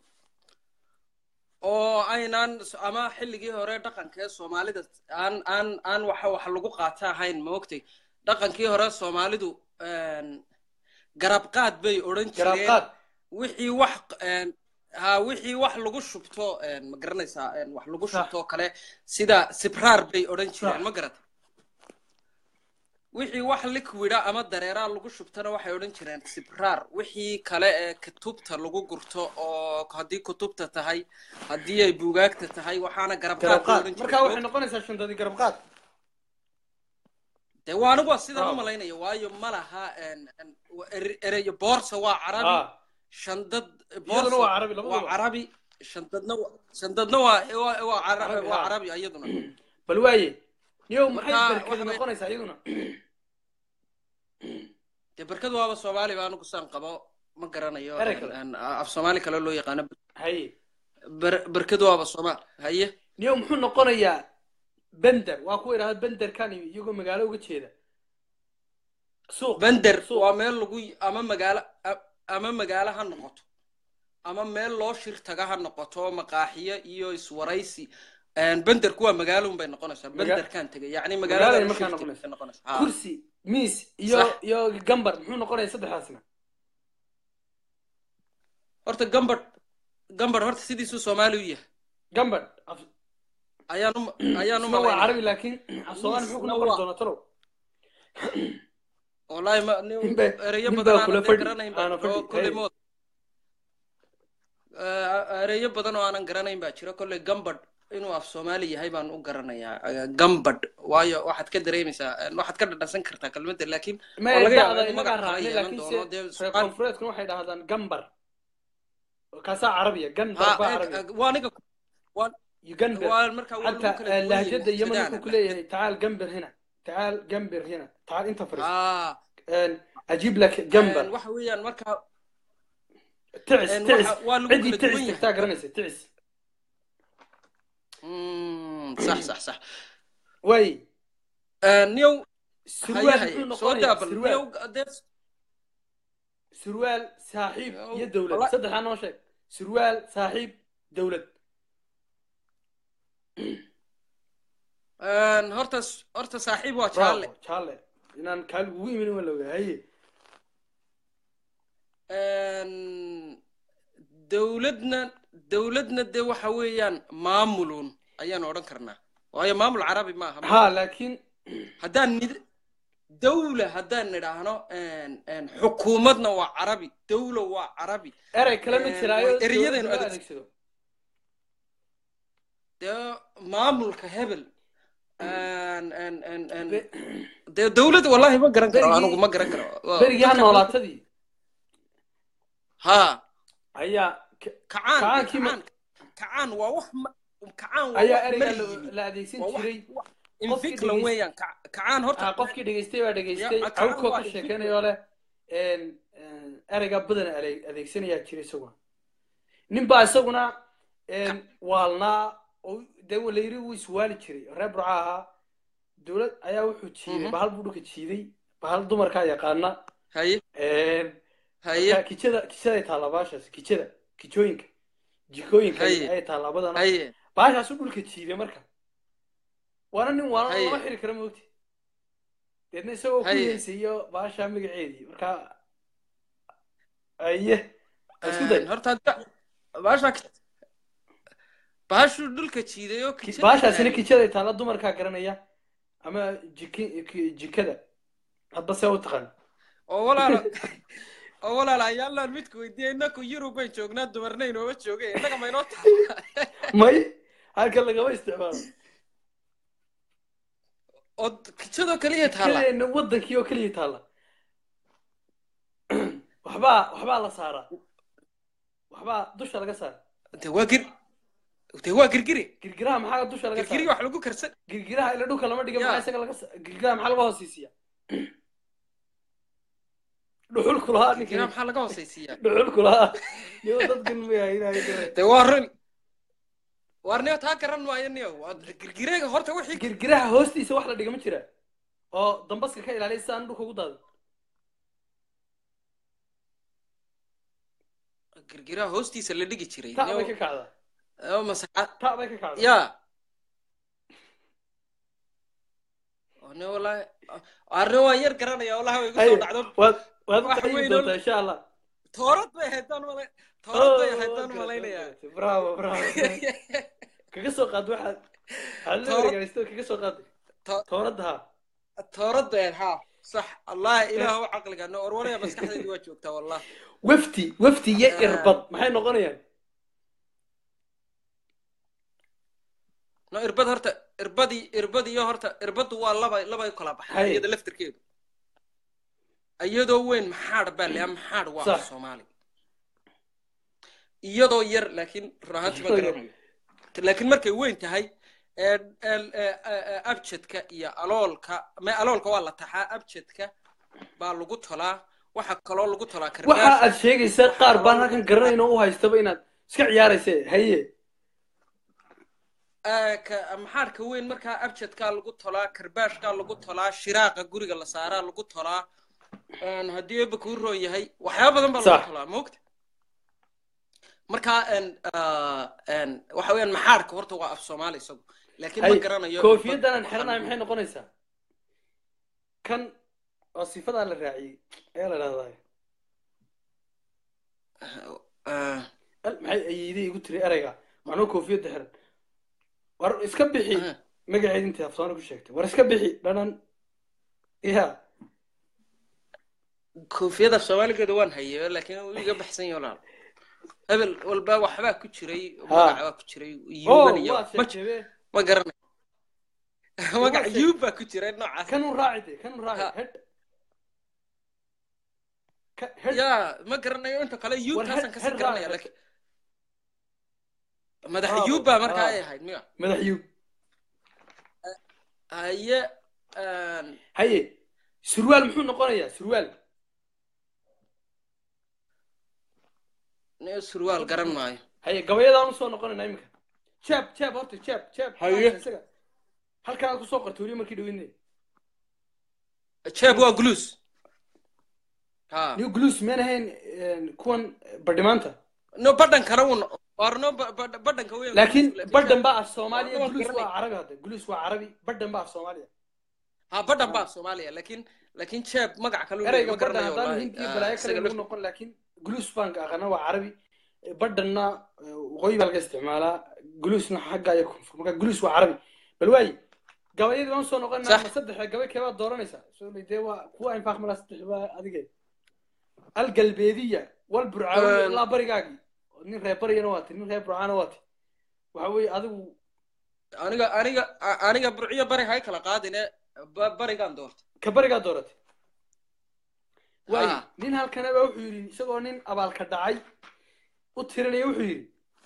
oo aynaan ama xilligii hore dhaqankee soomaalida aan aan aan waxa wax lagu qaata ahayn moogtay dhaqankii hore soomaalidu garabqaad bay odhan jireen wixii wax ha wixii wax lagu shubto ma garanaysaa wax lagu shubto kale sida sibraar bay odhan jireen ma garata wixii wax liquida ama dareeraa lagu shubtana waxay odhan jireen sibraar wixii kale ee kutubta lagu gurto oo haddii kutubta tahay haddii ay buugaagta tahay waxaana garabqaad garab la qaad odhan marka waxay jiray noqonaysaa shandadii garab qaad dee waa anigu waa sidaan Bravo. u malaynaya waayo ma laha en- en- wa- ere- ereyo boorsa waa carabi Ah. shandad iyaduna boorsa waa carabi waa labadaba carabi shandadna wa- shandadna waa waa waa cara- Carabi, waa ah. carabi iyaduna bal waaye niyow maxay Marka, berkadi waxa way- noqonaysaa iyaduna dee barkadu waaba soomaali ba anigu saan qabo ma garanayo Erey en- kale. en, af soomaali kale loo yaqaano haye Ber- barkadu waaba soomaal haye niyow muxuu noqonayaa bender waa kuwa idhahda benderkan iyagoo magaalo uga jeeda suuq bender waa meel lagu ama magaalo a- ama magaalo ha noqoto ama meel loo shir taga ha noqoto maqaaxiyo iyo iswaraysi En, benderku waa magaalo unbay noqonaysaa Maga- benderkan tegay yacni magaalada magaalada markaa shir noqonaysa tegay noqonaysaa Ha. kursi miis iyo Sax. iyo gambar muxuu noqonayaa saddexdaasna horta gambadh gambadh horta sidiisuu soomaali u yahay gambadh ayaan u ayaan u isna waa malaynaya carabi laakiin af soomaali muxuu ku Isna noqon waa- doonaa talow wallaahi ma nin Ninbaa- ereyo ninbaa badan kula aanan fadhi- garanayn aana baa fadhi, oo kolley hey. mood Eh, ereyo badan oo aanan garanayn baa jira kolley gambadh inuu af soomaali yahay baan u garanayaa Eh, gambadh waayo waxaad ka dareemaysaa eh, waxaad ka dhadhansan kartaa kelmadda laakiin ma oo laga yaabo da'da inuu inagaa magac kala raacnay yeelan laakiin doono se dee reer soomaali koonfureedkuna waxay dhahdaan gambar kaasaa carabiya gandar ha baa eeg carabiya eeg, waa aniga waa يقنبر waa markaa waa lagu حتى kala duwan yahay لهجة يمن waqtidaana يقول لي تعال قنبر هنا تعال قنبر هنا تعال انت فرس aa اجيب لك قنبر waxa weeyaan markaa تعس een, تعس waxa- waa lagu عندي kala تعس duwan yahay تحتاج رنسة تعس Mm, sax sax sax واي niyow haye سروال haye محو soo نقونيا daabal سروال niyow dee سروال صاحب يا دولة والله- صدق انا شيء سروال صاحب دولة een, horta horta saaxiib waa jaalle برافو تشالي inaan kaalgu ugu imin wala ogaa haye Een, dowladna dowladna dee waxa weeyaan maamulun ayaan odhan karnaa waayo maamul carabi maaha ha laakiin haddaan nid dawla haddaan nidhaahno een, een, xukuumadna waa carabi dawla waa carabi erey kale ma Een, jiraayo way ereyadaynu dowladda loo adeegsano adeegsado dee maamulka hebel een, een, een, een, dee dowladda wallahi ma garan karo berigii anigu ma garan karo Waa- berigii ha dadka- noolaatadii ha ayaa ka- kacaan dee kacaankii ma- kacaan kacaan waa wax ma- kacaan waa ayaa wax ereyga mari la- yimi la adeegsan waa wax jiray wax qofkii infiklan dhegeys- weeyaan Kac- kacaan horta ah, qofkii dhegeystay baa dhegeystay Ya, kacaan awkoo waa ka infiklan sheekeynayoo leh een, een, ereyga badan ale- adeegsanayaa jira isaguna nin baa isaguna een, waalnaa oo dee la yiri wuu iswaali jiray reer burca ahaa dowlad ayaa wuxuu jiiday Mhm. bahal buu dhulka jiiday bahal dumarkaa yaqaana haye Een, haye marka kijada kijaday taallaa baashaas kijada kijooyinka jikooyinka Haye. ay taallaa badana haye baashaasu dhulka jiiday marka waana nin waana Haye. lama xiri kara moogti deedna isagoo ku Haye. heysayo baashaa magaceedii marka aye isku day Een, horta hadda baasha baashuu dhulka jiiday oo Ki- kijada baashaasina een, kijaday taalla dumarkaa garanaya ama jiki ki- jikada hadba see u taqaan oo walaalo oo walaalo ayaalaan midku weydiiyay inaku yurub bayn joognaa dumarna inooma joogay innaga maynoo taala may halkan lagama isticmaalo oo kijadoo kaliya taala kijadeena wadankii oo keliya taalla waxbaa waxbaa la saaraa waxbaa dusha laga saara de waa gir de waa girgiri girgiraha maxaa dusha laga girgiri saara wax lagu karsan girgiraha ila dhulka lama dhiga Ya. maxaa isaga laga sa- girgiraha maxaa laga hooseysiya dhuxul kulahaa girgiraha ninkii maxaa laga hoosaysiiyaa dhuxul kulahaa niyo dadkan mayahay inay garan de waa run waar niyo taa garan maayo niyo waa girgireega horta wixii girgiraha hoostiisa wax la dhiga ma jira oo dambaska ka ilaaliya si aan dhulka ugu daadin girgiraha hoostiisa la dhigi jiray ta bay ka niyo kacdaa oo masaxa ta bay ka kacdaa ya oo niyo wallaahi arrin waan yar garanaya wallahi way igu Haye, soo dhacdo waad waad u wax qaybi weyn oo doontaa insha allah toorad bay ahayd baan malay toorad bay Oh, ahayd waad baan garatay, waad malaynayaa garatay. bravo bravo kaga soo qaad waxaad waxaad la Toorad- wareegaysto kaga soo qaad To- tooradda ha tooradeen ha sax allahi ilaahu caqliga no warwaraya maskaxdaydu waa joogtaa wallah wafti wafti iyo irbad maxay noqonayaan no irbad horta irbadii irbad iyo horta irbadu waa laba labay kala baxay Haye. iyada laftirkeedu iyadoo weyn maxaadh baa leeyahay maxaadh waa Sax. soomaali iyadoo yar laakiin run ahaantii ma garanayo laakiin markay weyn tahay ee- ee- ee- ee- abjadka iyo aloolka me aloolka waa la taxaa abjadka baa lagu tolaa waxa kaloo lagu tolaa waxa karbaash aad sheegaysaa qaar baan halkan garanayn oo u haystaba inaad iska ciyaarayse haye Ee, ka- maxaadhka weyn markaa abjadkaa lagu tolaa karbaashkaa lagu tolaa shiraaqa guriga la saaraa lagu tolaa Een, haddii eebba kuu roon yahay waxyaaba badan baa lagu Sax. tolaa moogta markaa een, ah, een, waxa weeyaan maxaadhka horta waa af soomaali isagu laakiin ma haye garanayo koofiyadan aan waxaan- xiranayo maxay noqonaysaa kan oo sifadaa la raaciyey ayaa la dhahdaa Ah, al maxay ayeydey igu tiri ereyga macnuu koofiyadda xiran war iska bixi aha. magaceed intii afsoona ku sheegtay war iska bixi dhanan ya koofiyada af soomaaligeeda waan hayay laakiin wuu iga baxsan yahay walaal hebel walba waxbaa ku jiray magac baa ku jiray oh yuuban iyo waad ma sheegtay be ma garanayo magac sheeg- yuub baa ku jiray noocaas kanuu raaci de kanuu raaci Ha. hedh Ka- hedh ya ma garanayo inta kale war yuubtaasaan hedh kasii hedh garanaya raaci laakiin madax Bravo, yuub baa markaa bravo. ay ahayd miya madax yuub haye een, haye surwaal muxuu noqonayaa surwaal nin surwaal garan maayo haye gabayadaan usoo noqonayna iminka jeeb jeeb horta jeeb jeeb Haye. isaga halkan aad kusoo qortay weli markii dhaweyne jeeb waa gluus ha new glues meen ahayn kuwan badhimaanta no badhankana wuu no- war no ba- ba- badhanka weyn laakiin Gluus, badhan baa af soomaaliya Waa gluus garanay. waa carabi hadda gluus waa carabi badhan baa af soomaaliya ha badhan baa soomaaliya laakiin laakiin jeeb magac kale uu ereyga ma badhan garanayo haddaan wallahi hindi iyo Ah, balaayo kale isaga lagu lafti- noqon laakiin gluus baan ka aqana waa carabi badhanna eh, waqooyi baa laga isticmaalaa gluusna xagga iyo koonfur marka gluus waa carabi bal waayi gabayadii baan usoo noqonaa Sax. ma saddexa gabay keebaad dooranaysaa soo dee waa kuwa infaaq malaa saddex baa adige algalbeediya wal burcaawiya Een. ilaa barigaagii nin reer bariyana waati nin reer burcaana waati waxa weeye adigu aniga aniga a- aniga burciyo bari hay kala qaadine ba- barigaan doorta ka barigaa dooratay waayi Ha. nin halkanaba wuxuu yidhi isagoo nin abaalka dhacay u tirinaya wuxuu yidhi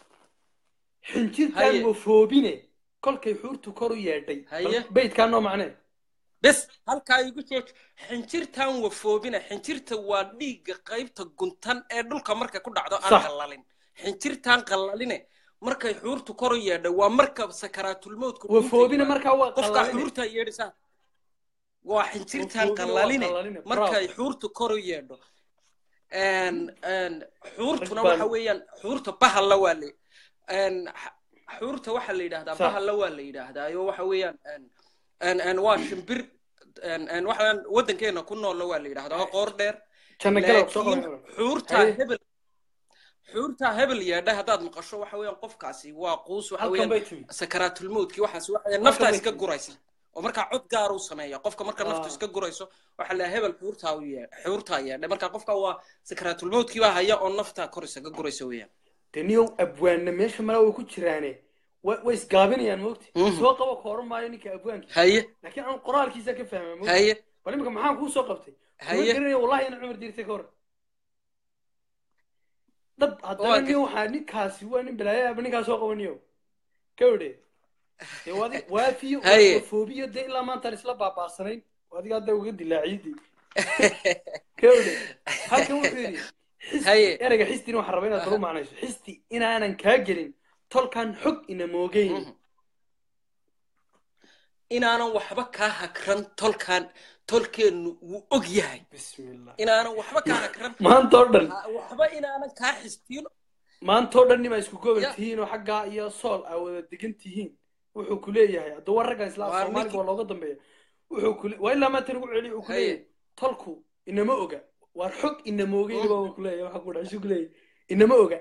xinjirtaan Haye. wafoobine kolkay xuurtu kor u yeedhay Haye. beydkaa noo macnee bes halkaa igu jooj xinjirtan wafoobina xinjirta waa dhiigga qaybta guntan ee dhulka markay ku dhacdo aan Sax. qallalin xinjirtan qallaline markay xuurtu kor u yeedho waa marka sakaraatulmowdku wafoobine markaa waa qofka qallaline xuurta yeedhisa waa xinjirtan Wafoobine waa qallaline qallaline, markay bravo. xuurtu kor u yeedho Een, een, xuurtuna Rag baan- waxa weeyaan xuurta bahalla waa le een, x- xuurta waxaa la yidhahdaa Sax. bahalla waa la yidhaahdaa iyo waxa weeyaan een, een, een, waa shimbir een, een, waxa weeyaan waddankeena ku noolla waa la yidhahdaa waa qoor dheer janna galab soo laakiin qaban xuurtaa Haye. hebel xuurtaa hebel yeedha haddaad maqasho waxa weeyaan qofkaasi waa quus waxa halkan weeyaan bay timi sakaraatulmowdkii waxaas waxa weeyaan Halkan naftaa bay iska timi. guraysa oo markaa cod gaar uu sameeya qofka marka naftu Ah. iska gurayso waxaa la hebel xuurtaa u yee xuurtaa yeedha marka qofka waa sakaraatulmowdkii baa haya oo naftaa kor isaga guraysa weeyaan dee niyow abwaanna meesha malaa way ku jiraane way way isgaabinayaan moogti Mhm. soo qabo ka oran maayo ninka abwaankiisa haye laakiin aan qoraalkiisa ka fahmaa moogti haye bal imika maxaan kuu soo qabtay kuma haye garanaya wallahi ina cumar diirtay ka hor dhab haddana Waa nin waxaa ninkaasi waa nin balaayaaba ninkaa soo qabaniyo kawdhe dee wadi waafiyo Haye. foobiyo dee ilaa maantaan isla baabaasanayn adiga hadda uga dilaaciyadii kawdhe halkan wuxuu yidhi xisti Haye. ereyga xistina waxaan rabaa inaad baru macnayso xisti inaanan kaa gelin tolkan xog ina moogeyn Mhm. inaanan waxba kaa hakran tolkan tolkeennu wuu og yahay bismillah inaanan waxba kaa hakran maanta oo dhan ha- waxba inaanan kaa xistiin maanta oo dhan nima isku gobol Ya. tihiin oo xaggaa iyo sool aa wada degan tihiin wuxuu ku leeyahay hadduu war raggan islaam Waa soomaaliga ninkii- waa looga dambeeya wuxuu ku waa ilaa maanta nagu celiyo wuxuu ku Haye. leeyahay tolku inama oga waar xog inama ogeyna baa uu ku leeyahay waxaa ku dhahay isu ku leeyahay inama oga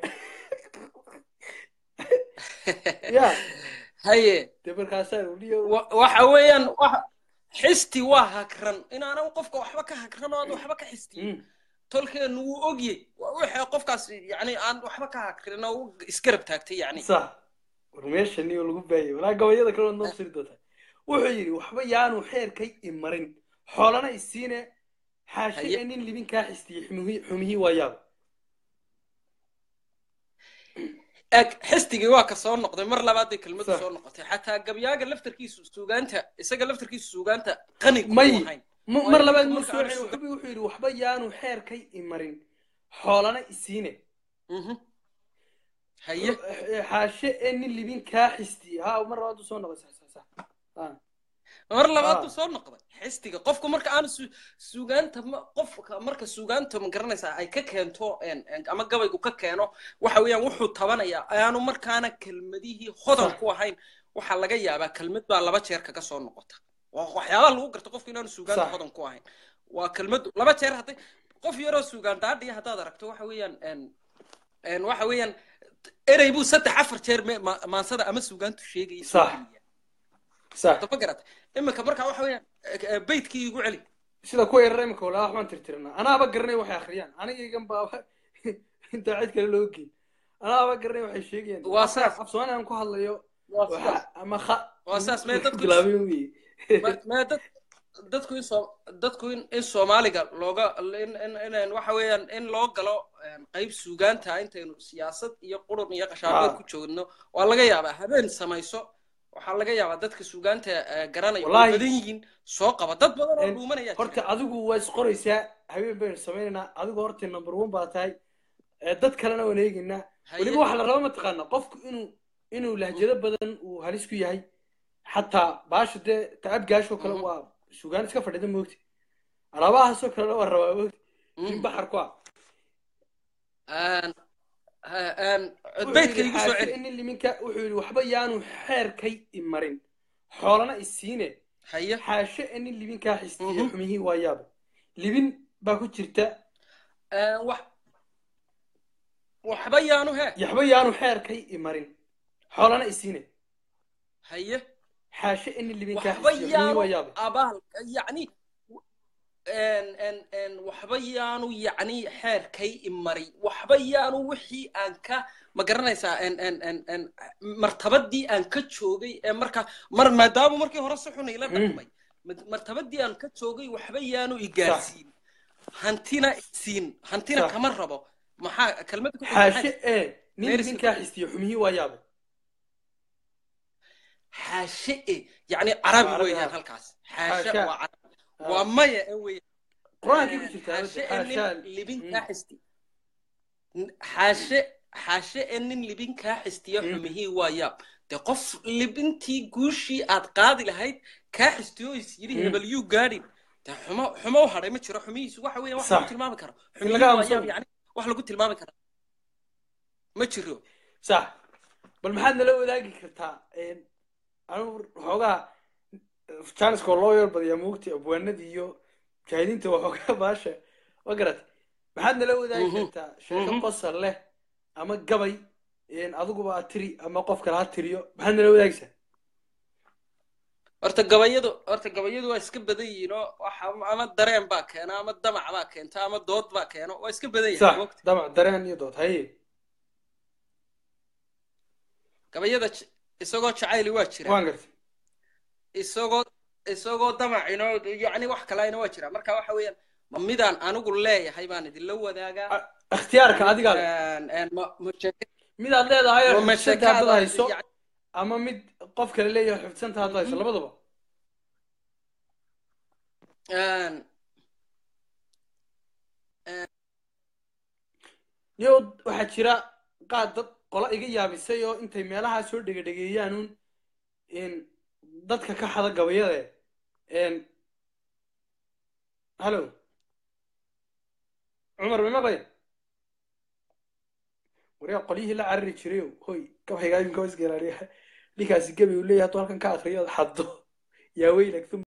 ya haye dee markaasaa uliyo wa- waxa weeyaan waxa xisti waa hakran inaanan qofka waxba ka hakran oo aan waxba ka xistiyin tolkeenu wuu ogyey waa wixii qofkaas yani aan waxba ka hakrin oo u isgarab taagtay yani sax war meesha niyo lagu baayay walaa gabayada kale waad noo siri doontaa wuxuu yidhi waxba yaanu xeerkay imarin xoolana isiine xaashe ee nin libin kaa xistiyey xumihii xumihii waa yaab eg xistigii waa ka soo noqday mar labaaday kelmadu soo noqotay xataa gabyaaga laftarkiisu suugaanta isaga laftarkiisu suugaanta qani kuma may ahayn m- mar labaad muu soo celin wuxuu wuxuu yidhi waxba yaanu xeerkay imarin xoolana isiine haye xaashe ee nin libin kaa xistiyey ha mar labaad uu soo noqday sax sax sax Ah. mar labaad Ah. buu soo noqday xistiga qofku marka aanu su- suugaanta ma- qofka marka suugaanta ma garanaysaa ay ka keento en- en- ama gabaygu ka keeno waxa weeyaan wuxuu tabanayaa ayaanu markaana kelmadihii hodan Sax. ku ahayn waxaa laga yaabaa kelmad baa laba jeer kaga soo noqota waa waxyaabaha lagu garto qofku inaanu suugaanta Sax. hodan ku ahayn waa kelmadu laba jeer hadday qof yaroo suugaan daadhiya haddaad aragto waxa weeyaan en- en waxa weeyaan erey buu saddex afar jeer me- ma- maansada ama suugaantu sheegayay soo sax geliya sax ma garata iminka marka waxa weeyaan eh, eh, beydkii igu celi sida kuwa yarar imika walaa waxbaan tirtiranaa anaaba garanay waxay akhriyaan anigaygan baaba intaa cid kale loo geyn anaaba garanay waxay sheegayaan Waa Afka- saas. af soomaali aan ku hadlayo Waa waxa saas. ama kha waa saas mee dadku bilaabay weye ma- mee dad dadku in soo dadku in in soomaaliga looga in in in waxa weeyaan in loo galo em, qayb suugaanta intaynu siyaasad iyo qurun iyo qashaabeed Ah. ku joogno waa laga yaabaa habeen samayso waxaa laga yaabaa dadka suugaanta eh, garanaya way Wallaahi. badan yihiin soo qaba dad badan oo En, dhuumanaya horta adigu waa isqoraysaa habeen baynu samaynaynaa adigu horta number one baa tahay Eh, dad kalena waan eegaynaa Haye. weliba waxa la raba mataqaana qofku inuu inuu lahjado badan uu halis ku yahay xataa baasha dee tacab gaashoo kale waa sugaan iska fadhida moogti alaabahaasoo kalena waa rabaa moogti in baxar ku ah En- eh, en, Wuxuu beydka yidhi igu soo xaashe celi inin liminka wuxuu yidhi waxba yaanu xeerkay imarin xoolana isiine haye xaashe inin libinkaa xistiye xumihii waa yaaba libin baa ku jirta En, wax waxba yaanu he yaxba yaanu xeerkay imarin xoolana isiine haye xaashe inin libinkaa waxba xistiye xumihii waa yaanu yaaba abaal yacni en en en waxba yaanu yacni xeerkay imari waxba yaanu wixii aan ka ma garanaysaa en en en en martabadii aan ka joogay ee marka mar maadaama markii hore si xun ila dhaqmay mad- martabadii aan ka joogay waxba yaanu igaarsiin hantina isiin hantina Sax. kama rabo maxaa kelmada ku xaashe ee nin Meris- libinkaa xistiye xumihii waa yaaba xaashe e yacni carabi Carabi, weeyaan ah. halkaas xaashe Xaasha. waa carabi waa maya e weeyaan qur-aankii ku jirtaa xaashe ee xaashaa nin libin kaa xisti xaashe xaashe ee nin libin kaa xistiya xumihii waa yaab dee qof libintii guushii aad qaadi lahayd kaa xistiyo is yidhi Mm. hebel yuu gaadhin dee xumo xumo u hadhay ma jiro xumihiisu waxa weeyaan wax Sax. lagu tilmaami karo In xumihii laga waa aamuso. yaab yani wax lagu tilmaami karo ma jiro sax bal maxaad nala wadaagi kartaa anigu waxoogaa janiska loo yar badiyaa moogti abwaanadii iyo mujaahidiinta waxoogaa baasha ma garat maxaad nala wadaagi Mhm. kartaa sheeko Mhm. qosol leh ama gabay adiguba aad tiri ama qof kale ha tiriyo maxaad nala wadaagaysaa horta gabayadu horta gabayadu waa iska badan yihiin oo waxa ama dareen baa keena ama damac baa keenta ama dood baa keeno waa iska badan yahay sax moogta damac dareen iyo dood haye gabayada j- isagoo jacayli waa jira waan gartay isagoo isagoo damacino yacni wax kalena waa jira marka waxa weeyaan ma midaan anigu leeyahay baan idinla wadaagaa ikhtiyaarka adigaa leh. Een, een, ma- ma sheeke- midaad leedahay oo ma xifdisanta haddaad sheekaada hayso yacni- ama mid qof kale leeyahay xifdisanta haddaad hayso labadaba een, niyo waxaa jira qaad dad qola iga yaabisay oo intay meelahaa soo dhegedhegeeyaanuun in dadka ka xada gabayade n hallo cumar ma maqlayn waryaa qolyihii la carari jirayo hoy gabaygaa iminka iska ilaaliya ninkaasi gabi uu leeyahay hadduu halkan ka akriyo ood xaddo yaa weylak um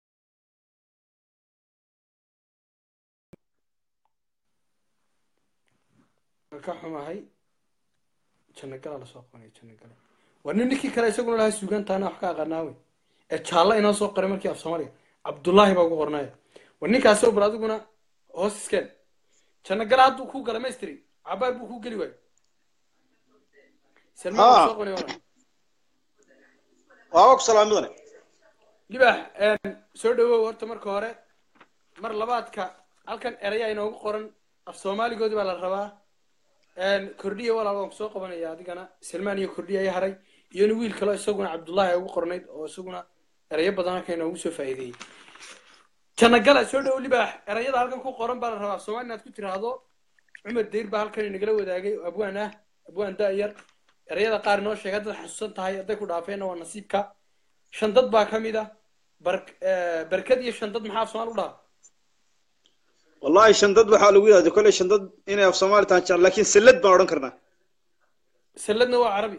ka xumahay janno galaa lasoo qabanaya janno gala waa nin ninkii kale isaguna lahaa suugaantaana wax ka aqaanaa wey ee jaallo inoo soo qoray markii af soomaaliga cabdullaahi baa ugu qornaya war ninkaasoo bal adiguna hoos iskeen janno gala hadduu kuu gala maystri cabaar buu kuu geli waayo salmaan Ha. waa soo qonay walaal waaba ku salaamidane libax soo dhawow horta marka hore mar labaadka halkan erayaa inoogu qoran af soomaaligoodii baa la rabaa kordhiya walaal waan kusoo qabanaya adigana salmaan iyo kordhiya ayaa haray iyo nin wiil kaleo isaguna cabdullaahi ay ugu qornayd oo isaguna erayo badan halkan inoogu soo faa'iideeyey janagala soo dhowow libax erayada halkan ku qoran baa la rabaa af soomaali inaad ku tiraahdo cumar deyr baa halkan inagala wadaagay oo abwaan ah abwaan da'yar erayada qaar inoo sheega haddaad xasuusan tahay hadday ku dhaafeenna waa nasiibka shandad baa ka mid ah bar- eh, barkad iyo shandad maxaa af soomaali u dhaha wallahi shandad waxaa lagu yidhahda kolley shandad inay af soomaali tahan jecel laakiin sallad baan odhan karnaa salladna waa carabi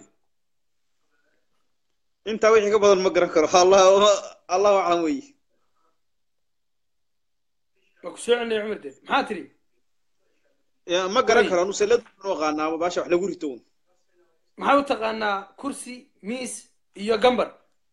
intaa wixii ka badan ma garan karo allah allahu aclam weyi waa ku soo celinaya cumar deyr maxaa tiri Ya, ma garan Way. karo anu sallad baan u aqaanaa baasha wax lagu rito un maxaa u taqaanaa kursi miis iyo gambar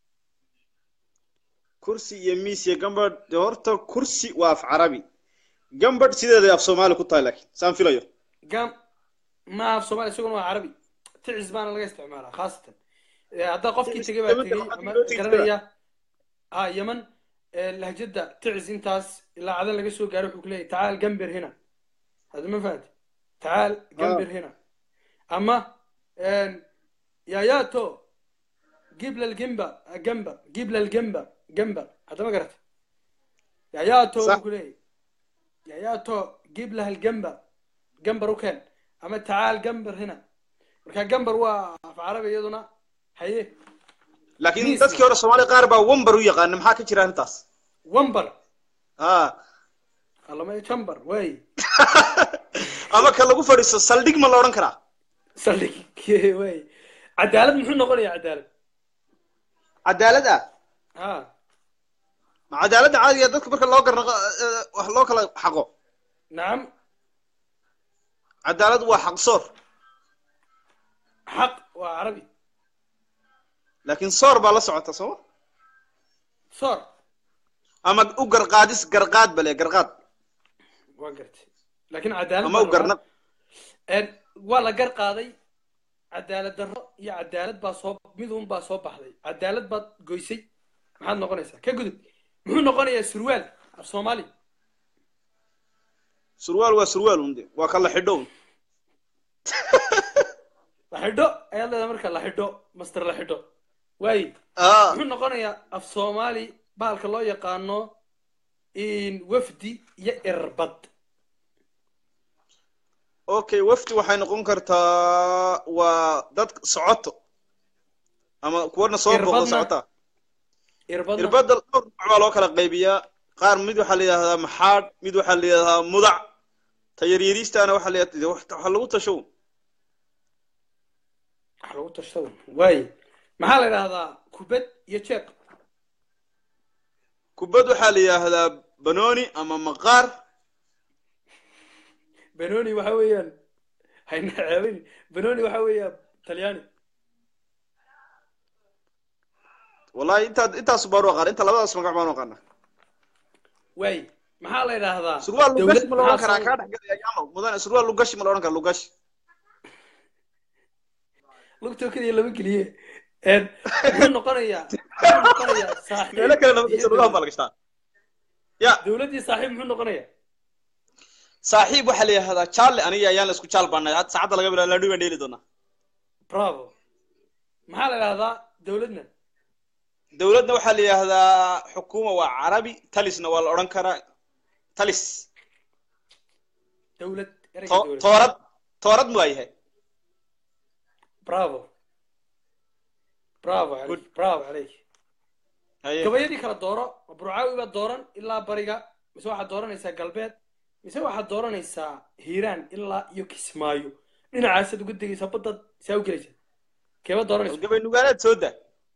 kursi iyo miis iyo gambadh dee horta kursi waa af carabi gambadh sideeday af soomaali ku tahay laakiin saan filayo gam ma af soomaali isaguna waa carabi ticis baana laga isticmaalaa khaasatan Eh, haddaa qofkii tegay baa Yemen tegey waxaa ama loo tegi garanaya ha yeman eh, lahjada ticis intaas ilaa cadan laga soo gaaro wuxuu ku leeyahay tacaal gamber hina hadda ma fahanti tacaal gamber hina ama yayato gibla lgimba gamba gibla lgamba gamba hadda ma garata yayato Sax. buu ku leeyahay yayato gibla lgamba gambar u keen ama tacaal gamber hina marka gambar waa af carabi iyaduna haye laakiin Miis. dadkii hore soomaali qaar baa wambar u yaqaana maxaa ka jira arrintaas wambar ha allama jambar way ama ka lagu fadhiisto saldhig ma la odhan karaa saldhig way cadaalad muxuu noqonayaa cadaalad cadaalad ah ha ma cadaaladda caadiga dadka marka loo garnaqo eh, wax loo kala xaqo nacam cadaalad waa xaq soor xaq waa carabi laakiin soor baa la socota sooma soor ama u garqaadis garqaad bale garqaad waa gartay laakiin cadaalad ama baan u garnaq rabaa. Een, waa la gar qaaday cadaalad darro iyo cadaalad baa soo mid un baa soo baxday cadaalad baad goysay maxaad noqonaysaa ka gudub muxuu noqonayaa surwaal af soomaali surwaal waa surwaal un de waa ka la xidho un la xidho ayaad leedahay marka la xidho master la xidho waayi ah muxuu noqonayaa af soomaali bahalka loo yaqaano in wafdi iyo irbad okay wafdi waxay noqon kartaa waa dad socoto ama kuwana soo booqda Irbadna- socota irbadna irbadda dhowr nooc baa loo kala qaybiyaa qaar mid waxaa la yidhahdaa maxaadh mid waxaa la yidhahdaa mudac ta yaryariistaana waxaa la yidhahdaa waxa lagu tasho wax lagu tashado waayi maxaa la idhahdaa kubad iyo jeeb kubad waxaa la yidhaahdaa banooni ama maqaar benoni waxa weeyaan hayna ceebin benoni waxa weeyaan talyaani wallahi intaa intaasu baan u aqaan inta labadaas magac baan u aqaana waayi maxaa la idhaahdaa surwaal lugashi ma la odhan maxaa karaa soo- kaa dhexgelaya yaamo mudane surwaal lugashi ma la odhan karaa lugashi lugtoo keliya lama geliye Een, muxuu noqonayaa muxuu noqonayaa saaxiib meelo kale lama iyo gashto lugahan baa la gashtaa ya dowladdii saaxiib muxuu noqonayaa saaxiib waxaa la yidhahdaa jaale aniga ayaan la isku jaal baanay had saacadda laga bilaabo laadhi baan dheeli doonaa bravo maxaa la idhahdaa dowladna dowladna waxaa la yidhahdaa xukuuma waa carabi talisna waa la odhan karaa talis dowlad ereyga To- dowlad toorad toorad mu waa yahay bravo bravo عليك bravo عليك Haye. gabayadii kala dooro burcaawi baad dooran ilaa bariga mise waxaad dooranaysaa galbeed mise waxaad dooranaysaa hiiraan ilaa iyo kismaayo dhinacaasaad uga degaysaa baddaad saa u gelaysaa keeba dooranaysa gabay nugaaleed soo daa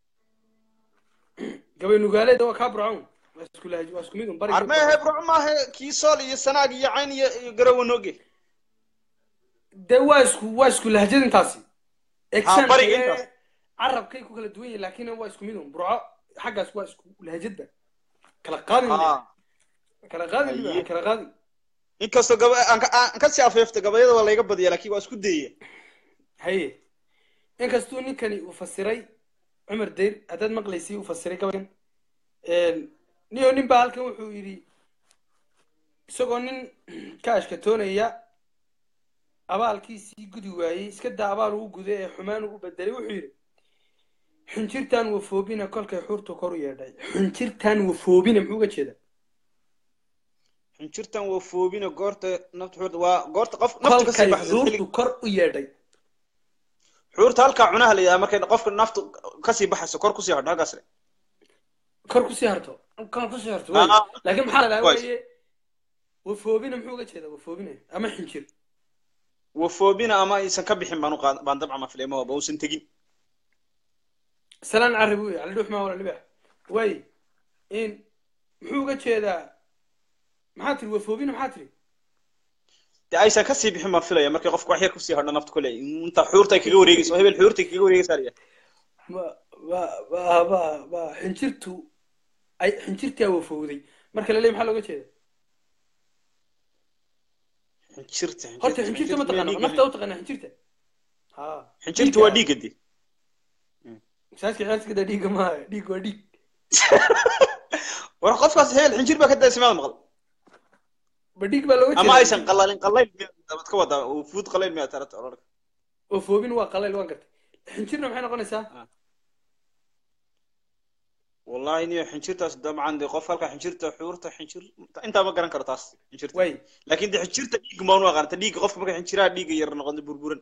gabay nugaaleed waa kaa burcawn waa isku lahaji waa isku mid un bariga armeehe burco maahe kii sool iyo sanaag iyo cayn iyo iyo garowe nooge dee waa isku waa isku lahjad intaasi Accent bariga ee intaas. carabkay ku kala duwan yihiin laakiin waa isku mid un burco xaggaas waa isku lahjadba kala qaadin haa kala qaadin Haye. libax kala qaadin inkastoo gaba aan ka- aan ka sii afeefta gabayada waa layga badiya laakiin waa isku dayaya haye inkastuu ninkani uu fasiray cumar dayr haddaad maqlaysay uu fasiray gabaygan niyo nin baa halkan wuxuu yidhi isagoo nin ka ashkatoonaya abaalkiisii gudi waayey iska daa abaal ugu guday ee xumaan ugu bedelay wuxuu yidhi xunjirtaan wafoobina kolkay xuurtu kor u yeedhay xunjirtaan wafoobina muxuu uga jeedaa xunjirtan waa foobina goorta nafta xuurta waa goorta qof nafta kasii kolkay baxaysa xilli xuurtu kor u yeedhay xuurta halkaa cunaha la yidhaha markay qofka naftu kasii baxayso kor kusii hadho halkaas le kor kusii harto kor kusii harto wey Ah, laakiin maxaa la dhahaa ways. weeye wafoobina muxuu uga jeedaa wafoobina ama xinjir waa foobina ama aysan ka bixin baan u qaad baan dabca ma filay ma waba uusan tegin salaan carri buu cali dhuux maa wala libax way in muxuu uga jeedaa maxaa tiri wafoobina maxaa tiri dee aysan kasii bixin baan filaya markay qofka wax yar kusii hadho nafta kule inta xuurta ay kaga wareegayso hebel xuurta ay kaga wareegaysaa la yidhaha ba ba ba ba ba xinjirtu ay xinjirtaa wafowday marka la leeyahay maxaa looga jeeda xinjirta horta xinjirta ma taqaana nafta u taqaana xinjirta ha xinjirta waa dhiigga dee masaajka ciyaarta kada dhiigga maaha dhiig waa dhiig war qofkaas hebel xinjir baa ka daysay maada maqal ba dhiig baa looga ama jeeda aysan qalalin qalayl miyaad ka wadaa oo fuud qalayl miyaad tarata orarka wafoobin waa qalayl waan gartay xinjirna maxay noqonaysaa wallahi niyo xinjirtaas dabcan dee qof halka xinjirta xuurta xinjir intaa ma garan karo taas xinjirta way laakiin dee xinjirta dhiig maan u aqaanta dhiigga qofka marka xinjiraha dhiigga yar noqondo burburan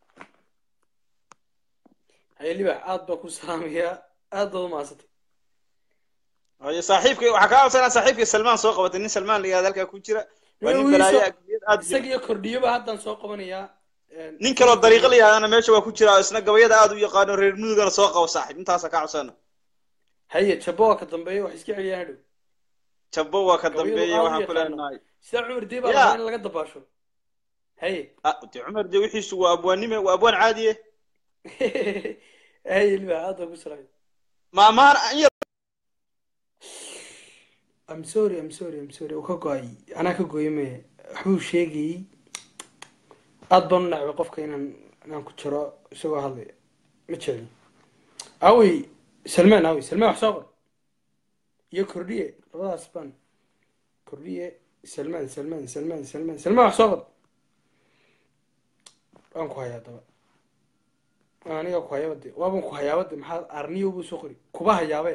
haye libax aad baa ku salaamayaa aad baad u mahadsantay haye saaxiibka waxaa kaa codsanaa saaxiibka salmaan soo qabatay nin salmaan la yihahda halkaa ku jira waa nin balaayo agdiyad aad isaga iyo kordhiyoba haddaan soo qabanayaa nin kaloo dariiqo la yidhahdana meesha waa ku jira oo isna gabayada aad u yaqaano reer mudugana soo qabo saaxiib intaasaa kaa codsana haye jabbo waa ka dambeeya wax iska celiyaan hadhow jabbo waa ka Gabayadu dambeeya aad u waxaan ku yaqaano. leenahay sida cumar dee baa Ya. rabaa in laga dabaasho haye ah dee cumar dee wixiisu waa abwaannime waa abwaan caadiye haye libax aad baa ku salaamay maamahan an yar I'm sorry, I'm sorry, I'm sorry. Uu ka go'ay. Anaa ka gooyay mee. Waxbuu sheegayay. Aad baan u nacbay qofka inaan inaan ku jiro isagoo hadlaya. Ma jecli. Awi, Salmaan awi, Salmaan wax soo qor. Iyo kordhiye, labadaas baan. Kordhiye, Salmaan, Salmaan, Salmaan, Salmaan, Salmaan wax soo qor. Waan ku hayaa daba. Aniga ku hayaaba de. Waaban ku hayaaba de maxaa arniyo buu soo qori. Kuba hayaabe.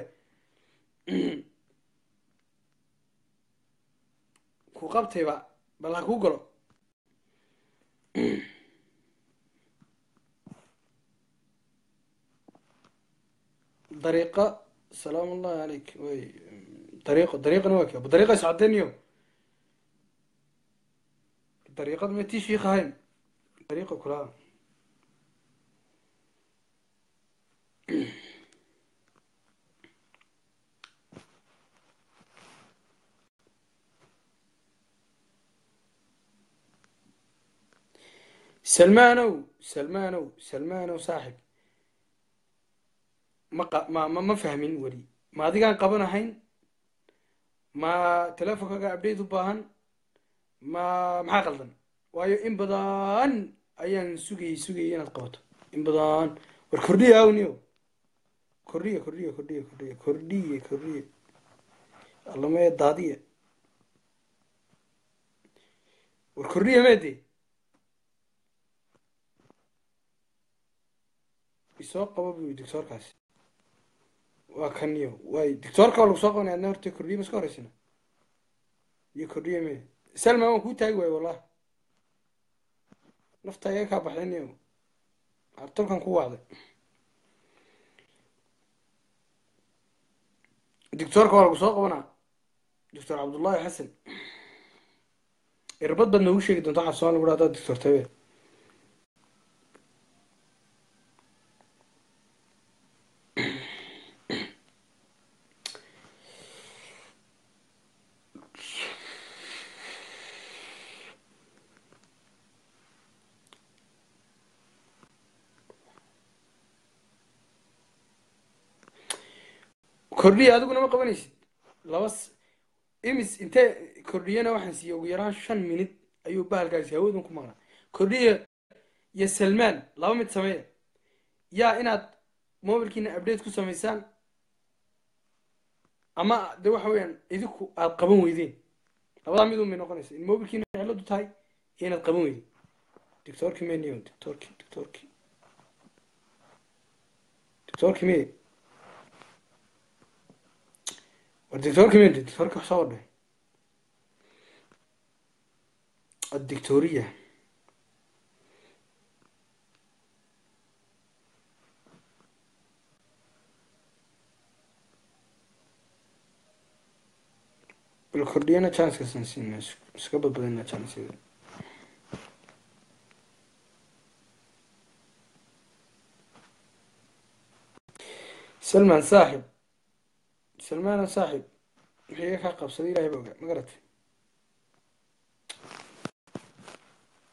ku qabtayba bal ha kuu galo dariiqa salaam ullahi calayk way dariiqo dariiqana waa kee abu dariiqa iscadeniyo dariiqad ma tii shiikh ahayn dariiqa kulaha salmaanow salmaanow salmaanow saaxib ma qa- ma ma ma fahmin weli ma adigaan qabanahayn ma teleefonkaaga update u baahan ma maxaa qaldan waayo in badan ayaan sugayay sugayay inaad qabato in badan war kordhiya awniyo kordhiya kordhiya kordhiya kordhiya kordhiya kordhiya allamee daadiya war kordhiya meede isoo qaba buu yidhi doctoorkaasi waa kaniyo waay doctoorka waa lagu soo qabanaya adna horta kordhiye ma iska horeysina iyo kordhiye me salma waan kuu taagi waayo wallahi nafta iga kaa baxday niyo artolkan ku wacday doctoorka waa lagu soo qabanaa doctor cabdullahi xasan irbad baad noogu sheegi doonta waxaa soomaali lagu dhahdaa doctor tabe kordhiya adiguna ma qabanaysid laba s- imis intee kordhiyana waxaan siiyey ugu yaraan shan minid ayuu bahalkaasi hawadan ku maqnaa kordhiya iyo salmaan laba mid sameeya yaa inaad mobilkiina update ku samaysaan ama de waxa weeyaan idinku aad qaban weydeen labadaa mid un bay noqonaysa in mobilkiina ciladu tahay iyo inaad qaban weydeen doctorki meniyo doctorki doctorki doctorki me war doctorki me doctorki wax soo wadhay الدكتورية بالكردية chance كسنسين سكبت بدنا chance إذا سلمان صاحب سلمان صاحب هي قبصة دي لا يبقى ما قرأت